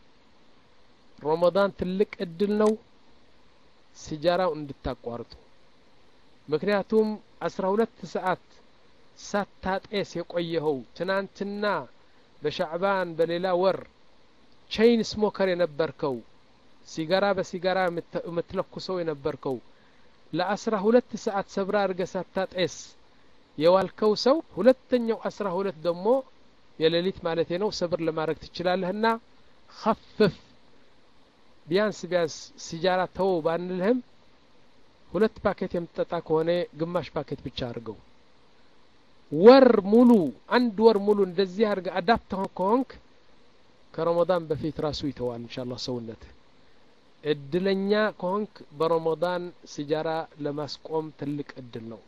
ረመዳን ትልቅ እድል ነው ሲጃራው እንድታቋርጡ ምክንያቱም አስራ ሁለት ሰዓት ሳታጤስ የቆየኸው ትናንትና በሻዕባን በሌላ ወር ቼይን ስሞከር የነበርከው ሲጋራ በሲጋራ የምትለኩሰው የነበርከው ለአስራ ሁለት ሰዓት ሰብራ አድርገ ሳታጤስ የዋልከው ሰው ሁለተኛው አስራ ሁለት ደግሞ የሌሊት ማለት ነው ሰብር ለማድረግ ትችላለህና ከፍፍ ቢያንስ ቢያንስ ሲጃራ ተወው ባንልህም ሁለት ፓኬት የምትጠጣ ከሆነ ግማሽ ፓኬት ብቻ አድርገው ወር ሙሉ አንድ ወር ሙሉ እንደዚህ አድርገ አዳፕት ከሆንክ ከረመዳን በፊት ራሱ ይተዋል እንሻላ ሰውነት እድለኛ ከሆንክ በረመዳን ሲጃራ ለማስቆም ትልቅ እድል ነው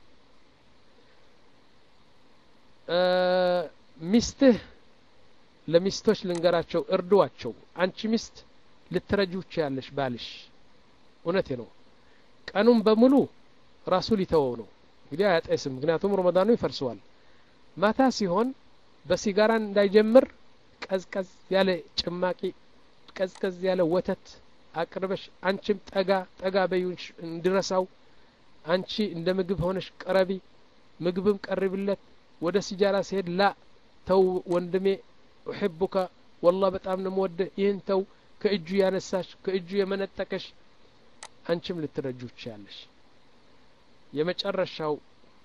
ሚስትህ ለሚስቶች ልንገራቸው እርድዋቸው አንቺ ሚስት ልትረጁ ያለሽ ባልሽ እውነቴ ነው ቀኑን በሙሉ ራሱ ሊተወው ነው እንግዲህ አያጤስም ምክንያቱም ረመዳኑ ይፈርሰዋል ማታ ሲሆን በሲጋራ እንዳይጀምር ቀዝቀዝ ያለ ጭማቂ ቀዝቀዝ ያለ ወተት አቅርበሽ አንቺም ጠጋ ጠጋ በዩ እንዲረሳው አንቺ እንደ ምግብ ሆነሽ ቀረቢ ምግብም ቀርብለት ወደ ሲጃራ ሲሄድ ላ ተው ወንድሜ ኡሕቡካ ወላ በጣም ነው የምወድህ ይህን ተው ከእጁ ያነሳሽ ከእጁ የመነጠቀሽ አንቺም ልትረጁ ትችያለሽ የመጨረሻው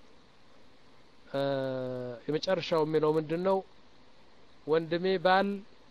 የመጨረሻው የሚለው ምንድን ነው ወንድሜ ባል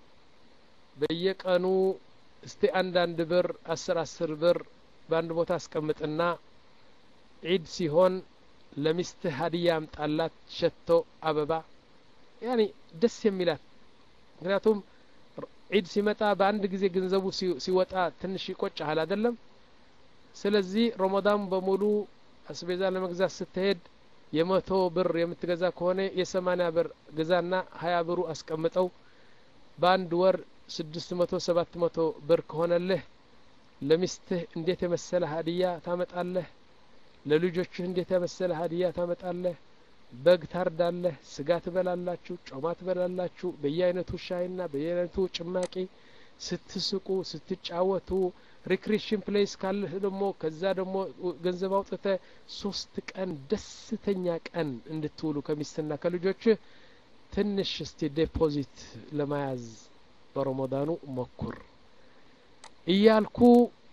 በየቀኑ እስቲ አንዳንድ ብር አስር አስር ብር በአንድ ቦታ አስቀምጥና ዒድ ሲሆን ለሚስትህ ሀዲያ አምጣላት ሸቶ አበባ ያኒ ደስ የሚላት ምክንያቱም ዒድ ሲመጣ በአንድ ጊዜ ገንዘቡ ሲወጣ ትንሽ ይቆጭሃል አይደለም ስለዚህ ረመዳን በሙሉ አስቤዛ ለመግዛት ስትሄድ የመቶ ብር የምትገዛ ከሆነ የሰማኒያ ብር ግዛና ሀያ ብሩ አስቀምጠው በአንድ ወር ስድስት መቶ ሰባት መቶ ብር ከሆነልህ ለሚስትህ እንዴት የመሰለ ሀዲያ ታመጣለህ ለልጆችህ እንዴት የመሰለ ሀዲያ ታመጣለህ በግ ታርዳለህ ስጋ ትበላላችሁ ጮማ ትበላላችሁ በየአይነቱ ሻይና በየአይነቱ ጭማቂ ስትስቁ ስትጫወቱ ሪክሬሽን ፕሌስ ካለህ ደግሞ ከዛ ደግሞ ገንዘብ አውጥተ ሶስት ቀን ደስተኛ ቀን እንድትውሉ ከሚስትና ከልጆችህ ትንሽ እስቲ ዴፖዚት ለመያዝ በረመዳኑ ሞኩር እያልኩ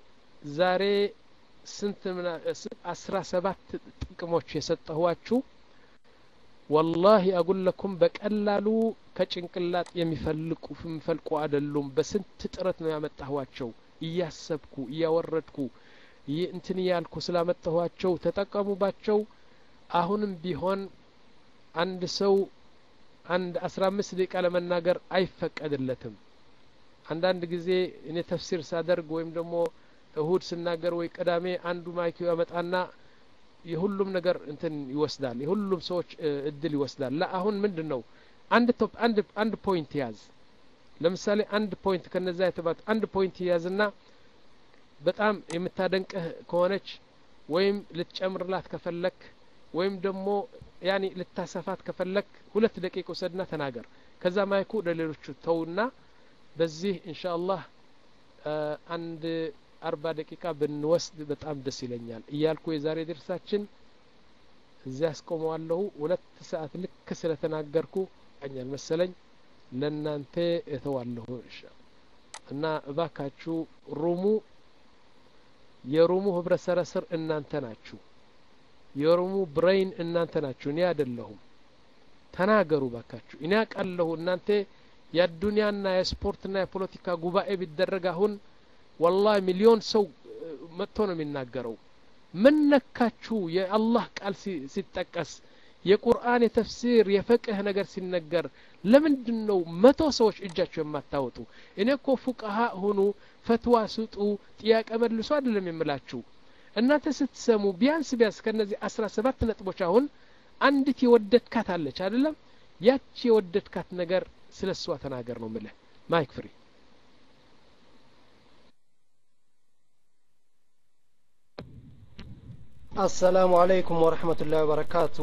ዛሬ ስንት አስራ ሰባት ጥቅሞች የሰጠኋችሁ ወላሂ አጉለኩም በቀላሉ ከጭንቅላጥ የሚፈልቁ የሚፈልቁ አይደሉም። በስንት ጥረት ነው ያመጣኋቸው። እያሰብኩ እያወረድኩ እንትን እያልኩ ስላመጣኋቸው ተጠቀሙባቸው። አሁንም ቢሆን አንድ ሰው አንድ አስራ አምስት ደቂቃ ለመናገር አይፈቀድለትም። አንዳንድ ጊዜ እኔ ተፍሲር ሳደርግ ወይም ደግሞ እሁድ ስናገር ወይ ቅዳሜ አንዱ ማይክ ያመጣና የሁሉም ነገር እንትን ይወስዳል። የሁሉም ሰዎች እድል ይወስዳል። ላ አሁን ምንድን ነው አንድ ቶፕ አንድ አንድ ፖይንት ያዝ። ለምሳሌ አንድ ፖይንት ከነዛ የተባት አንድ ፖይንት ያዝና በጣም የምታደንቅህ ከሆነች ወይም ልትጨምርላት ከፈለክ ወይም ደግሞ ያኒ ልታሰፋት ከፈለክ ሁለት ደቂቃ ውሰድና ተናገር። ከዛ ማይኩ ለሌሎቹ ተውና በዚህ ኢንሻ አላህ አንድ አርባ ደቂቃ ብንወስድ በጣም ደስ ይለኛል እያልኩ የዛሬ ድርሳችን እዚያ አስቆመዋለሁ። ሁለት ሰዓት ልክ ስለተናገርኩ ኛል መሰለኝ ለእናንተ እተዋለሁ እና እባካችሁ ሩሙ የሩሙ ህብረተሰብ እናንተ ናችሁ። የሩሙ ብሬይን እናንተ ናችሁ፣ እኔ አይደለሁም። ተናገሩ ባካችሁ። እኔ አውቃለሁ እናንተ የአዱንያና የስፖርትና የፖለቲካ ጉባኤ ቢደረግ አሁን ወላሂ ሚሊዮን ሰው መጥቶ ነው የሚናገረው። ምን ነካችሁ? የአላህ ቃል ሲጠቀስ የቁርአን የተፍሲር የፈቅህ ነገር ሲነገር ለምንድን ነው መቶ ሰዎች እጃቸው የማታወጡ? እኔ እኮ ፉቃሃ ሁኑ፣ ፈትዋ ስጡ፣ ጥያቄ መልሱ አይደለም የምላችሁ። እናንተ ስትሰሙ ቢያንስ ቢያንስ ከነዚህ አስራ ሰባት ነጥቦች አሁን አንዲት የወደድካት አለች አይደለም? ያቺ የወደድካት ነገር ስለ እሷ ተናገር ነው ምልህ። ማይክ ፍሪ አሰላሙ አለይኩም ወረህመቱላሂ ወበረካቱ።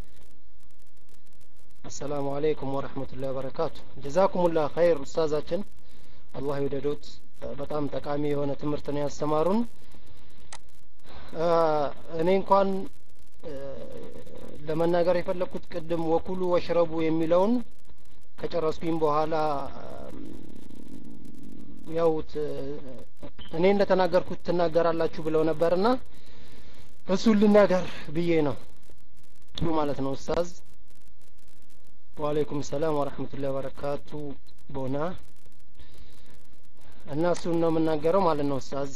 አሰላሙ አለይኩም ወረህመቱላሂ ወበረካቱ። ጀዛኩሙላህ ኸይር ኡስታዛችን፣ አላህ ይውደዶት። በጣም ጠቃሚ የሆነ ትምህርት ነው ያስተማሩን። እኔ እንኳን ለመናገር የፈለግኩት ቅድም ወኩሉ ወሽረቡ የሚለውን ከጨረስኩኝ በኋላ ያው እኔ እንደተናገርኩት ትናገራላችሁ ብለው ነበርና እሱን ልናገር ብዬ ነው ማለት ነው ኡስታዝ። ወአለይኩም ሰላም ወረህመቱላሂ ወበረካቱ ቦና እና እሱን ነው የምናገረው ማለት ነው ኡስታዝ።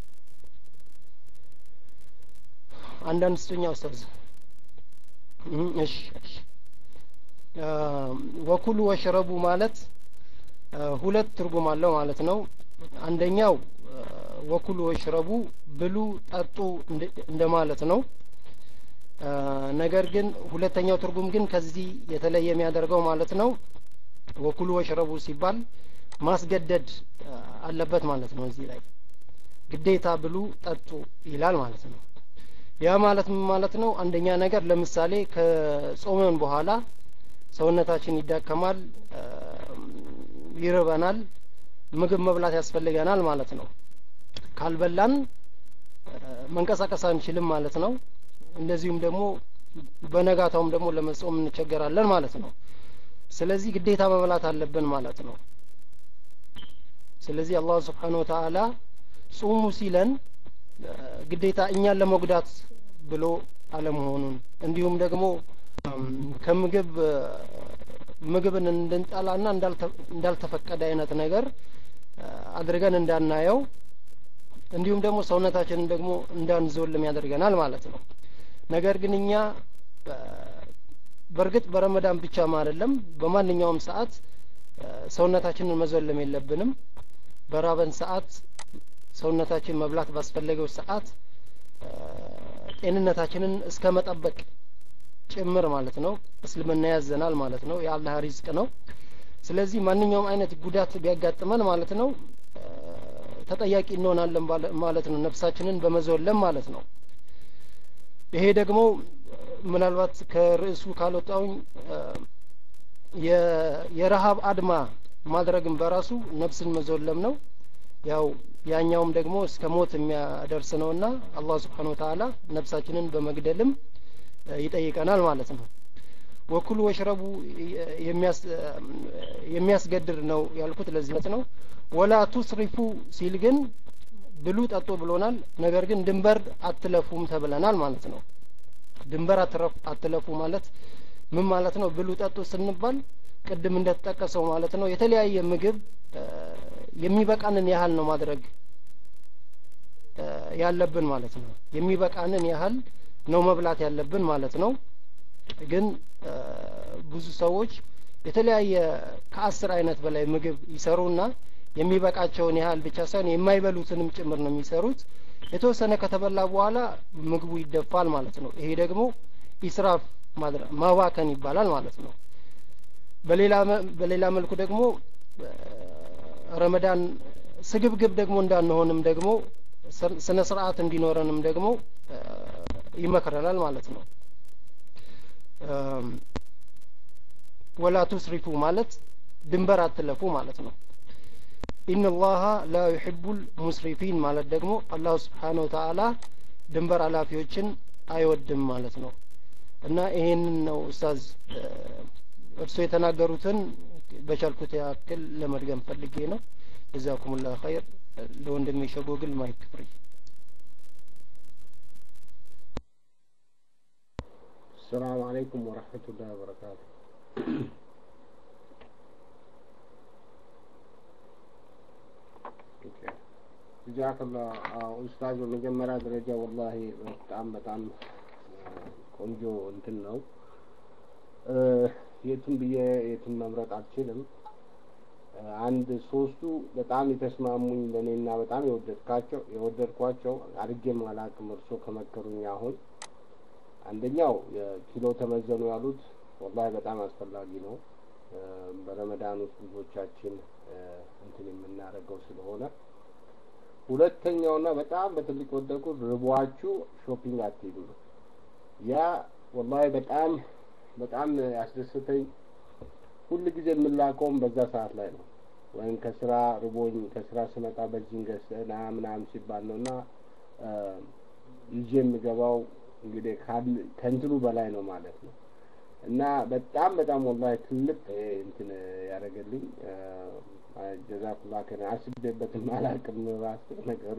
አንዳንድ ስጡኛ ኡስታዝ። እሺ እሺ። ወኩሉ ወሽረቡ ማለት ሁለት ትርጉም አለው ማለት ነው። አንደኛው ወኩሉ ወሽረቡ ብሉ ጠጡ እንደማለት ነው። ነገር ግን ሁለተኛው ትርጉም ግን ከዚህ የተለየ የሚያደርገው ማለት ነው። ወኩሉ ወሽረቡ ሲባል ማስገደድ አለበት ማለት ነው። እዚህ ላይ ግዴታ ብሉ ጠጡ ይላል ማለት ነው። ያ ማለት ምን ማለት ነው? አንደኛ ነገር ለምሳሌ ከጾመን በኋላ ሰውነታችን ይዳከማል፣ ይርበናል፣ ምግብ መብላት ያስፈልገናል ማለት ነው። ካልበላን መንቀሳቀስ አንችልም ማለት ነው። እንደዚሁም ደግሞ በነጋታውም ደግሞ ለመጾም እንቸገራለን ማለት ነው። ስለዚህ ግዴታ መብላት አለብን ማለት ነው። ስለዚህ አላህ ስብሓነሁ ወተዓላ ጹሙ ሲለን ግዴታ እኛን ለመጉዳት ብሎ አለመሆኑን እንዲሁም ደግሞ ከምግብ ምግብን እንድንጠላና እንዳልተፈቀደ አይነት ነገር አድርገን እንዳናየው እንዲሁም ደግሞ ሰውነታችንን ደግሞ እንዳንዞልም ያደርገናል ማለት ነው። ነገር ግን እኛ በእርግጥ በረመዳን ብቻም አይደለም በማንኛውም ሰዓት ሰውነታችንን መዞለም የለብንም። በራበን ሰዓት ሰውነታችን መብላት ባስፈለገው ሰዓት ጤንነታችንን እስከ መጠበቅ ጭምር ማለት ነው። እስልምና ያዘናል ማለት ነው። የአላህ ሪዝቅ ነው። ስለዚህ ማንኛውም አይነት ጉዳት ቢያጋጥመን ማለት ነው ተጠያቂ እንሆናለን ማለት ነው። ነፍሳችንን በመዞለም ማለት ነው። ይሄ ደግሞ ምናልባት ከርዕሱ ካልወጣውኝ የረሃብ አድማ ማድረግም በራሱ ነፍስን መዞለም ነው። ያው ያኛውም ደግሞ እስከ ሞት የሚያደርስ ነውና አላህ ስብሓነሁ ወተዓላ ነፍሳችንን በመግደልም ይጠይቀናል ማለት ነው። ወኩሉ ወሽረቡ የሚያስገድር ነው ያልኩት ለዚህ ነው። ወላ ቱስሪፉ ሲል ግን ብሉ ጠጡ ብሎናል ነገር ግን ድንበር አትለፉም ተብለናል ማለት ነው ድንበር አትለፉ ማለት ምን ማለት ነው ብሉ ጠጡ ስንባል ቅድም እንደተጠቀሰው ማለት ነው የተለያየ ምግብ የሚበቃንን ያህል ነው ማድረግ ያለብን ማለት ነው የሚበቃንን ያህል ነው መብላት ያለብን ማለት ነው ግን ብዙ ሰዎች የተለያየ ከአስር አይነት በላይ ምግብ ይሰሩና የሚበቃቸውን ያህል ብቻ ሳይሆን የማይበሉትንም ጭምር ነው የሚሰሩት የተወሰነ ከተበላ በኋላ ምግቡ ይደፋል ማለት ነው ይሄ ደግሞ ኢስራፍ ማባከን ይባላል ማለት ነው በሌላ በሌላ መልኩ ደግሞ ረመዳን ስግብግብ ደግሞ እንዳንሆንም ደግሞ ስነ ስርዓት እንዲኖረንም ደግሞ ይመክረናል ማለት ነው ወላ ቱስሪፉ ማለት ድንበር አትለፉ ማለት ነው ኢነላሀ ላ ዩሕቡል ሙስሪፊን ማለት ደግሞ አላሁ ስብሓነ ወተአላ ድንበር አላፊዎችን አይወድም ማለት ነው እና ይሄንን ነው ኡስታዝ እርሶ የተናገሩትን በቻልኩት ያክል ለመድገም ፈልጌ ነው ጀዛኩሙላ ኸይር ለወንድሜ ሸጎግል ማይክ ፍሪ السلام عليكم ورحمة الله وبركاته ጀዛከላ ኡስታዝ በመጀመሪያ ደረጃ ወላሂ በጣም በጣም ቆንጆ እንትን ነው የቱን ብዬ የቱን መምረጥ አልችልም አንድ ሶስቱ በጣም የተስማሙኝ ለእኔና በጣም የወደድካቸው የወደድኳቸው አድርጌም አላቅም እርሶ ከመከሩኝ አሁን አንደኛው የኪሎ ተመዘኑ ያሉት ወላሂ በጣም አስፈላጊ ነው በረመዳን ውስጥ ብዙዎቻችን እንትን የምናደርገው ስለሆነ ሁለተኛውና በጣም በትልቅ ወደድኩት ርቧችሁ ሾፒንግ አትሄዱ ነው ያ ወላሂ በጣም በጣም ያስደስተኝ ሁል ጊዜ የምላከውም በዛ ሰዓት ላይ ነው ወይም ከስራ ርቦኝ ከስራ ስመጣ በዚህን ገዝተና ምናምን ሲባል ነው እና ይዤ የምገባው እንግዲህ ከእንትኑ በላይ ነው ማለት ነው እና በጣም በጣም ወላሂ ትልቅ እንትን ያደረገልኝ ጀዛኩላ ከነ አስቤበትም አላቅም ራስ ነገሩ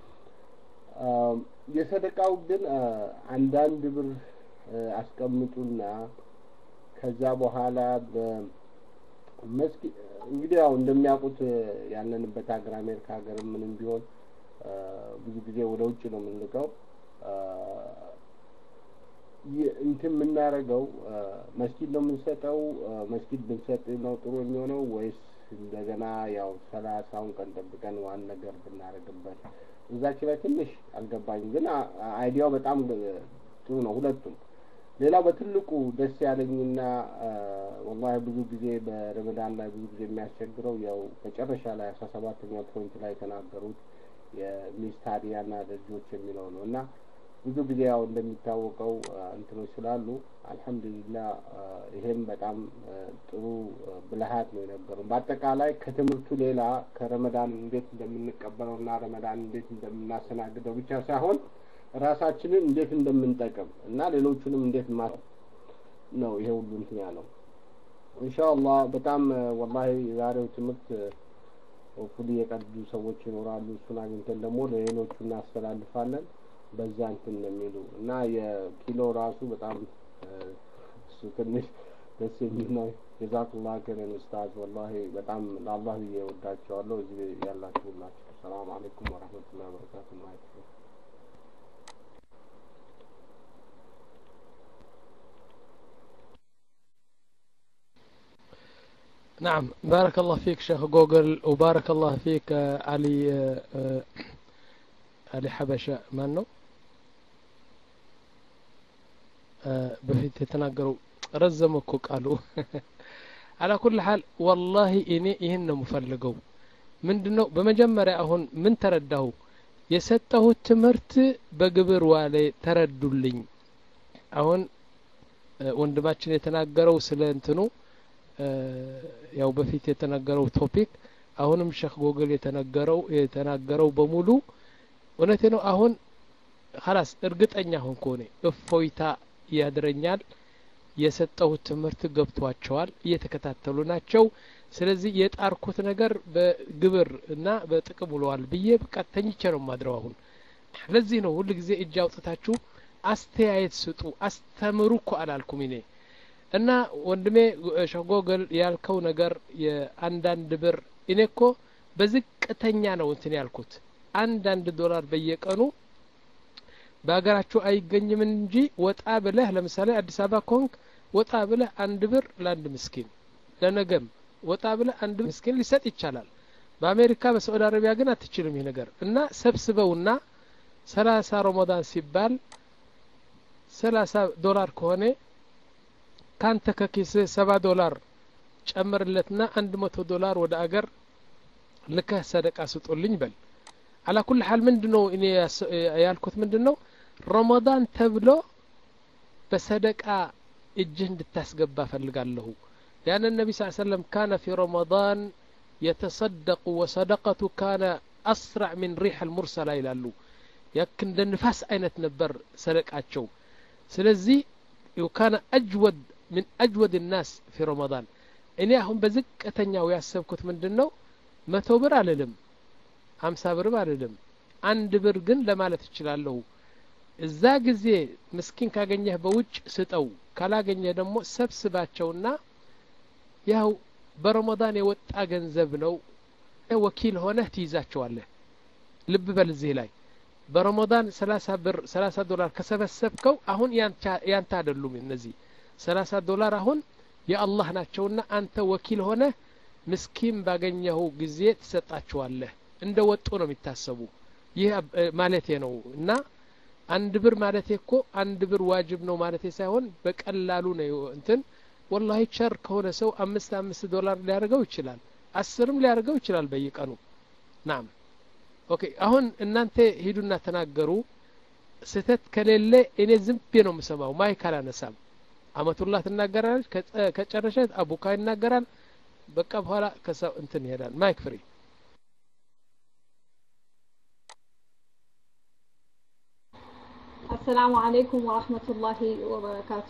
የሰደቃው ግን አንዳንድ ብር አስቀምጡና ከዛ በኋላ በመስጊ እንግዲህ ያው እንደሚያውቁት ያለንበት ሀገር አሜሪካ ሀገር ምንም ቢሆን ብዙ ጊዜ ወደ ውጭ ነው የምንልቀው እንትን የምናደርገው መስጊድ ነው የምንሰጠው መስጊድ ብንሰጥ ነው ጥሩ የሚሆነው ወይስ እንደገና ያው ሰላሳውን ቀን ጠብቀን ዋን ነገር ብናደርግበት እዛች ላይ ትንሽ አልገባኝም ግን አይዲያው በጣም ጥሩ ነው ሁለቱም ሌላው በትልቁ ደስ ያለኝና ወላሂ ብዙ ጊዜ በረመዳን ላይ ብዙ ጊዜ የሚያስቸግረው ያው መጨረሻ ላይ አስራ ሰባተኛው ፖይንት ላይ የተናገሩት የሚስት ሀዲያና ልጆች የሚለው ነው እና ብዙ ጊዜ ያው እንደሚታወቀው እንትኖች ስላሉ አልሐምዱሊላ ይሄም በጣም ጥሩ ብልሃት ነው የነበረው በአጠቃላይ ከትምህርቱ ሌላ ከረመዳን እንዴት እንደምንቀበለው እና ረመዳን እንዴት እንደምናስተናግደው ብቻ ሳይሆን ራሳችንን እንዴት እንደምንጠቅም እና ሌሎቹንም እንዴት ማ ነው ይሄ ሁሉ እንትን ያለው ኢንሻአላህ በጣም ወላሂ የዛሬው ትምህርት ሆፕፉሊ የቀዱ ሰዎች ይኖራሉ እሱን አግኝተን ደግሞ ለሌሎቹ እናስተላልፋለን በዛ እንትን ነው የሚሉ እና የኪሎ ራሱ በጣም እሱ ትንሽ ደስ የሚል ነው ጀዛኩላ ከረን ኡስታዝ ወላሂ በጣም ለአላህ ብዬ ወዳቸዋለሁ እዚህ ያላችሁ ሁላችሁ ሰላም አለይኩም ወረህመቱላሂ ወበረካቱ ማለት ነው نعم بارك الله فيك شيخ جوجل وبارك الله فيك علي علي حبشة ማን ነው በፊት የተናገረው ረዘመ እኮ ቃሉ አላ ኩል ሀል ወላሂ እኔ ይህን ነው የምፈልገው ምንድን ነው በመጀመሪያ አሁን ምን ተረዳሁ የሰጠሁት ትምህርት በግብር ዋለ ተረዱልኝ አሁን ወንድማችን የተናገረው ስለ እንትኑ ያው በፊት የተናገረው ቶፒክ አሁንም ሸክ ጎግል የተነገረው የተናገረው በሙሉ እውነቴ ነው አሁን ሀላስ እርግጠኛ ሆንኩ እኔ እፎይታ ያድረኛል የሰጠሁት ትምህርት ገብቷቸዋል እየተከታተሉ ናቸው ስለዚህ የጣርኩት ነገር በግብር እና በጥቅም ውለዋል ብዬ በቃ ተኝቼ ነው ማድረው አሁን ለዚህ ነው ሁል ጊዜ እጅ አውጥታችሁ አስተያየት ስጡ አስተምሩ እኮ አላልኩም እኔ እና ወንድሜ ሸጎገል ያልከው ነገር የአንዳንድ ብር እኔ እኮ በዝቅተኛ ነው እንትን ያልኩት አንዳንድ ዶላር በየቀኑ በሀገራችሁ አይገኝም እንጂ ወጣ ብለህ ለምሳሌ አዲስ አበባ ኮንክ ወጣ ብለህ አንድ ብር ለአንድ ምስኪን ለነገም ወጣ ብለህ አንድ ምስኪን ሊሰጥ ይቻላል በአሜሪካ በሳዑዲ አረቢያ ግን አትችልም ይህ ነገር እና ሰብስበውና ሰላሳ ረመዳን ሲባል ሰላሳ ዶላር ከሆነ ካንተ ከኪስ ሰባ ዶላር ጨምርለትና አንድ መቶ ዶላር ወደ አገር ልከህ ሰደቃ ስጡልኝ በል አላ ኩል ሀል ምንድን ነው እኔ ያልኩት ምንድን ነው ረመዳን ተብሎ በሰደቃ እጅህ እንድታስገባ ፈልጋለሁ ያን ነቢ ስ ሰለም ካነ ፊ ረመዳን የተሰደቁ ወሰደቀቱ ካነ አስራዕ ምን ሪሕ አልሙርሰላ ይላሉ ያክ እንደ ንፋስ አይነት ነበር ሰደቃቸው ስለዚህ ካነ አጅወድ ምን አጅወድ ናስ ፊ ረመዳን እኔ አሁን በዝቅተኛው ያሰብኩት ምንድን ነው መቶ ብር አልልም ሀምሳ ብርም አልልም አንድ ብር ግን ለማለት እችላለሁ እዛ ጊዜ ምስኪን ካገኘህ በውጭ ስጠው ካላገኘህ ደግሞ ሰብስባቸውና ያው በረመዳን የወጣ ገንዘብ ነው ወኪል ሆነህ ትይዛቸዋለህ ልብ በል እዚህ ላይ በረመዳን ሰላሳ ብር ሰላሳ ዶላር ከሰበሰብከው አሁን ያንተ አይደሉም እነዚህ ሰላሳ ዶላር አሁን የአላህ ናቸውና አንተ ወኪል ሆነህ ምስኪን ባገኘኸው ጊዜ ትሰጣቸዋለህ እንደ ወጡ ነው የሚታሰቡ ይህ ማለቴ ነው እና አንድ ብር ማለቴ እኮ አንድ ብር ዋጅብ ነው ማለቴ ሳይሆን በቀላሉ ነው እንትን ወላሂ ቸር ከሆነ ሰው አምስት አምስት ዶላር ሊያደርገው ይችላል አስርም ሊያደርገው ይችላል በየቀኑ ናም ኦኬ አሁን እናንተ ሂዱና ተናገሩ ስህተት ከሌለ እኔ ዝም ብዬ ነው የምሰማው ማይክ አላነሳም አመቱላህ ትናገራለች ከጨረሸ አቡካ ይናገራል በቃ በኋላ ከሰው እንትን ይሄዳል ማይክ ፍሪ አሰላሙ አለይኩም ወራህመቱላሂ ወበረካቱ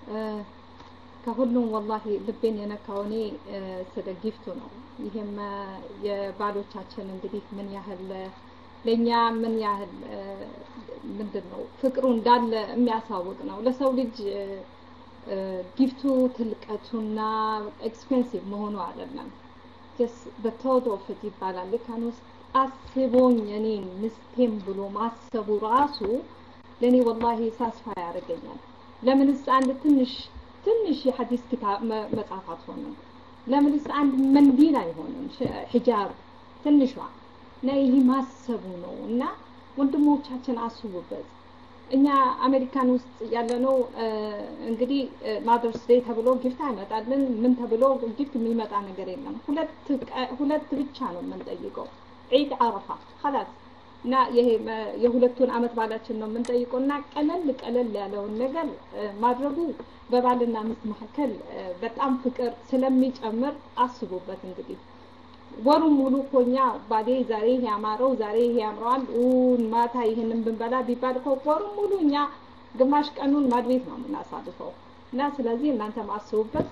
ከሁሉም ወላሂ ልቤን የነካው እኔ ስለ ጊፍቱ ነው ይህም የባሎቻችን እንግዲህ ምን ያህል ለእኛ ምን ያህል ምንድን ነው ፍቅሩ እንዳለ የሚያሳውቅ ነው ለሰው ልጅ ጊፍቱ ትልቀቱና ኤክስፔንሲቭ መሆኑ አይደለም ጀስ በቶድ ኦፍት ይባላል ልካን ውስጥ አስቦኝ እኔን ምስቴም ብሎ ማሰቡ ራሱ ለእኔ ወላሂ ሳስፋ ያደርገኛል ለምንስ አንድ ትንሽ ትንሽ የሐዲስ ኪታብ መጽሐፍ አትሆንም ለምንስ አንድ መንዲል አይሆንም ሒጃብ ትንሿ እና ይህ ማሰቡ ነው እና ወንድሞቻችን አስቡበት እኛ አሜሪካን ውስጥ ያለነው እንግዲህ ማደርስ ዴይ ተብሎ ጊፍት አይመጣልን ምን ተብሎ ጊፍት የሚመጣ ነገር የለም ሁለት ብቻ ነው የምንጠይቀው ዒድ አረፋ ኸላስ እና ይሄ የሁለቱን አመት ባላችን ነው የምንጠይቀው እና ቀለል ቀለል ያለውን ነገር ማድረጉ በባልና ሚስት መካከል በጣም ፍቅር ስለሚጨምር አስቡበት እንግዲህ ወሩን ሙሉ እኮ እኛ ባዴ ዛሬ ይሄ ያማረው ዛሬ ይሄ ያምረዋል ማታ ይህንን ብንበላ ቢባል እኮ ወሩን ሙሉ እኛ ግማሽ ቀኑን ማድቤት ነው የምናሳልፈው እና ስለዚህ እናንተ ማስቡበት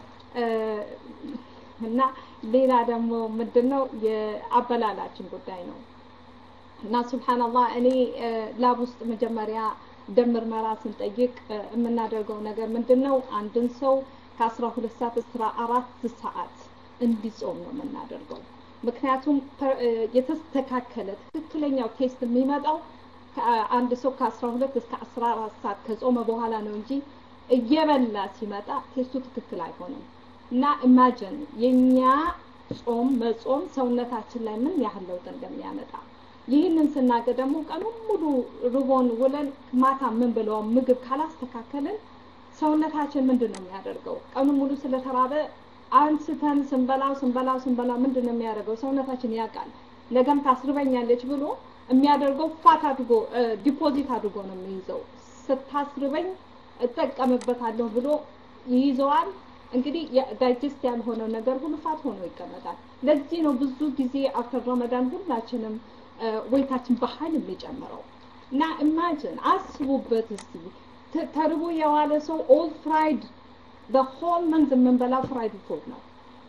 እና ሌላ ደግሞ ምንድን ነው የአበላላችን ጉዳይ ነው እና ሱብሓንላህ እኔ ላብ ውስጥ መጀመሪያ ደም ምርመራ ስንጠይቅ የምናደርገው ነገር ምንድን ነው አንድን ሰው ከአስራ ሁለት ሰዓት እስከ አራት ሰዓት እንዲጾም ነው የምናደርገው ምክንያቱም የተስተካከለ ትክክለኛው ቴስት የሚመጣው አንድ ሰው ከአስራ ሁለት እስከ አስራ አራት ሰዓት ከጾመ በኋላ ነው እንጂ እየበላ ሲመጣ ቴስቱ ትክክል አይሆንም እና ኢማጅን የኛ ጾም መጾም ሰውነታችን ላይ ምን ያህል ለውጥ እንደሚያመጣ ይህንን ስናገር ደግሞ ቀኑን ሙሉ ርቦን ውለን ማታ ምን ብለው ምግብ ካላስተካከልን ሰውነታችን ምንድን ነው የሚያደርገው ቀኑን ሙሉ ስለተራበ አንስተን ስንበላው ስንበላው ስንበላው ምንድን ነው የሚያደርገው ሰውነታችን ያውቃል ነገም ታስርበኛለች ብሎ የሚያደርገው ፋት አድርጎ ዲፖዚት አድርጎ ነው የሚይዘው ስታስርበኝ እጠቀምበታለሁ ብሎ ይይዘዋል እንግዲህ ዳይጀስት ያልሆነው ነገር ሁሉ ፋት ሆኖ ይቀመጣል ለዚህ ነው ብዙ ጊዜ አፍተር ረመዳን ሁላችንም ወይታችን በኃይል የሚጨምረው እና ኢማጅን አስቡበት እስቲ ተርቦ የዋለ ሰው ኦል ፍራይድ በሆል መንዝ የምንበላው ፍራይድ ፉድ ነው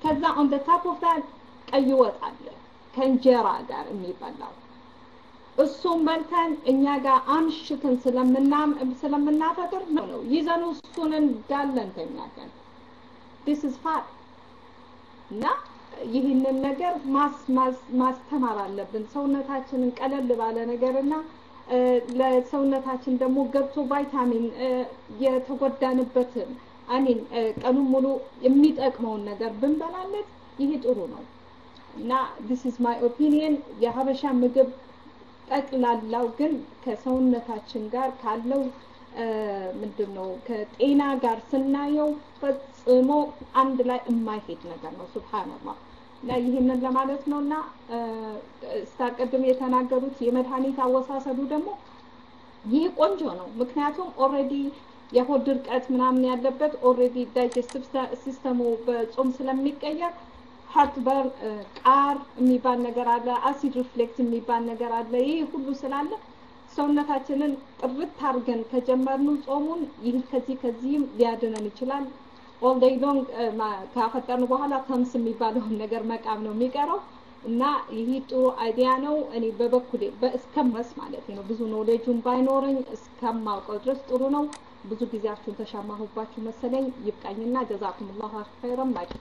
ከዛ ኦን ደ ታፕ ኦፍ ዳት ቀይ ወጥ አለ ከእንጀራ ጋር የሚበላው እሱም በልተን እኛ ጋር አምሽትን ስለምናፈጥር ነው ነው ይዘኑ እሱን እንዳለ እንተኛለን። ዲስ ኢዝ ፋት እና ይህንን ነገር ማስተማር አለብን። ሰውነታችንን ቀለል ባለ ነገር እና ለሰውነታችን ደግሞ ገብቶ ቫይታሚን የተጎዳንበትን አሚን ቀኑን ሙሉ የሚጠቅመውን ነገር ብንበላለት ይሄ ጥሩ ነው እና ዲስ ኢዝ ማይ ኦፒኒየን የሀበሻ ምግብ ጠቅላላው ግን ከሰውነታችን ጋር ካለው ምንድን ነው ከጤና ጋር ስናየው ፈጽሞ አንድ ላይ የማይሄድ ነገር ነው። ሱብሃንአላህ እና ይህንን ለማለት ነው እና ስታቀድም የተናገሩት የመድኃኒት አወሳሰዱ ደግሞ ይህ ቆንጆ ነው። ምክንያቱም ኦልሬዲ የሆድ ድርቀት ምናምን ያለበት ኦልሬዲ ዳይጀስቲቭ ሲስተሙ በጾም ስለሚቀየር ሀርት በር ቃር የሚባል ነገር አለ፣ አሲድ ሪፍሌክስ የሚባል ነገር አለ። ይህ ሁሉ ስላለ ሰውነታችንን ጥርት አድርገን ከጀመርነው ጾሙን ይህ ከዚህ ከዚህም ሊያድነን ይችላል። ኦል ዴይ ሎንግ ካፈጠርን በኋላ ተምስ የሚባለውን ነገር መቃም ነው የሚቀረው እና ይህ ጥሩ አይዲያ ነው። እኔ በበኩሌ እስከመስ ማለት ነው ብዙ ኖሌጁን ባይኖረኝ እስከማውቀው ድረስ ጥሩ ነው። ብዙ ጊዜያችሁን ተሻማሁባችሁ መሰለኝ። ይብቃኝና ጀዛኩሙላሁ ኸይረን ማለት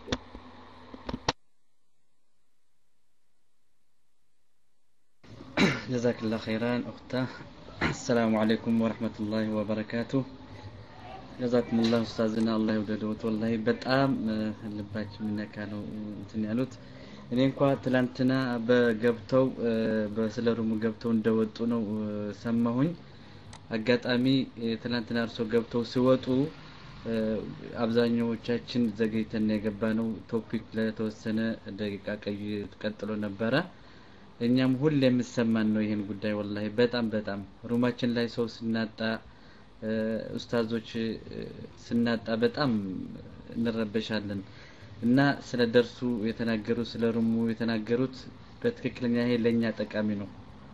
ጀዛክላ ኸይራን ኡክታ አሰላሙ አለይኩም ወረህመቱላሂ ወበረካቱ ጀዛኩሙላህ ኡስታዝና አላህ ይውደድዎት ወላሂ በጣም ልባችን የሚነካ ነው እንትን ያሉት እኔ እንኳ ትላንትና በገብተው በስለ ሩሙ ገብተው እንደወጡ ነው ሰማሁኝ አጋጣሚ ትላንትና እርሶ ገብተው ሲወጡ አብዛኛዎቻችን ዘገይተን የገባ ነው ቶፒክ ለተወሰነ ደቂቃ ቀይ ቀጥሎ ነበረ እኛም ሁሌ የምሰማን ነው ይሄን ጉዳይ ወላሂ በጣም በጣም ሩማችን ላይ ሰው ስናጣ ኡስታዞች ስናጣ በጣም እንረበሻለን እና ስለ ደርሱ የተናገሩት ስለ ሩሙ የተናገሩት በትክክለኛ ይሄ ለእኛ ጠቃሚ ነው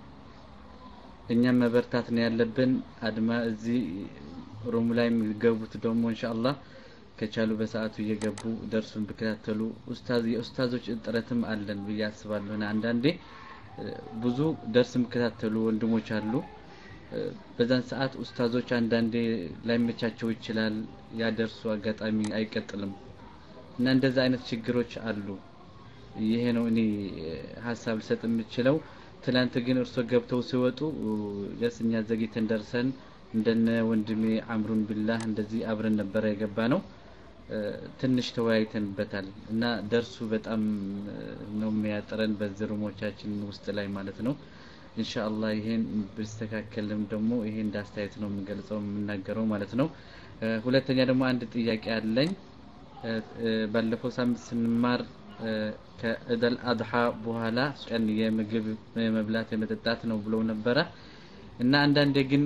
እኛም መበርታት ነው ያለብን አድማ እዚህ ሩሙ ላይ የሚገቡት ደግሞ እንሻአላህ ከቻሉ በሰዓቱ እየገቡ ደርሱን ቢከታተሉ ኡስታዝ የኡስታዞች እጥረትም አለን ብዬ አስባለሁ አንዳንዴ ብዙ ደርስ የሚከታተሉ ወንድሞች አሉ በዛን ሰዓት ኡስታዞች አንዳንዴ ላይመቻቸው ይችላል ያደርሱ አጋጣሚ አይቀጥልም እና እንደዛ አይነት ችግሮች አሉ ይሄ ነው እኔ ሀሳብ ልሰጥ የምችለው ትላንት ግን እርሶ ገብተው ሲወጡ የስ እኛ ዘግይተን ደርሰን እንደነ ወንድሜ አምሩን ቢላህ እንደዚህ አብረን ነበረ የገባ ነው ትንሽ ተወያይተንበታል እና ደርሱ በጣም ነው የሚያጥረን በዚህ ሩሞቻችን ውስጥ ላይ ማለት ነው ኢንሻአላህ ይሄን ብስተካከልም ደግሞ ይሄ እንዳስተያየት ነው የምገልጸው የምናገረው ማለት ነው ሁለተኛ ደግሞ አንድ ጥያቄ አለኝ ባለፈው ሳምንት ስንማር ከእደል አድሓ በኋላ ቀን የምግብ የመብላት የመጠጣት ነው ብለው ነበረ እና አንዳንዴ ግን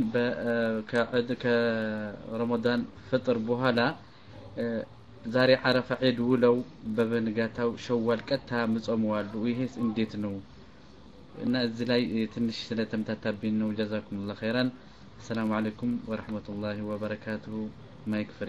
ከረመዳን ፍጥር በኋላ ዛሬ አረፋ ዒድ ውለው በበንጋታው ሸዋል ቀጥታ ምጾመዋሉ ይሄስ እንዴት ነው እና እዚህ ላይ ትንሽ ስለተምታታብኝ ነው ጀዛኩሙላህ ኸይራን አሰላሙ አለይኩም ወረህመቱላሂ ወበረካቱሁ ማይክ ፍሪ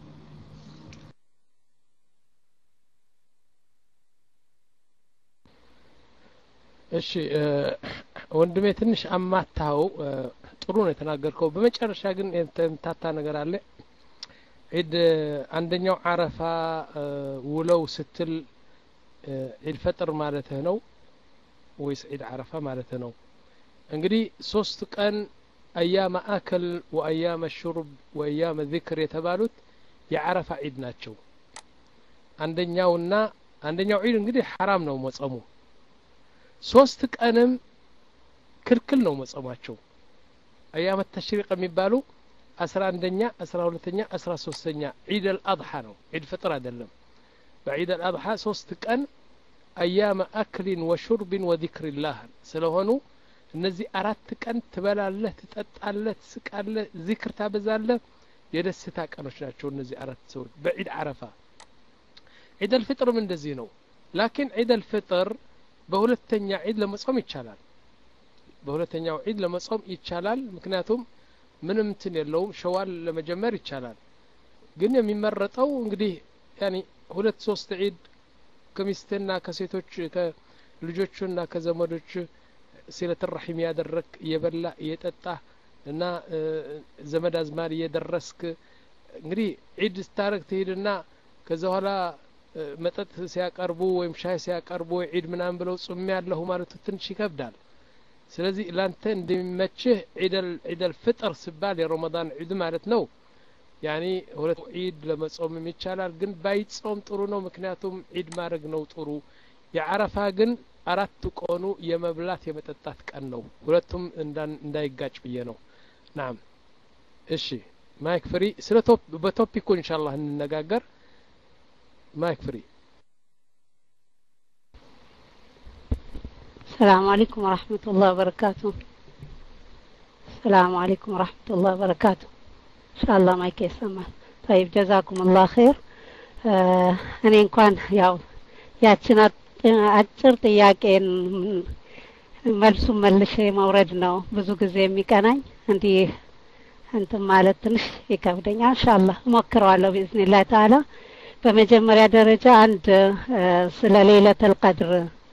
እሺ ወንድሜ ትንሽ አማታው ጥሩ ነው የተናገርከው በመጨረሻ ግን የተምታታ ነገር አለ ዒድ አንደኛው አረፋ ውለው ስትል ዒድ ፈጥር ማለትህ ነው ወይስ ዒድ አረፋ ማለትህ ነው እንግዲህ ሶስት ቀን አያመ አከል ወአያመ ሹርብ ወአያመ ዚክር የተባሉት የአረፋ ዒድ ናቸው አንደኛውና አንደኛው ዒድ እንግዲህ ሐራም ነው መጸሙ ሶስት ቀንም ክልክል ነው መጸማቸው አያመ ተሽሪቅ የሚባሉ አስራ አንደኛ አስራ ሁለተኛ አስራ ሶስተኛ ዒድ አልአድሓ ነው ዒድ ፍጥር አይደለም በዒድ አልአድሓ ሶስት ቀን አያመ አክሊን ወሹርቢን ወዚክሪላህ ስለሆኑ እነዚህ አራት ቀን ትበላለህ ትጠጣለህ ትስቃለህ ዚክር ታበዛለህ የደስታ ቀኖች ናቸው እነዚህ አራት ሰዎች በዒድ አረፋ ዒድ አልፍጥርም እንደዚህ ነው ላኪን ዒድ አልፍጥር በሁለተኛ ዒድ ለመጾም ይቻላል በሁለተኛው ዒድ ለመጾም ይቻላል ምክንያቱም ምንም እንትን የለውም ሸዋል ለመጀመር ይቻላል ግን የሚመረጠው እንግዲህ ያኒ ሁለት ሶስት ዒድ ከሚስትህና ከሴቶች ከልጆቹና ከዘመዶች ሲለት ረሒም ያደረክ እየበላ እየጠጣ እና ዘመድ አዝማድ እየደረስክ እንግዲህ ዒድ ስታረግ ትሄድና ከዛ በኋላ መጠጥ ሲያቀርቡ ወይም ሻይ ሲያቀርቡ ወይ ዒድ ምናምን ብለው ጹሜ ያለሁ ማለቱ ትንሽ ይከብዳል ስለዚህ ላንተ እንደሚመችህ ዒደል ፍጥር ሲባል የረመዳን ዒድ ማለት ነው ያኒ ሁለት ዒድ ለመጾምም ይቻላል ግን ባይጾም ጥሩ ነው ምክንያቱም ዒድ ማድረግ ነው ጥሩ የአረፋ ግን አራት ቀኑ የመብላት የመጠጣት ቀን ነው ሁለቱም እንዳይጋጭ ብዬ ነው ናም እሺ ማይክ ፍሪ ስለ በቶፒኩ ኢንሻአላህ እንነጋገር ማይክ ፍሪ السلام عليكم ورحمة الله وبركاته السلام عليكم ورحمة الله وبركاته إن شاء الله ما يكسمال طيب جزاكم الله خير እኔ እንኳን ያው ያችን አጭር ጥያቄን መልሱን መልሼ መውረድ ነው ብዙ ጊዜ የሚቀናኝ እንዲህ እንትን ማለት ትንሽ ይከብደኛል ኢንሻአላህ እሞክረዋለሁ ቢዝኒላህ ተዓላ በመጀመሪያ ደረጃ አንድ ስለ ሌለተል ቀድር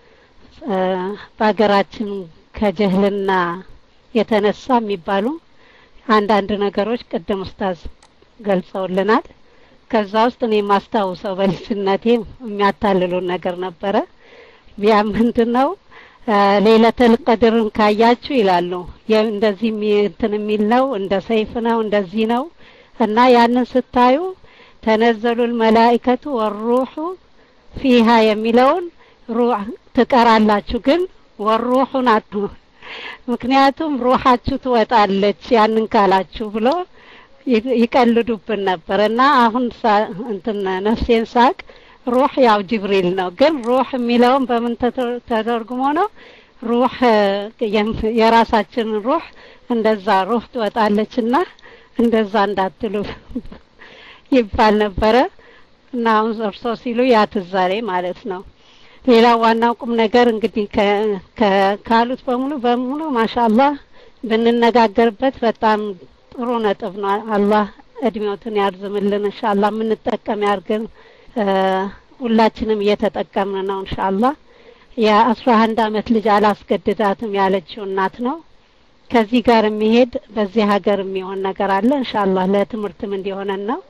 በሀገራችን ከጀህልና የተነሳ የሚባሉ አንዳንድ ነገሮች ቅድም ኡስታዝ ገልጸውልናል ከዛ ውስጥ እኔ የማስታውሰው በልጅነቴ የሚያታልሉን ነገር ነበረ ያ ምንድን ነው ሌለተል ቀድርን ካያችሁ ይላሉ እንደዚህ እንትን የሚል ነው እንደ ሰይፍ ነው እንደዚህ ነው እና ያንን ስታዩ ተነዘሉል መላኢከቱ ወሩሑ ፊሃ የሚለውን ሩህ ትቀራላችሁ ግን ወሩሑን አቱ ምክንያቱም ሩሃችሁ ትወጣለች ያንን ካላችሁ ብሎ ይቀልዱብን ነበር እና አሁን እንትን ነፍሴን ሳቅ ሩህ ያው ጅብሪል ነው ግን ሩህ የሚለውን በምን ተተርጉሞ ነው ሩህ የራሳችን ሩህ እንደዛ ሩህ ትወጣለችና እንደዛ እንዳትሉ ይባል ነበረ እና አሁን እርሶ ሲሉ ያ ትዛሬ ማለት ነው ሌላው ዋናው ቁም ነገር እንግዲህ ካሉት በሙሉ በሙሉ ማሻአላህ ብንነጋገርበት በጣም ጥሩ ነጥብ ነው አላህ እድሜዎትን ያርዝምልን እንሻላ የምንጠቀም ያርግን ሁላችንም እየተጠቀምን ነው እንሻላ የአስራ አንድ አመት ልጅ አላስገድዳትም ያለችው እናት ነው ከዚህ ጋር የሚሄድ በዚህ ሀገር የሚሆን ነገር አለ እንሻላ ለትምህርትም እንዲሆነን ነው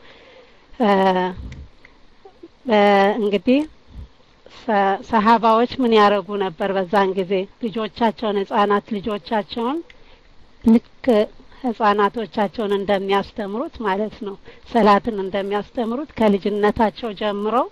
እንግዲህ ሰሀባዎች ምን ያደረጉ ነበር በዛን ጊዜ ልጆቻቸውን ህጻናት ልጆቻቸውን ልክ ህጻናቶቻቸውን እንደሚያስተምሩት ማለት ነው ሰላትን እንደሚያስተምሩት ከልጅነታቸው ጀምረው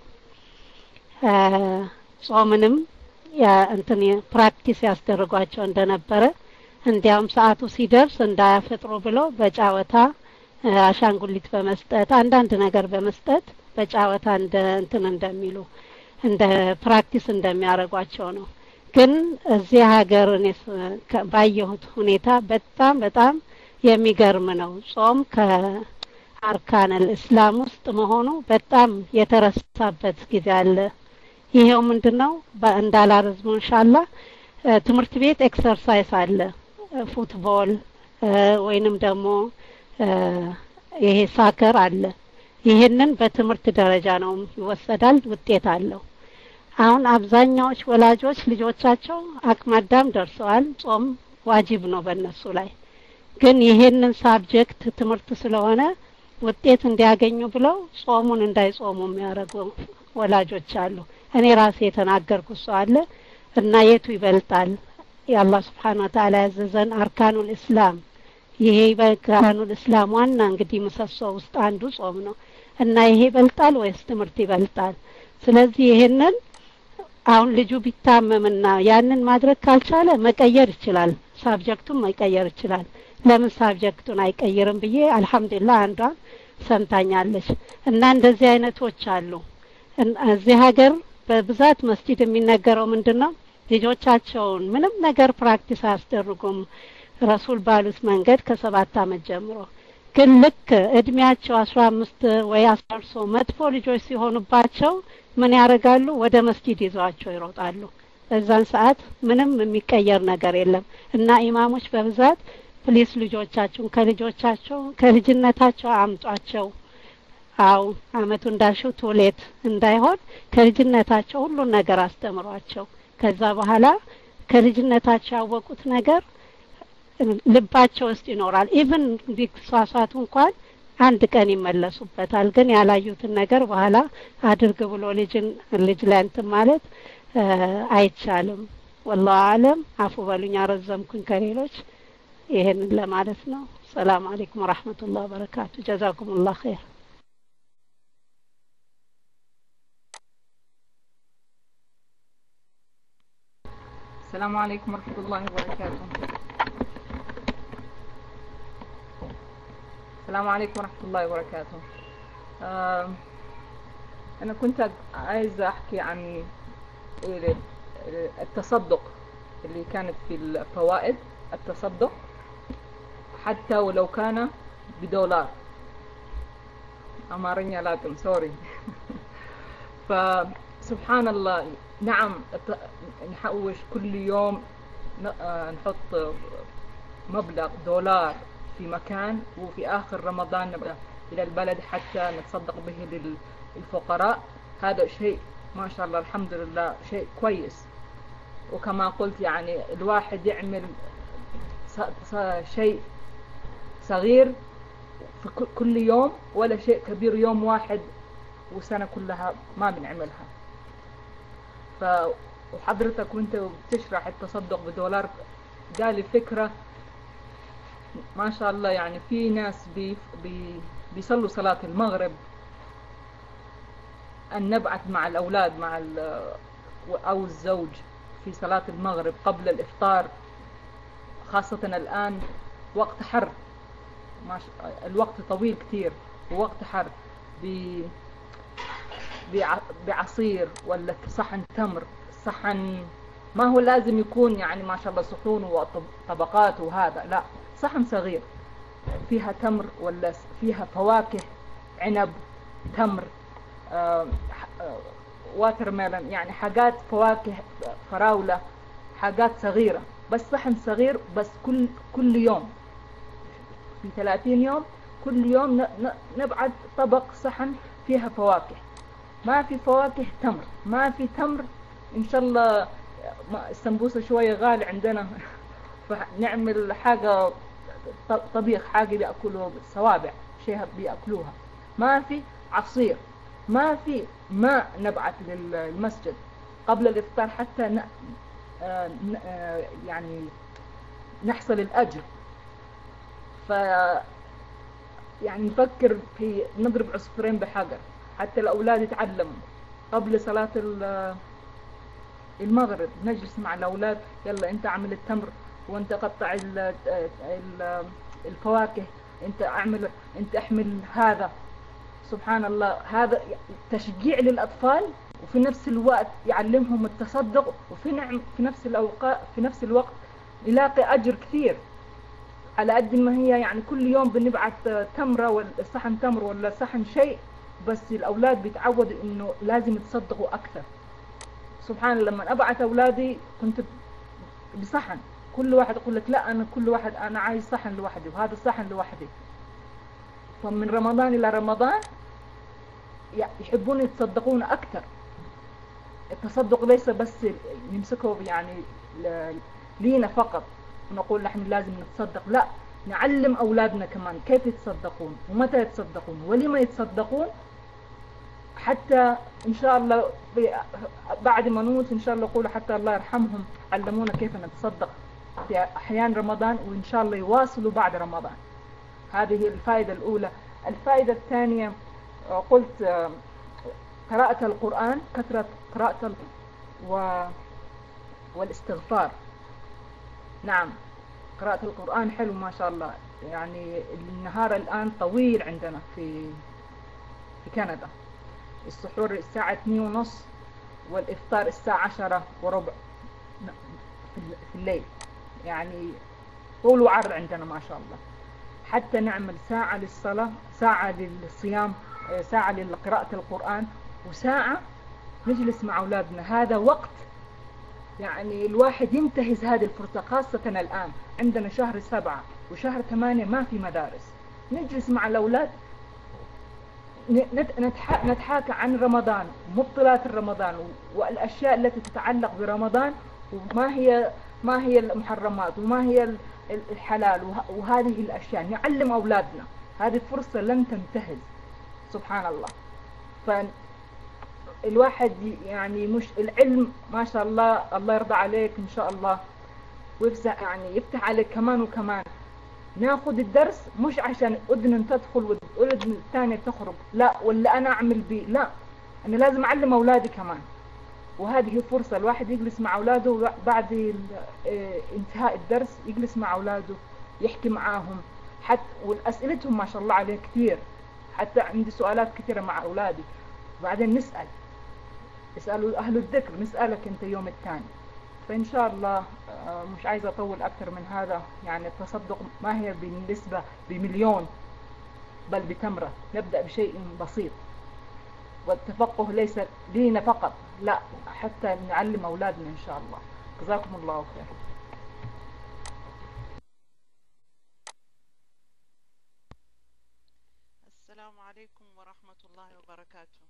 ጾምንም እንትን ፕራክቲስ ያስደርጓቸው እንደነበረ እንዲያውም ሰዓቱ ሲደርስ እንዳያፈጥሩ ብለው በጫወታ አሻንጉሊት በመስጠት አንዳንድ ነገር በመስጠት በጫወታ እንደ እንትን እንደሚሉ እንደ ፕራክቲስ እንደሚያደርጓቸው ነው ግን እዚህ ሀገር እኔ ባየሁት ሁኔታ በጣም በጣም የሚገርም ነው ጾም ከአርካን እስላም ውስጥ መሆኑ በጣም የተረሳበት ጊዜ አለ ይሄው ምንድን ነው እንዳላረዝሙ እንሻላ ትምህርት ቤት ኤክሰርሳይዝ አለ ፉትቦል ወይንም ደግሞ ይሄ ሳከር አለ ይሄንን በትምህርት ደረጃ ነው ይወሰዳል ውጤት አለው አሁን አብዛኛዎች ወላጆች ልጆቻቸው አቅማዳም ደርሰዋል ጾም ዋጅብ ነው በእነሱ ላይ ግን ይሄንን ሳብጀክት ትምህርት ስለሆነ ውጤት እንዲያገኙ ብለው ጾሙን እንዳይጾሙ የሚያደርጉ ወላጆች አሉ እኔ ራሴ የተናገርኩት ሰው አለ እና የቱ ይበልጣል የአላህ ስብሓን ወተላ ያዘዘን አርካኑል እስላም ይሄ አርካኑል እስላም ዋና እንግዲህ ምሰሶ ውስጥ አንዱ ጾም ነው እና ይሄ ይበልጣል ወይስ ትምህርት ይበልጣል ስለዚህ ይሄንን አሁን ልጁ ቢታመምና ያንን ማድረግ ካልቻለ መቀየር ይችላል ሳብጀክቱን መቀየር ይችላል ለምን ሳብጀክቱን አይቀይርም ብዬ አልহামዱሊላህ አንዷ ሰምታኛለች እና እንደዚህ አይነቶች አሉ እዚህ ሀገር በብዛት መስጂድ የሚነገረው ምንድነው ልጆቻቸውን ምንም ነገር ፕራክቲስ አያስደርጉም ረሱል ባሉት መንገድ ከሰባት አመት ጀምሮ ግን ልክ እድሜያቸው አስራ አምስት ወይ አስራ ሶ መጥፎ ልጆች ሲሆኑባቸው ምን ያደርጋሉ ወደ መስጂድ ይዘዋቸው ይሮጣሉ በዛን ሰዓት ምንም የሚቀየር ነገር የለም እና ኢማሞች በብዛት ፕሊስ ልጆቻችሁን ከልጆቻቸው ከልጅነታቸው አምጧቸው አው አመቱ እንዳልሽው ቶሌት እንዳይሆን ከልጅነታቸው ሁሉን ነገር አስተምሯቸው ከዛ በኋላ ከልጅነታቸው ያወቁት ነገር ልባቸው ውስጥ ይኖራል ኢቭን ቢሳሳቱ እንኳን አንድ ቀን ይመለሱበታል ግን ያላዩትን ነገር በኋላ አድርግ ብሎ ልጅን ልጅ ላይ እንትን ማለት አይቻልም ወላሁ አለም አፉ በሉኝ አረዘምኩኝ ከሌሎች ይሄንን ለማለት ነው ሰላም አለይኩም ወራህመቱላህ ወበረካቱ ጀዛኩሙላህ ኸይር السلام عليكم ورحمة الله وبركاته السلام عليكم ورحمة الله وبركاته آه أنا كنت عايزة أحكي عن التصدق اللي كانت في الفوائد التصدق حتى ولو كان بدولار أمارني لكم سوري فسبحان الله نعم نحوش كل يوم نحط مبلغ دولار في مكان وفي آخر رمضان نبقى إلى البلد حتى نتصدق به للفقراء هذا شيء ما شاء الله الحمد لله شيء كويس وكما قلت يعني الواحد يعمل شيء صغير في كل يوم ولا شيء كبير يوم واحد وسنة كلها ما بنعملها ف وحضرتك وانت بتشرح التصدق بدولار جالي فكرة ما شاء الله يعني في ناس بي بي بيصلوا صلاة المغرب أن نبعث مع الأولاد مع أو الزوج في صلاة المغرب قبل الإفطار خاصة الآن وقت حر الوقت طويل كتير ووقت حر بعصير ولا صحن تمر صحن ما هو لازم يكون يعني ما شاء الله صحون وطبقات وهذا لا صحن صغير فيها تمر ولا فيها فواكه عنب تمر آه واتر ميلون يعني حاجات فواكه فراولة حاجات صغيرة بس صحن صغير بس كل كل يوم في 30 يوم كل يوم نبعد طبق صحن فيها فواكه ما في فواكه تمر ما في تمر ان شاء الله السمبوسه شويه غالي عندنا فنعمل حاجه طبيخ حاجه بياكلوا صوابع شيء بياكلوها ما في عصير ما في ماء نبعث للمسجد قبل الافطار حتى ن... يعني نحصل الاجر ف يعني نفكر في نضرب عصفورين بحجر حتى الأولاد يتعلموا قبل صلاة المغرب نجلس مع الأولاد يلا أنت اعمل التمر وأنت قطع الفواكه أنت أعمل أنت أحمل هذا سبحان الله هذا تشجيع للأطفال وفي نفس الوقت يعلمهم التصدق وفي نعم في نفس الأوقات في نفس الوقت يلاقي أجر كثير على قد ما هي يعني كل يوم بنبعث تمرة ولا صحن تمر ولا صحن شيء بس الأولاد بيتعودوا إنه لازم يتصدقوا أكثر سبحان الله لما أبعث أولادي كنت بصحن كل واحد يقول لك لا أنا كل واحد أنا عايز صحن لوحدي وهذا الصحن لوحدي فمن رمضان إلى رمضان يحبون يتصدقون أكثر التصدق ليس بس نمسكه يعني لينا فقط ونقول نحن لازم نتصدق لا نعلم أولادنا كمان كيف يتصدقون ومتى يتصدقون ولما يتصدقون حتى إن شاء الله بعد ما نموت إن شاء الله يقولوا حتى الله يرحمهم علمونا كيف نتصدق في أحيان رمضان وإن شاء الله يواصلوا بعد رمضان هذه الفائدة الأولى الفائدة الثانية قلت قراءة القرآن كثرة قراءة و... والاستغفار نعم قراءة القرآن حلو ما شاء الله يعني النهار الآن طويل عندنا في في كندا السحور الساعة اثنين ونص والإفطار الساعة عشرة وربع في الليل يعني طول وعرض عندنا ما شاء الله حتى نعمل ساعة للصلاة ساعة للصيام ساعة لقراءة القرآن وساعة نجلس مع أولادنا هذا وقت يعني الواحد ينتهز هذه الفرصة خاصة الآن عندنا شهر سبعة وشهر ثمانية ما في مدارس نجلس مع الأولاد نت- نتح- نتحاكى عن رمضان مبطلات رمضان والأشياء التي تتعلق برمضان وما هي ما هي المحرمات وما هي ال- ال- الحلال وه- وهذه الأشياء نعلم أولادنا هذه فرصة لن تنتهز سبحان الله فالواحد ي- يعني مش العلم ما شاء الله الله يرضى عليك إن شاء الله ويفزع يعني يفتح عليك كمان وكمان ناخذ الدرس مش عشان اذن تدخل واذن الثانيه تخرج لا ولا انا اعمل بيه لا انا لازم اعلم اولادي كمان وهذه فرصه الواحد يجلس مع اولاده بعد ال- آه، انتهاء الدرس يجلس مع اولاده يحكي معاهم حتى واسئلتهم ما شاء الله عليه كثير حتى عندي سؤالات كثيره مع اولادي وبعدين نسال اسالوا اهل الذكر نسالك انت يوم الثاني فإن شاء الله آه، مش عايزة أطول أكثر من هذا يعني التصدق ما هي بالنسبة بمليون بل بتمرة نبدأ بشيء بسيط والتفقه ليس لينا فقط لا حتى نعلم أولادنا إن شاء الله جزاكم الله خير السلام عليكم ورحمة الله وبركاته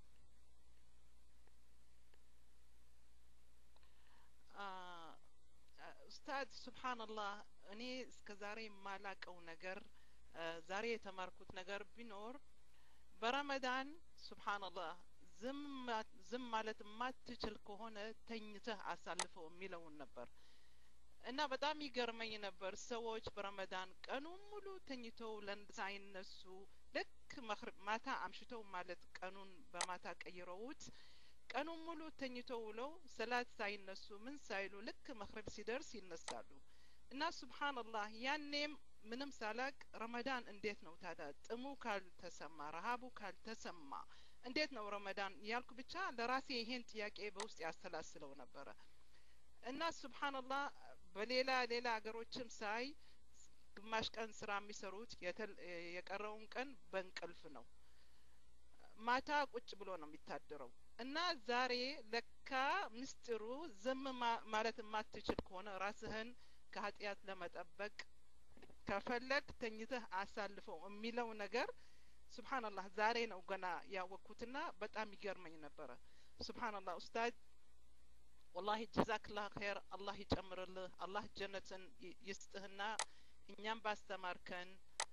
آه، آه، ኡስታዝ ሱብሓነላህ እኔ እስከ ዛሬ የማላቀው ነገር አ፣ ዛሬ የተማርኩት ነገር ቢኖር በረመዳን ሱብሓነላህ ዝም ማ- ዝም ማለት የማትችል ከሆነ ተኝተህ አሳልፈው የሚለውን ነበር እና በጣም ይገርመኝ ነበር ሰዎች በረመዳን ቀኑን ሙሉ ተኝተው ለንድ ሳይነሱ ልክ መክሪብ ማታ አምሽተው ማለት ቀኑን በማታ ቀይረውት ቀኑን ሙሉ ተኝተው ውለው ሰላት ሳይነሱ ምን ሳይሉ ልክ መክሪብ ሲደርስ ይነሳሉ እና ሱብሃንአላህ ያኔም ምንም ሳላቅ ረመዳን እንዴት ነው ታዲያ ጥሙ ካልተሰማ ረሀቡ ካልተሰማ እንዴት ነው ረመዳን ያልኩ ብቻ ለራሴ ይሄን ጥያቄ በውስጥ ያሰላስለው ነበረ እና ሱብሃንአላህ በሌላ ሌላ ሀገሮችም ሳይ ግማሽ ቀን ስራ የሚሰሩት የተል- የቀረውን ቀን በእንቅልፍ ነው ማታ ቁጭ ብሎ ነው የሚታደረው እና ዛሬ ለካ ምስጢሩ ዝም ማ- ማለት የማትችል ከሆነ ራስህን ከኃጢአት ለመጠበቅ ከፈለግ ተኝተህ አሳልፈው የሚለው ነገር ሱብሃንአላህ ዛሬ ነው ገና ያወቅኩትና በጣም ይገርመኝ ነበረ ሱብሃንአላህ ኡስታዝ ወላሂ ጀዛክላህ ኸይር አላህ ይጨምርልህ አላህ ጀነትን ይ- ይስጥህና እኛም ባስተማርከን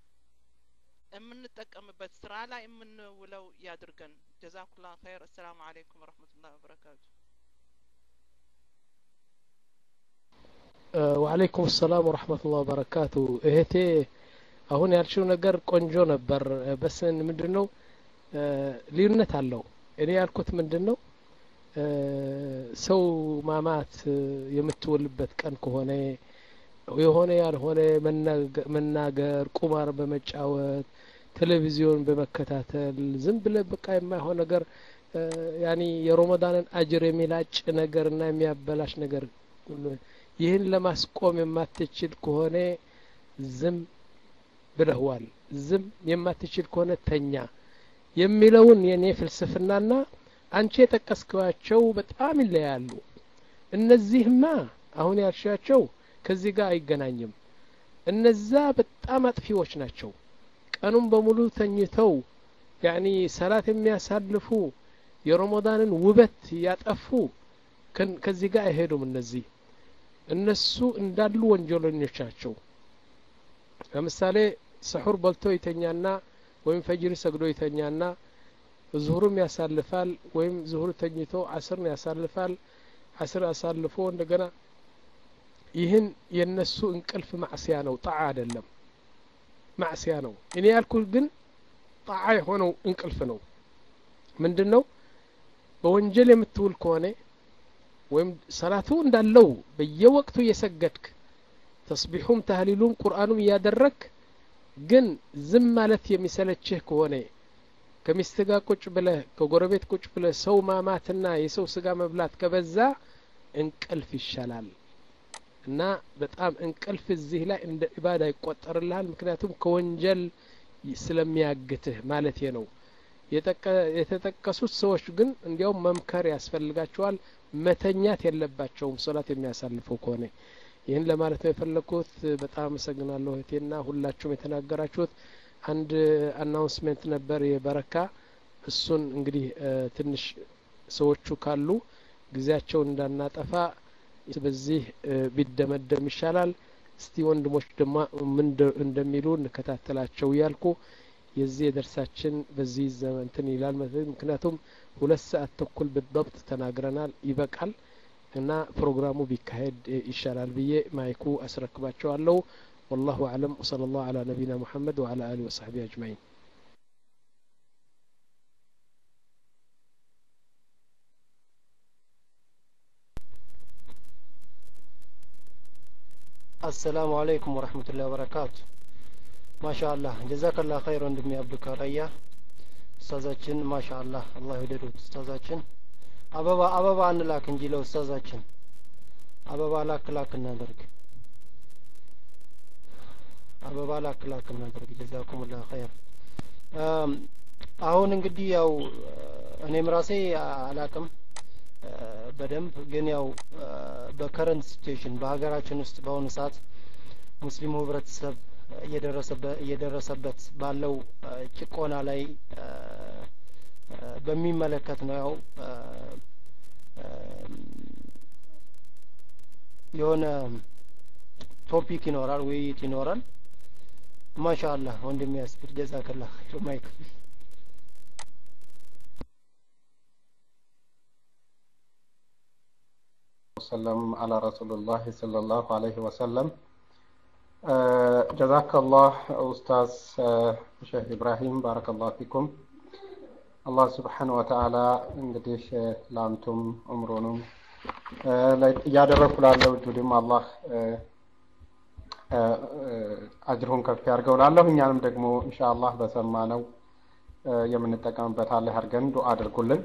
የምንጠቀምበት ስራ ላይ የምንውለው ያድርገን ጀዛኩላህ ኸይር አሰላሙ አለይኩም ወረህመቱላህ ወበረካቱ ወአለይኩም ሰላም ወረህመቱላህ ወበረካቱ እህቴ አሁን ያልሽው ነገር ቆንጆ ነበር በስን ምንድን ነው እ፣ ልዩነት አለው እኔ ያልኩት ምንድን ነው እ፣ ሰው ማማት እ፣ የምትውልበት ቀን ከሆነ የሆነ ያልሆነ መናገ- መናገር ቁማር በመጫወት ቴሌቪዚዮን በመከታተል ዝም ብለ በቃ የማይሆን ነገር እ፣ ያኒ የሮመዳንን አጅር የሚላጭ ነገር እና የሚያበላሽ ነገር ይህን ለማስቆም የማትችል ከሆነ ዝም ብለህዋል ዝም የማትችል ከሆነ ተኛ የሚለውን የኔ ፍልስፍናና አንቺ የጠቀስኳቸው በጣም ይለያሉ እነዚህማ አሁን ያልሻቸው ከዚህ ጋር አይገናኝም እነዛ በጣም አጥፊዎች ናቸው ቀኑን በሙሉ ተኝተው ያኒ ሰላት የሚያሳልፉ የረመዳንን ውበት ያጠፉ ከን- ከዚህ ጋር አይሄዱም እነዚህ እነሱ እንዳሉ ወንጀለኞች ናቸው ለምሳሌ ስሑር በልቶ ይተኛና ወይም ፈጅር ሰግዶ ይተኛና ዙሁርም ያሳልፋል ወይም ዙሁር ተኝቶ አስርን ያሳልፋል አስር አሳልፎ እንደገና ይህን የነሱ እንቅልፍ ማዕስያ ነው ጣዓ አይደለም ማዕስያ ነው እኔ ያልኩት ግን ጣዓ የሆነው እንቅልፍ ነው ምንድን ነው በወንጀል የምትውል ከሆነ ወይም ሰላቱ እንዳለው በየወቅቱ እየሰገድክ ተስቢሑም ታህሊሉም ቁርአኑም እያደረግ ግን ዝም ማለት የሚሰለችህ ከሆነ ከሚስት ጋር ቁጭ ብለህ ከጎረቤት ቁጭ ብለህ ሰው ማማትና የሰው ስጋ መብላት ከበዛ እንቅልፍ ይሻላል እና በጣም እንቅልፍ እዚህ ላይ እንደ ኢባዳ ይቆጠርልሃል ምክንያቱም ከወንጀል ስለሚያግትህ ማለት ነው የጠቀ- የተጠቀሱት ሰዎች ግን እንዲያውም መምከር ያስፈልጋቸዋል መተኛት የለባቸውም ሶላት የሚያሳልፈው ከሆነ ይህን ለማለት ነው የፈለግኩት በጣም አመሰግናለሁ እህቴና ሁላችሁም የተናገራችሁት አንድ አናውንስሜንት ነበር የበረካ እሱን እንግዲህ ትንሽ ሰዎቹ ካሉ ጊዜያቸውን እንዳናጠፋ በዚህ ቢደመደም ይሻላል። እስቲ ወንድሞች ደግሞ ምን እንደሚሉ እንከታተላቸው እያልኩ የዚህ የደርሳችን በዚህ ዘመንትን ይላል። ምክንያቱም ሁለት ሰዓት ተኩል ብضبط ተናግረናል፣ ይበቃል እና ፕሮግራሙ ቢካሄድ ይሻላል ብዬ ማይኩ አስረክባቸዋለሁ። والله أعلم وصلى الله على نبينا محمد وعلى آله وصحبه أجمعين አሰላሙ አለይኩም ወረህመቱላሂ ወበረካቱ። ማሻአላህ ጀዛከላህ ኸይር ወንድሜ አብዱካ ራያ ኡስታዛችን ማሻአላህ አላህ ይውደዱት ኡስታዛችን። አበባ አበባ እንላክ እንጂ ለኡስታዛችን አበባ ላክ ላክ እናደርግ አበባ ላክ ላክ እናደርግ። ጀዛኩሙላህ ኸይር። አሁን እንግዲህ ያው እኔም ራሴ አላቅም በደንብ ግን ያው በከረንት ሲቹዌሽን በሀገራችን ውስጥ በአሁኑ ሰዓት ሙስሊሙ ህብረተሰብ እየደረሰበት ባለው ጭቆና ላይ በሚመለከት ነው። ያው የሆነ ቶፒክ ይኖራል፣ ውይይት ይኖራል። ማሻአላህ ወንድሜ ያስብር ጀዛከላህ ኸይር ማይክ ወሰለም አላ ረሱሉላህ ሰለላሁ ዐለይሂ ወሰለም። ጀዛከላህ ኡስታዝ ሼህ ኢብራሂም ባረከላሁ ፊኩም። አላህ ስብሓን ወተዓላ እንግዲህ ለአንቱም እምሮንም እያደረግኩ ላለው ጁዲም አላህ አጅሩን ከፍ ያድርገው ላለሁ እኛንም ደግሞ ኢንሻአላህ በሰማነው የምንጠቀምበት አላህ አድርገን ዱዓ አድርጉልን።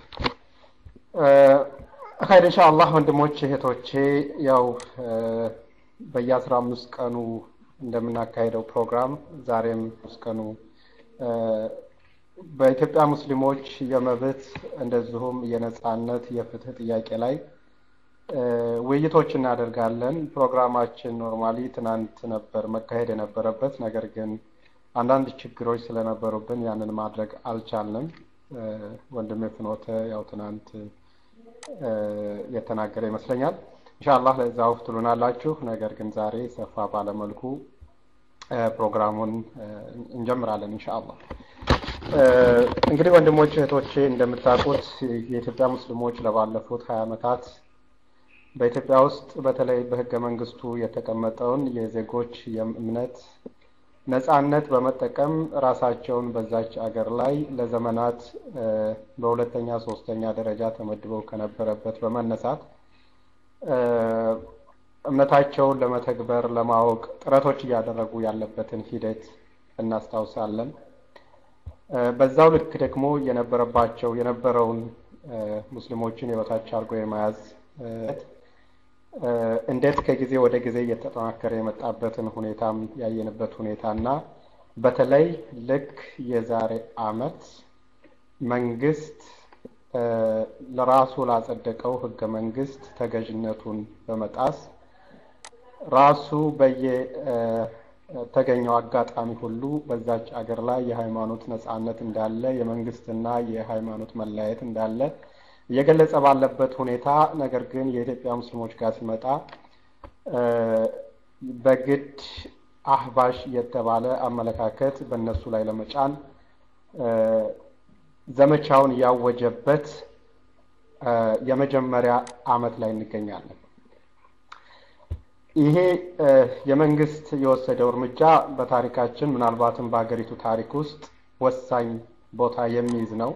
ኸይር ኢንሻአላህ ወንድሞች እህቶቼ፣ ያው በየአስራ አምስት ቀኑ እንደምናካሄደው ፕሮግራም ዛሬም አምስት ቀኑ በኢትዮጵያ ሙስሊሞች የመብት እንደዚሁም የነጻነት የፍትህ ጥያቄ ላይ ውይይቶች እናደርጋለን። ፕሮግራማችን ኖርማሊ ትናንት ነበር መካሄድ የነበረበት፣ ነገር ግን አንዳንድ ችግሮች ስለነበሩብን ያንን ማድረግ አልቻልንም። ወንድሜ ፍኖተ ያው ትናንት የተናገረ ይመስለኛል። ኢንሻአላህ ለዛ ውፍ ትሉናላችሁ። ነገር ግን ዛሬ ሰፋ ባለመልኩ ፕሮግራሙን እንጀምራለን ኢንሻአላህ። እንግዲህ ወንድሞች እህቶቼ፣ እንደምታውቁት የኢትዮጵያ ሙስሊሞች ለባለፉት ሀያ ዓመታት በኢትዮጵያ ውስጥ በተለይ በህገ መንግስቱ የተቀመጠውን የዜጎች የእምነት ነጻነት በመጠቀም ራሳቸውን በዛች አገር ላይ ለዘመናት በሁለተኛ ሶስተኛ ደረጃ ተመድበው ከነበረበት በመነሳት እምነታቸውን ለመተግበር ለማወቅ ጥረቶች እያደረጉ ያለበትን ሂደት እናስታውሳለን። በዛው ልክ ደግሞ የነበረባቸው የነበረውን ሙስሊሞችን የበታች አድርጎ የመያዝ እንዴት ከጊዜ ወደ ጊዜ እየተጠናከረ የመጣበትን ሁኔታም ያየንበት ሁኔታ እና በተለይ ልክ የዛሬ አመት መንግስት ለራሱ ላጸደቀው ህገ መንግስት ተገዥነቱን በመጣስ ራሱ በየተገኘው አጋጣሚ ሁሉ በዛች አገር ላይ የሃይማኖት ነጻነት እንዳለ የመንግስትና የሃይማኖት መለያየት እንዳለ እየገለጸ ባለበት ሁኔታ ነገር ግን የኢትዮጵያ ሙስሊሞች ጋር ሲመጣ በግድ አህባሽ የተባለ አመለካከት በእነሱ ላይ ለመጫን ዘመቻውን ያወጀበት የመጀመሪያ አመት ላይ እንገኛለን። ይሄ የመንግስት የወሰደው እርምጃ በታሪካችን ምናልባትም በሀገሪቱ ታሪክ ውስጥ ወሳኝ ቦታ የሚይዝ ነው።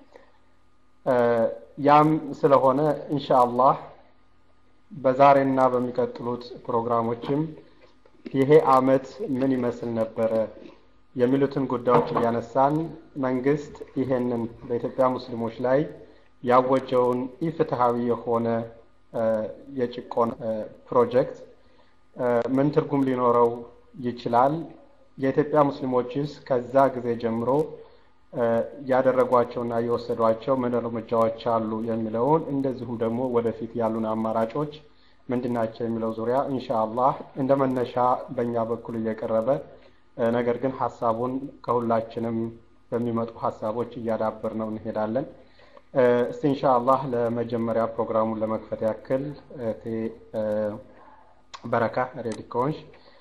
ያም ስለሆነ ኢንሻአላህ በዛሬና በሚቀጥሉት ፕሮግራሞችም ይሄ አመት ምን ይመስል ነበረ የሚሉትን ጉዳዮች እያነሳን መንግስት ይሄንን በኢትዮጵያ ሙስሊሞች ላይ ያወጀውን ኢፍትሐዊ የሆነ የጭቆን ፕሮጀክት ምን ትርጉም ሊኖረው ይችላል? የኢትዮጵያ ሙስሊሞችስ ከዛ ጊዜ ጀምሮ ያደረጓቸውና የወሰዷቸው ምን እርምጃዎች አሉ የሚለውን እንደዚሁም ደግሞ ወደፊት ያሉን አማራጮች ምንድናቸው የሚለው ዙሪያ ኢንሻአላህ እንደ መነሻ በእኛ በኩል እየቀረበ ነገር ግን ሀሳቡን ከሁላችንም በሚመጡ ሀሳቦች እያዳበር ነው እንሄዳለን። እስቲ ኢንሻአላህ ለመጀመሪያ ፕሮግራሙን ለመክፈት ያክል እህቴ በረካ ሬዲ ከሆንሽ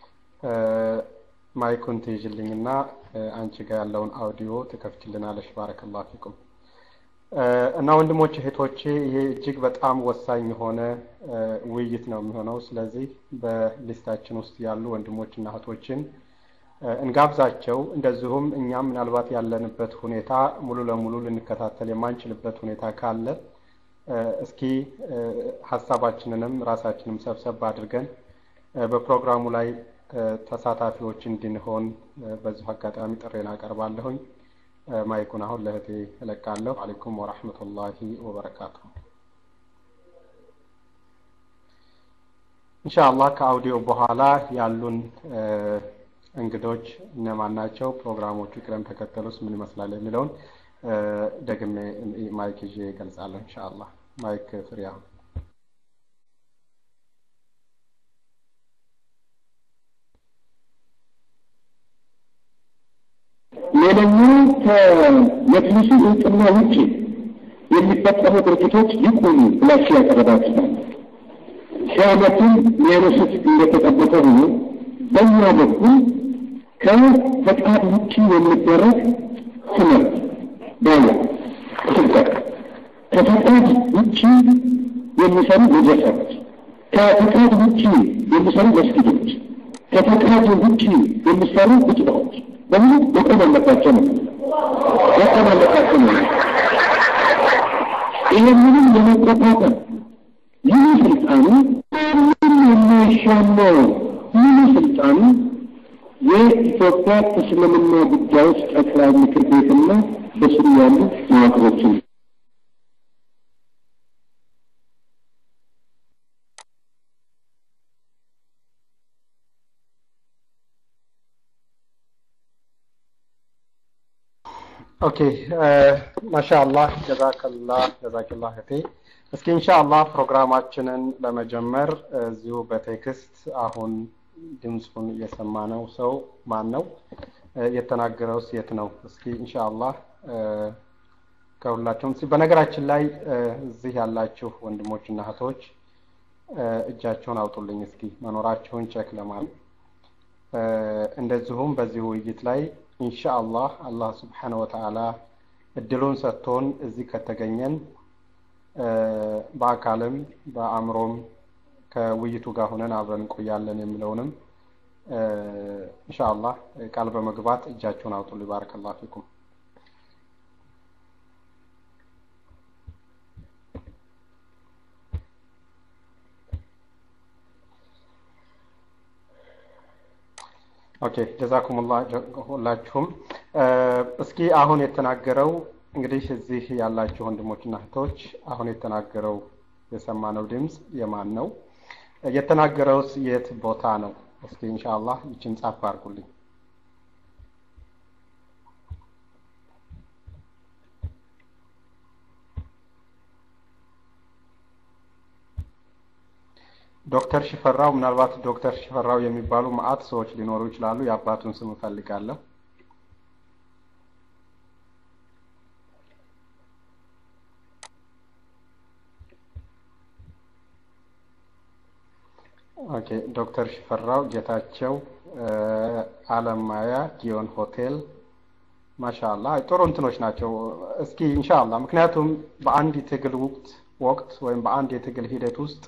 ማይኩን ትይዥልኝና አንቺ ጋር ያለውን አውዲዮ ትከፍችልናለሽ። ባረከላሁ ፊኩም። እና ወንድሞች እህቶቼ፣ ይሄ እጅግ በጣም ወሳኝ የሆነ ውይይት ነው የሚሆነው። ስለዚህ በሊስታችን ውስጥ ያሉ ወንድሞችና እህቶችን እንጋብዛቸው። እንደዚሁም እኛም ምናልባት ያለንበት ሁኔታ ሙሉ ለሙሉ ልንከታተል የማንችልበት ሁኔታ ካለ እስኪ ሀሳባችንንም ራሳችንም ሰብሰብ አድርገን በፕሮግራሙ ላይ ተሳታፊዎች እንድንሆን በዚሁ አጋጣሚ ጥሬን አቀርባለሁኝ። ማይኩን አሁን ለእህቴ እለቃለሁ። አለይኩም ወራህመቱላሂ ወበረካቱ። ኢንሻአላህ ከአውዲዮ በኋላ ያሉን እንግዶች እነማን ናቸው፣ ፕሮግራሞቹ ቅደም ተከተሉስ ምን ይመስላል የሚለውን ደግሜ ማይክ ይዤ እገልጻለሁ። ኢንሻአላህ ማይክ ፍሪ አሁን ሌላኛው ከመጅሊሱ እውቅና ውጭ የሚፈጠሩ ድርጅቶች ይቁሙ ብላችሁ ያቀረባችኋል። ሺህ ዓመቱን ሊያነሱት እንደተጠበቀ ሆኖ በእኛ በኩል ከፈቃድ ውጭ የሚደረግ ትምህርት ባለ ስብከት ከፈቃድ ውጭ የሚሰሩ መድረሳዎች፣ ከፈቃድ ውጭ የሚሰሩ መስጊዶች፣ ከፈቃድ ውጭ የሚሰሩ ብጭታዎች በሙሉ መቆም አለባቸው ነው መቆም አለባቸው ነው። ይህንንም የመቆጣጠር ይህ ስልጣኑ ምንም የማይሻማው ይህ ስልጣኑ የኢትዮጵያ እስልምና ጉዳዮች ጠቅላይ ምክር ቤትና በስሩ ያሉ መዋቅሮችን ኦኬ ማሻአላህ ጀዛከላህ ጀዛከላህ እህቴ። እስኪ ኢንሻአላህ ፕሮግራማችንን ለመጀመር እዚሁ በቴክስት አሁን ድምፁን የሰማነው ሰው ማን ነው? የተናገረውስ የት ነው? እስኪ ኢንሻአላህ ከሁላችሁም በነገራችን ላይ እዚህ ያላችሁ ወንድሞችና እህቶች እጃቸውን አውጡልኝ እስኪ መኖራቸውን ቼክ ለማለት እንደዚሁም በዚህ ውይይት ላይ ኢንሻአላህ አላህ ስብሓነ ወተዓላ እድሉን ሰጥቶን እዚህ ከተገኘን በአካልም በአእምሮም ከውይይቱ ጋር ሆነን አብረን እንቆያለን የሚለውንም ኢንሻአላህ ቃል በመግባት እጃቸውን አውጡልኝ። ባረከላሁ ፊኩም። ኦኬ ጀዛኩሙላህ ሁላችሁም። እስኪ አሁን የተናገረው እንግዲህ እዚህ ያላችሁ ወንድሞችና እህቶች አሁን የተናገረው የሰማነው ድምፅ የማን ነው? የተናገረውስ የት ቦታ ነው? እስኪ ኢንሻአላህ ይችን ጻፍ አድርጉልኝ። ዶክተር ሽፈራው ምናልባት ዶክተር ሽፈራው የሚባሉ መአት ሰዎች ሊኖሩ ይችላሉ። የአባቱን ስም እፈልጋለሁ። ኦኬ ዶክተር ሽፈራው ጌታቸው፣ አለማያ ጊዮን ሆቴል ማሻአላ ጥሩ እንትኖች ናቸው። እስኪ ኢንሻአላህ ምክንያቱም በአንድ የትግል ወቅት ወቅት ወይም በአንድ የትግል ሂደት ውስጥ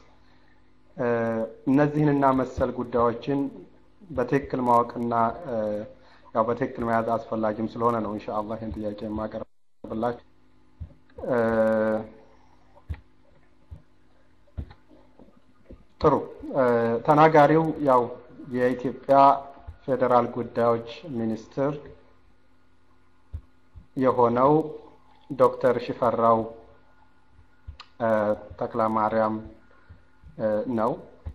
እነዚህንና መሰል ጉዳዮችን በትክክል ማወቅና ያው በትክክል መያዝ አስፈላጊም ስለሆነ ነው ኢንሻአላህ ይህን ጥያቄ የማቀርብላችሁ። ጥሩ ተናጋሪው ያው የኢትዮጵያ ፌዴራል ጉዳዮች ሚኒስትር የሆነው ዶክተር ሽፈራው ተክለማርያም ነው።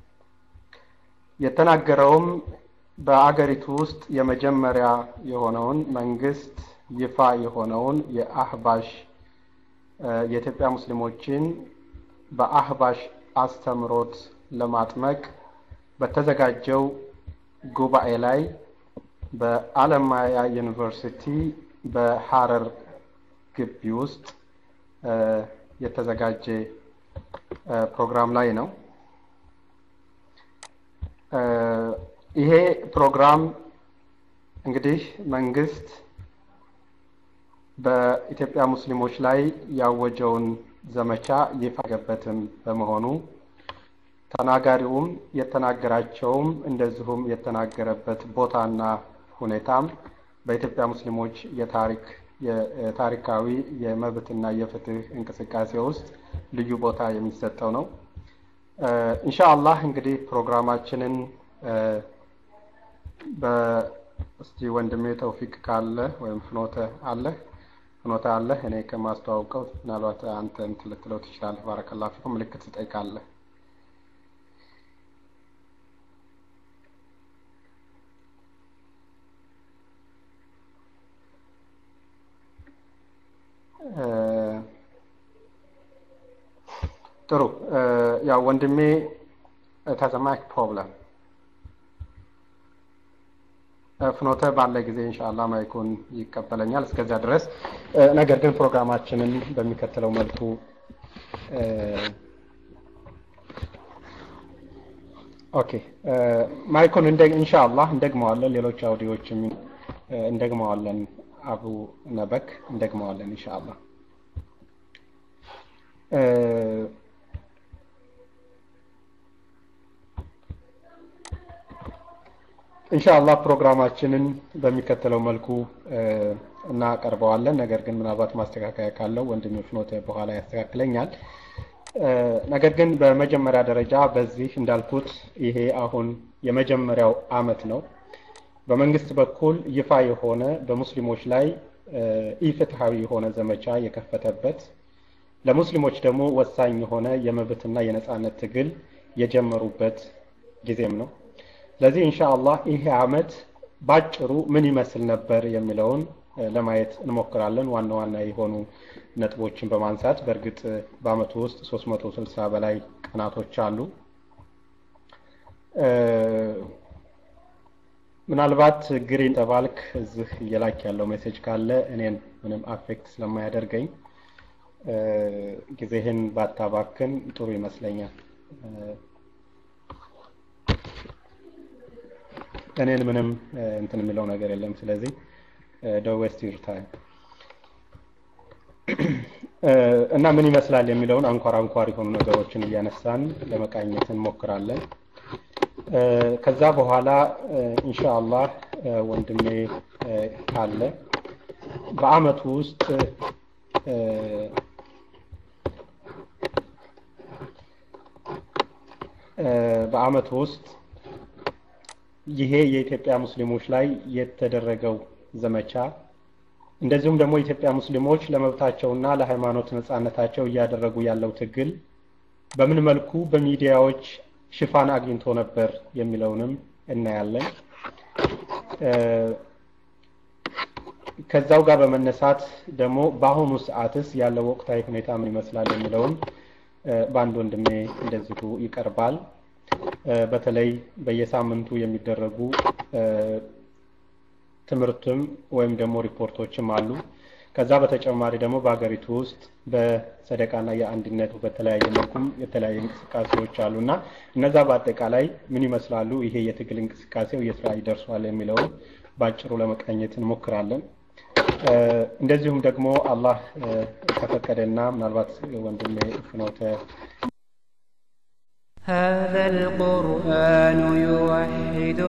የተናገረውም በአገሪቱ ውስጥ የመጀመሪያ የሆነውን መንግስት ይፋ የሆነውን የአህባሽ የኢትዮጵያ ሙስሊሞችን በአህባሽ አስተምሮት ለማጥመቅ በተዘጋጀው ጉባኤ ላይ በአለማያ ዩኒቨርሲቲ በሐረር ግቢ ውስጥ የተዘጋጀ ፕሮግራም ላይ ነው። ይሄ ፕሮግራም እንግዲህ መንግስት በኢትዮጵያ ሙስሊሞች ላይ ያወጀውን ዘመቻ ይፋ ያደረገበትም በመሆኑ ተናጋሪውም የተናገራቸውም እንደዚሁም የተናገረበት ቦታና ሁኔታም በኢትዮጵያ ሙስሊሞች የታሪክ የታሪካዊ የመብትና የፍትህ እንቅስቃሴ ውስጥ ልዩ ቦታ የሚሰጠው ነው። ኢንሻአላህ እንግዲህ ፕሮግራማችንን በእስቲ ወንድሜ ተውፊቅ ካለ ወይም ፍኖተ አለ ፍኖተ አለ እኔ ከማስተዋውቀው ምናልባት አንተ እንትን ልትለው ትችላለህ። ባረከላሁ ፊኩም ምልክት ትጠይቃለህ። ጥሩ ያው ወንድሜ ተሰማክ ፕሮብለም ፍኖተ ባለ ጊዜ ኢንሻአላህ ማይኩን ይቀበለኛል። እስከዚያ ድረስ ነገር ግን ፕሮግራማችንን በሚከተለው መልኩ ኦኬ ማይኩን እንደ ኢንሻአላህ እንደግመዋለን። ሌሎች አውዲዮችም እንደግመዋለን። አቡ ነበክ እንደግመዋለን ኢንሻአላህ። ኢንሻአላህ ፕሮግራማችንን በሚከተለው መልኩ እናቀርበዋለን። ነገር ግን ምናልባት ማስተካከያ ካለው ወንድሜ ፍኖተ በኋላ ያስተካክለኛል። ነገር ግን በመጀመሪያ ደረጃ በዚህ እንዳልኩት ይሄ አሁን የመጀመሪያው አመት ነው። በመንግስት በኩል ይፋ የሆነ በሙስሊሞች ላይ ኢፍትሐዊ የሆነ ዘመቻ የከፈተበት ለሙስሊሞች ደግሞ ወሳኝ የሆነ የመብትና የነጻነት ትግል የጀመሩበት ጊዜም ነው። ስለዚህ ኢንሻአላህ ይሄ አመት ባጭሩ ምን ይመስል ነበር የሚለውን ለማየት እንሞክራለን። ዋና ዋና የሆኑ ነጥቦችን በማንሳት በእርግጥ በአመቱ ውስጥ 360 በላይ ቀናቶች አሉ። ምናልባት ግሪን ተባልክ እዚህ እየላክ ያለው ሜሴጅ ካለ እኔን ምንም አፌክት ስለማያደርገኝ ጊዜህን ባታባክን ጥሩ ይመስለኛል። እኔን ምንም እንትን የሚለው ነገር የለም። ስለዚህ ዶንት ዌስት ዩር ታይም እና ምን ይመስላል የሚለውን አንኳር አንኳር የሆኑ ነገሮችን እያነሳን ለመቃኘት እንሞክራለን። ከዛ በኋላ ኢንሻአላህ ወንድሜ ካለ በአመቱ ውስጥ በአመቱ ውስጥ ይሄ የኢትዮጵያ ሙስሊሞች ላይ የተደረገው ዘመቻ እንደዚሁም ደግሞ የኢትዮጵያ ሙስሊሞች ለመብታቸውና ለሃይማኖት ነጻነታቸው እያደረጉ ያለው ትግል በምን መልኩ በሚዲያዎች ሽፋን አግኝቶ ነበር የሚለውንም እናያለን። ከዛው ጋር በመነሳት ደግሞ በአሁኑ ሰዓትስ ያለው ወቅታዊ ሁኔታ ምን ይመስላል የሚለውን በአንድ ወንድሜ እንደዚሁ ይቀርባል። በተለይ በየሳምንቱ የሚደረጉ ትምህርትም ወይም ደግሞ ሪፖርቶችም አሉ። ከዛ በተጨማሪ ደግሞ በሀገሪቱ ውስጥ በሰደቃና የአንድነት በተለያየ መልኩም የተለያዩ እንቅስቃሴዎች አሉ እና እነዛ በአጠቃላይ ምን ይመስላሉ፣ ይሄ የትግል እንቅስቃሴው የት ላይ ደርሷል የሚለውን በአጭሩ ለመቃኘት እንሞክራለን። እንደዚሁም ደግሞ አላህ ከፈቀደና ምናልባት ወንድሜ ፍኖተ هذا القرآن يوحد